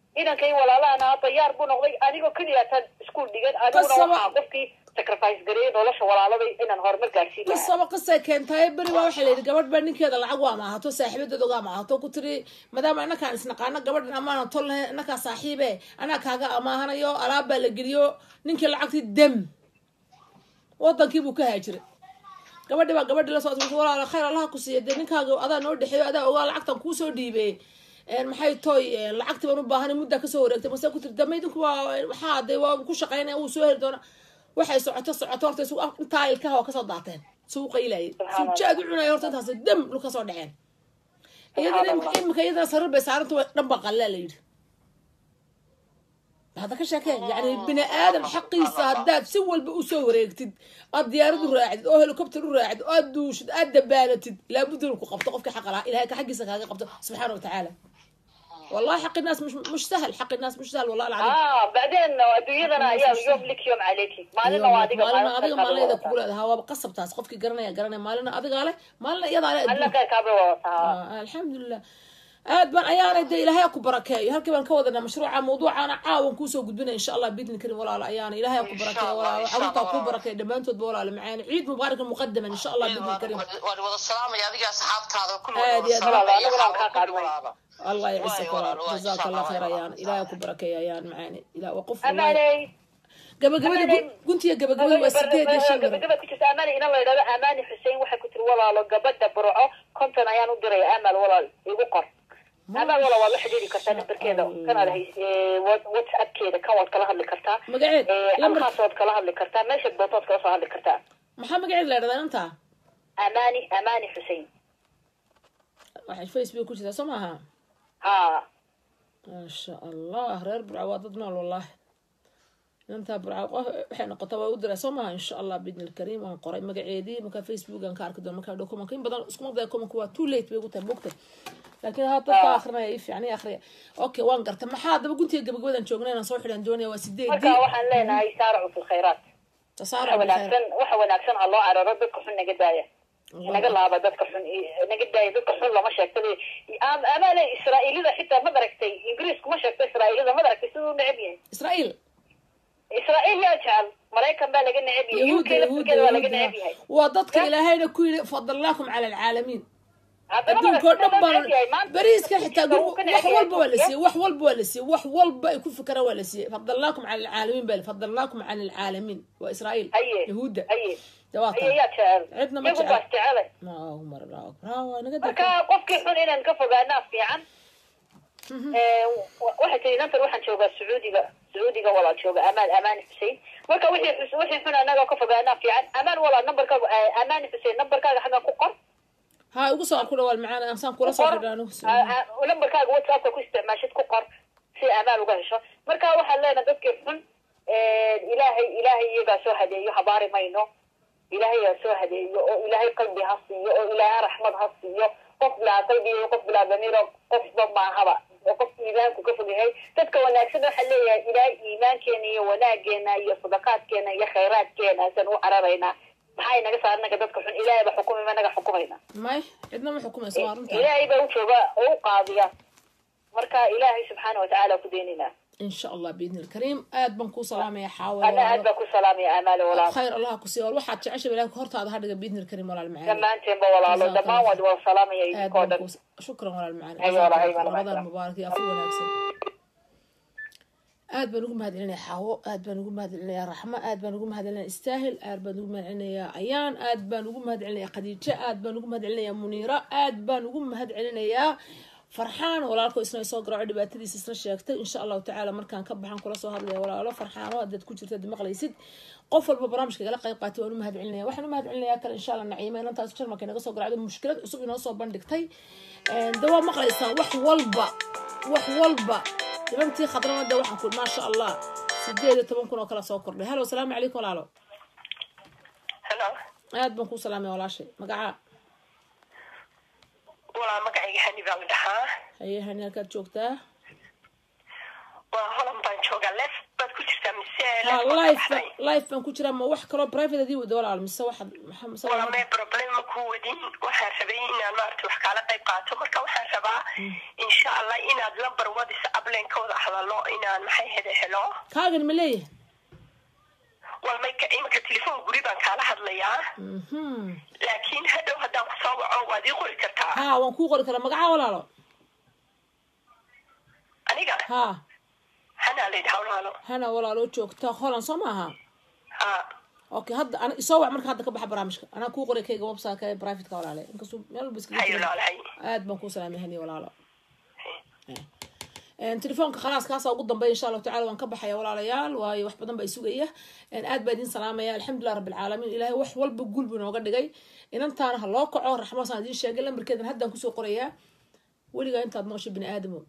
S6: inankay walaalahan ahaa dayaar buu noqday anigoo keliya tan iskuul dhigan aniguna
S1: Qasaba-
S6: waxaa qofkii sacrifice gareeyay nolosha walaaladay inaan horumar gaarsiin lahaa
S1: qisaba qisay keentahay beri baa waxaa layidhi gabadh baa ninkeeda lacag waa maahato saaxiibadeed ogaa maahato ku tiri maadaama inakaan isnaqaano gabadhan amaana tol lahayn inakaa saaxiibe anaa kaaga amaahanayo alaab baa la geliyo ninkii lacagtii dem wadankii buu ka haajiray gabadhi baa gabadhi la socota walaala khayr allaha ku siiya dee ninkaaga adaa noo dhexeeyo adaa ogaa lacagtan kuusoo dhiibey maxay toy lacagtii baan u baahanay muddaa kasoo wareegtay mase ku tiri dama idinku waa waxaa de waa ku shaqaynaya wuu soo heli doona waxay socoto socoto horta isu intaa ilkaha waa kasoo daateen suuqa ilayay sujaad u cunaya horta intaas dam lu kasoo dhaceen iyadana imika imika iyadana sarir bay saaranta way dhan baa qallaa la yidhi هذا كشكل يعني بني ادم حقيسه هداد سي walba usoo wareegtid aad diyaarad u raacdid oo helicopter u raacdid oo aad duushid aad dabaanatid laabud inuu ku qabto qofka xaq lahaa ilahay ka xaqiisa kaaga qabto subxaana watacaala والله حق الناس مش مش سهل حق الناس مش سهل والله العظيم
S6: اه بعدين adduunyadana ayaa yom lik yom caleyki maalina waa adiga
S1: maalina adiga maalina kugu leedahay waaba qasab taas qofkii garanaya garanaya maalina adigaa leh maalina iyadaa leh
S6: alla kaaba wadataa
S1: alxamdulilah aad baan ayaanay dee ilaahay ku barakeeyo halkii baan ka wadanaa mashruuca mawduucaana caawan kuusoo gudbinaya insha allah biidni karim walaalo ayaana ilaahay ku barakeeyo walaalo carruurtaa kuu barakeeyo dhammaantoodba walaalo macaani ciid mubaarakan muqadaman insha allah biidni karim
S9: waan wada salaamaya adiga asxaabtaada
S1: aad iyo aad
S9: kulli
S1: الله يعزك ولاalo جزاك الله خير ayaan ilaahay ku barakeeyo ayaan macaani ilaa waa qof
S6: amaaney
S1: gabagabada guntiya gabagabada waa sideed iyo shan garan
S6: gabagaba ku jirta amaani ina la yidhahdo amaani xuseen waxay ku tiri walaalo gabadha burco konton ayaan u diraya amal walaal igu qor amal walaal waad la xidhiiri kartaa nambarkeeda kanaad hays whatsappkeeda kan waad kala hadli kartaa
S1: magaceed lambar
S6: halkaas waad kala hadli kartaa meesha doontood kala soo hadli kartaa
S1: maxaa magaceed la yidhahdaa inta
S6: amaani amaani xuseen
S1: waxay facebook ku jirtaa soo maaha
S6: ha
S1: maasha allah reer burca waa dad nool wallahi inantaa burca qof waxay noqota waa u diraa soo maaha insha allah biidni alkariim waan qoray magaceedii markaa facebook aan ka arki doon markaa dokumanka in badan iskuma daya kumanka waa too late bay ugu tahay bogtay laakiin haa dadka akrinaya i fiican i akriya okay waan garta maxaa daba guntiga gabagabadan joognay inaan soo xidhan doonaya waa sideedii
S6: marka waxaan leenahay saaracu fi lkhayraat
S1: tasaara
S6: waxa wanaagsan waxa wanaagsan ha loo cararo dadka xun naga daaya naga laaba dadka xun naga daaya dadka xun lama sheegto amaale israa'iilida xitaa ma daragtay ingiriisku ma sheegto israa'iilida ma daragtay siduu neceb yahay
S1: israa'iil
S6: israa'iil yaa jecel maraykan baa laga neceb yahay uk laftirkeeda waa laga neceb yahay
S1: waa dadka ilaahayna ku yidhi fadalnaakum cala alcaalamiin adduunkao dhan baan beriiska xitaa wax walba waa la siiyey wax walba waa la siiyey wax walba ay ku fikiraan waa la siiyey fadalnaakum cala alcaalamiin baa fadalnaakum cala alcaalamiin waa israa'iil yahuudda
S6: ayaa jecel
S1: cidna ma
S6: iyagu baas jecele
S1: allahu mar allahu akbar ha waa naga
S6: marka qofkii xun inaan ka fogaanaa fiican waxay tiri nantan waxaan joogaa sacuudiga sacuudiga walaal jooga amaan amaan xusein marka wixii wixii xun anaga ka fogaanaa fiican amaan walaal nambarkaaga amaan xusein nambarkaaga xaggan ku qor
S1: ha igu soo ku dhawaal macaan ansaan kula soo xidhaano
S6: nambarkaaga whatsappka ku isticmaashid ku qor si amaan uga hesho marka waxaan leenahay dadkii xun ilaahay ilaahay iyagaa soo hadeeyo habaari mayno ilaahay aa soo hadeeyo oo ilaahay qalbi ha siiyo oo ilaahay raxmad ha siiyo qof bilaa qalbi iyo qof bilaa damiiro qofba maahaba oo qof iimaanku ka fog yahay dadka wanaagsan waxaa leeyahay ilaahay iimaankeena iyo wanaageena iyo sadaqaadkeena iyo khayraadkeena asan u cararaynaa maxay naga saar naga dadka xun ilaahay ba xukumay naga xukumayna
S1: may cidna ma xukumayso waa runta
S6: ilaahay baa u jooga oo u qaadiya marka ilaahay subxaana watacaala ku deynaynaa
S1: in sha allah biidni alkariim aad baan kuu salaamaya xaawa
S6: ana aad baa ku salaamaya amaale walaal
S1: khayr allah ku siiyo waxaad jecesha ilaah hortaada hadhiga biidni alkariim walaal macaan
S6: dhammaanteenba walaalo dhammaan waad wada salaamaya idinkoo dhan
S1: shukran walaal macaan
S6: Ayo, walaal, ayo, walaal,
S1: ramadan
S6: walaal.
S1: mubaarak iyo afu wanaagsan aad baan ugu mahadcelinaya xaawo aad baan ugu mahadcelinaya raxmo aad baan ugu mahadcelinaya istaahil aad baan ugu mahadcelinaya ayaan aad baan ugu mahadcelinaya khadiijo aad baan ugu mahadcelinaya muniira aad baan ugu mahadcelinayaa farxaan walaalko isna soo garaaco dhibaatadiisa isna sheegtay insha allahu tacaala markaan ka baxan kula soo hadlaya walaalo farxaano hadaad ku jirta ad maqlaysid qof walba barnaamijka igala qayb qaatay waan u mahadcelinaya waxaan u mahadcelinayaa kale insha allah naciima inantaas jarmalka inaga soo garacdo mushkilad cusub inoo soo bandhigtay de waa maqlaysaan wax walba wax walba nimantii khadramada waxaan ku maasha allah sideed iyo toban kun oo kala soo kordhay halo asalaamu calaykum walaalo
S10: helo
S1: aad baan kuu salaamaya walaashay magacaa
S10: walaa magacayga hani baa la dhahaa
S1: haye hani halkaad joogtaa
S10: waa holan baan joogaa leef baad ku jirtaa mise
S1: ha
S10: left baad ka
S1: life
S10: baxday
S1: life baan ku jiraa ma wax kaloo private adii wada walaal mise waxaad maxa- mise
S10: wala mee problem ma ku wadin waxaan rabay inaan maarata wax kaala qayb qaato marka waxaan rabaa insha allah inaad lambar wadis ablen ka wada hadalo inaan maxay hede helo
S1: kaagan ma leeyahay
S10: wal mayka iminka telefoon guri baan kaala hadlayaa
S1: mhm
S10: laakiin hadhow haddaan kusoo waco waad ii qori kartaa
S1: ha waan kuu qori karaa magacaa walaalo
S10: aniga
S1: ha
S10: hanaa la yidhaha walaalo
S1: hana walaaloo joogta holland soo maaha
S10: ha
S1: okay hadda ana isoo wac marka hadda ka baxa barnaamijka anaa kuu qoray kayga website ee privateka walaale inkastuu meel walba iskaga
S10: hayo
S1: jiro.
S10: laalahay
S1: aad baan kuu salaamay hani walaalo Een, telefoonka khalaas kaasa ugu dambeya insha allahu tacala waan ka baxaya walaalayaal waayo wax badan baa isugaya Een, aad baa idin salaamaya alxamdulilah rabbilcaalamiin ilaahay wax walba guul buu inooga dhigay inantaana ha loo kaco raxmasaan idiin sheegay lambarkeedan haddaan kusoo qorayaa weligaa intaad noosha bini aadamo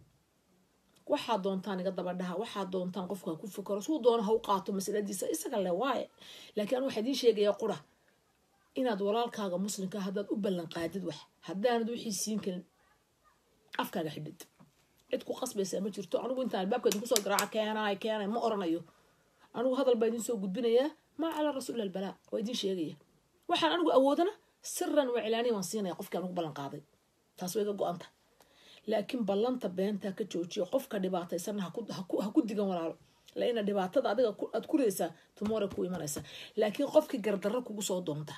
S1: waxaad doontaan iga daba dhaha waxaad doontaan qofka ha ku fikaro suu doono ha u qaato masaladiisa isaga le waaye laakiin anu waxaa idiin sheegayaa qura inaad walaalkaaga muslimka haddaad u ballan qaadid wax haddaanad wixii siin karin afkaaga xidhid cid ku qasbaysaa ma jirto anigu intaan albaabka idinku soo garaaca keenaay keenay ma oranayo anigu hadal baa idin soo gudbinaya maa calaa rasuul albalaa waa idin sheegaya waxaan anigu awoodana siran waa cilaaniya waan siinaya qofkii anigu ballan qaaday taas way iga go-anta laakiin ballanta beentaa ka joojiyo qofka dhibaataysanna ha ku- ha ku- ha ku digan walaalo laina dhibaatada adiga ku- aad kuraysaa tumore ku imanaysa laakiin qofkii gardarro kugu soo doonta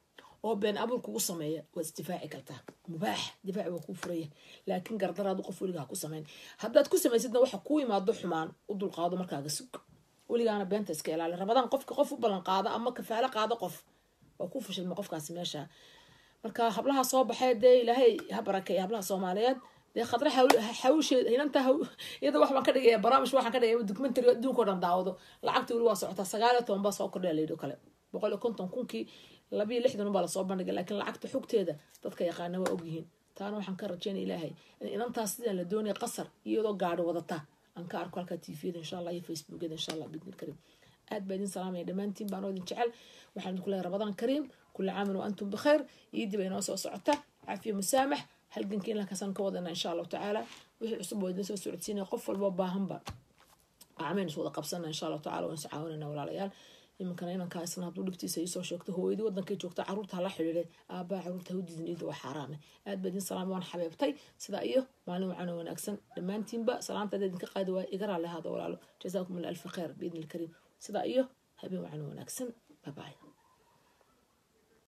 S1: oo been abuur kugu sameeya waad isdifaaci kartaa mubaax difaaci waa kuu furaya laakiin gardaraadu qof weligaa ha ku samayn haddaad ku samaysidna waxa kuu imaado xumaan u dulqaado markaaga sug weligaana beenta iska ilaali rabadaan qofka qof u ballan qaada ama kafaalo qaado qof waa ku fashilma qofkaasi meesha marka hablaha soo baxee dee ilaahay ha barakeeya hablaha soomaaliyeed dee khadre xawsheed hinanta iyada wax baan ka dhigaya barnaamij waxaan ka dhigaya documentary adduunka oo dhan daawado lacagta weli waa socotaa sagaal iyo toban baa soo kordhaya layidhi kale boqol iyo konton kunkii labiyo lixdan baa lasoo bandhigay laakiin lacagta xogteeda dadka yaqaana waa ogyihiin taana waxaan ka rajeynaya ilaahay in inantaas sidaan la doonaya qasar iyadoo gaadhi wadata aan ka arko halkaa tviyada insha allah iyo facebookyada insha allah bidni karim aad baa idin salaamaya dhammaantiin baan oo idin jecel waxaan idinku leeyahay rabadaan kariim kula caamin wa antum bikhayr iidii bay inoo soo socota caafiya musaamax halgankii inlankaasaan ka wadana insha allahu tacaala wixii cusub waa idin soo socodsiinaya qof walba baahanba gacmeen is wada qabsana insha allahu tacala waan is caawinayna walaalayaal iminkana inankaa isna hadduu dhibtiisa iisoo sheegto hooyadii wadankay joogta caruurta hala xidhiiday aabbaha caruurta ha u diidin iida waa xaaraame aad baa idin salaamay waan xabeebtay sidaa iyo maalin wacan oo wanaagsan dhammaantiinba salaantaada idinka qaadi waaya iga raalli ahaada walaalo jazaakum allah alfi khayr biidni ilkariim sidaa iyo habeen wacan oo wanaagsan babaay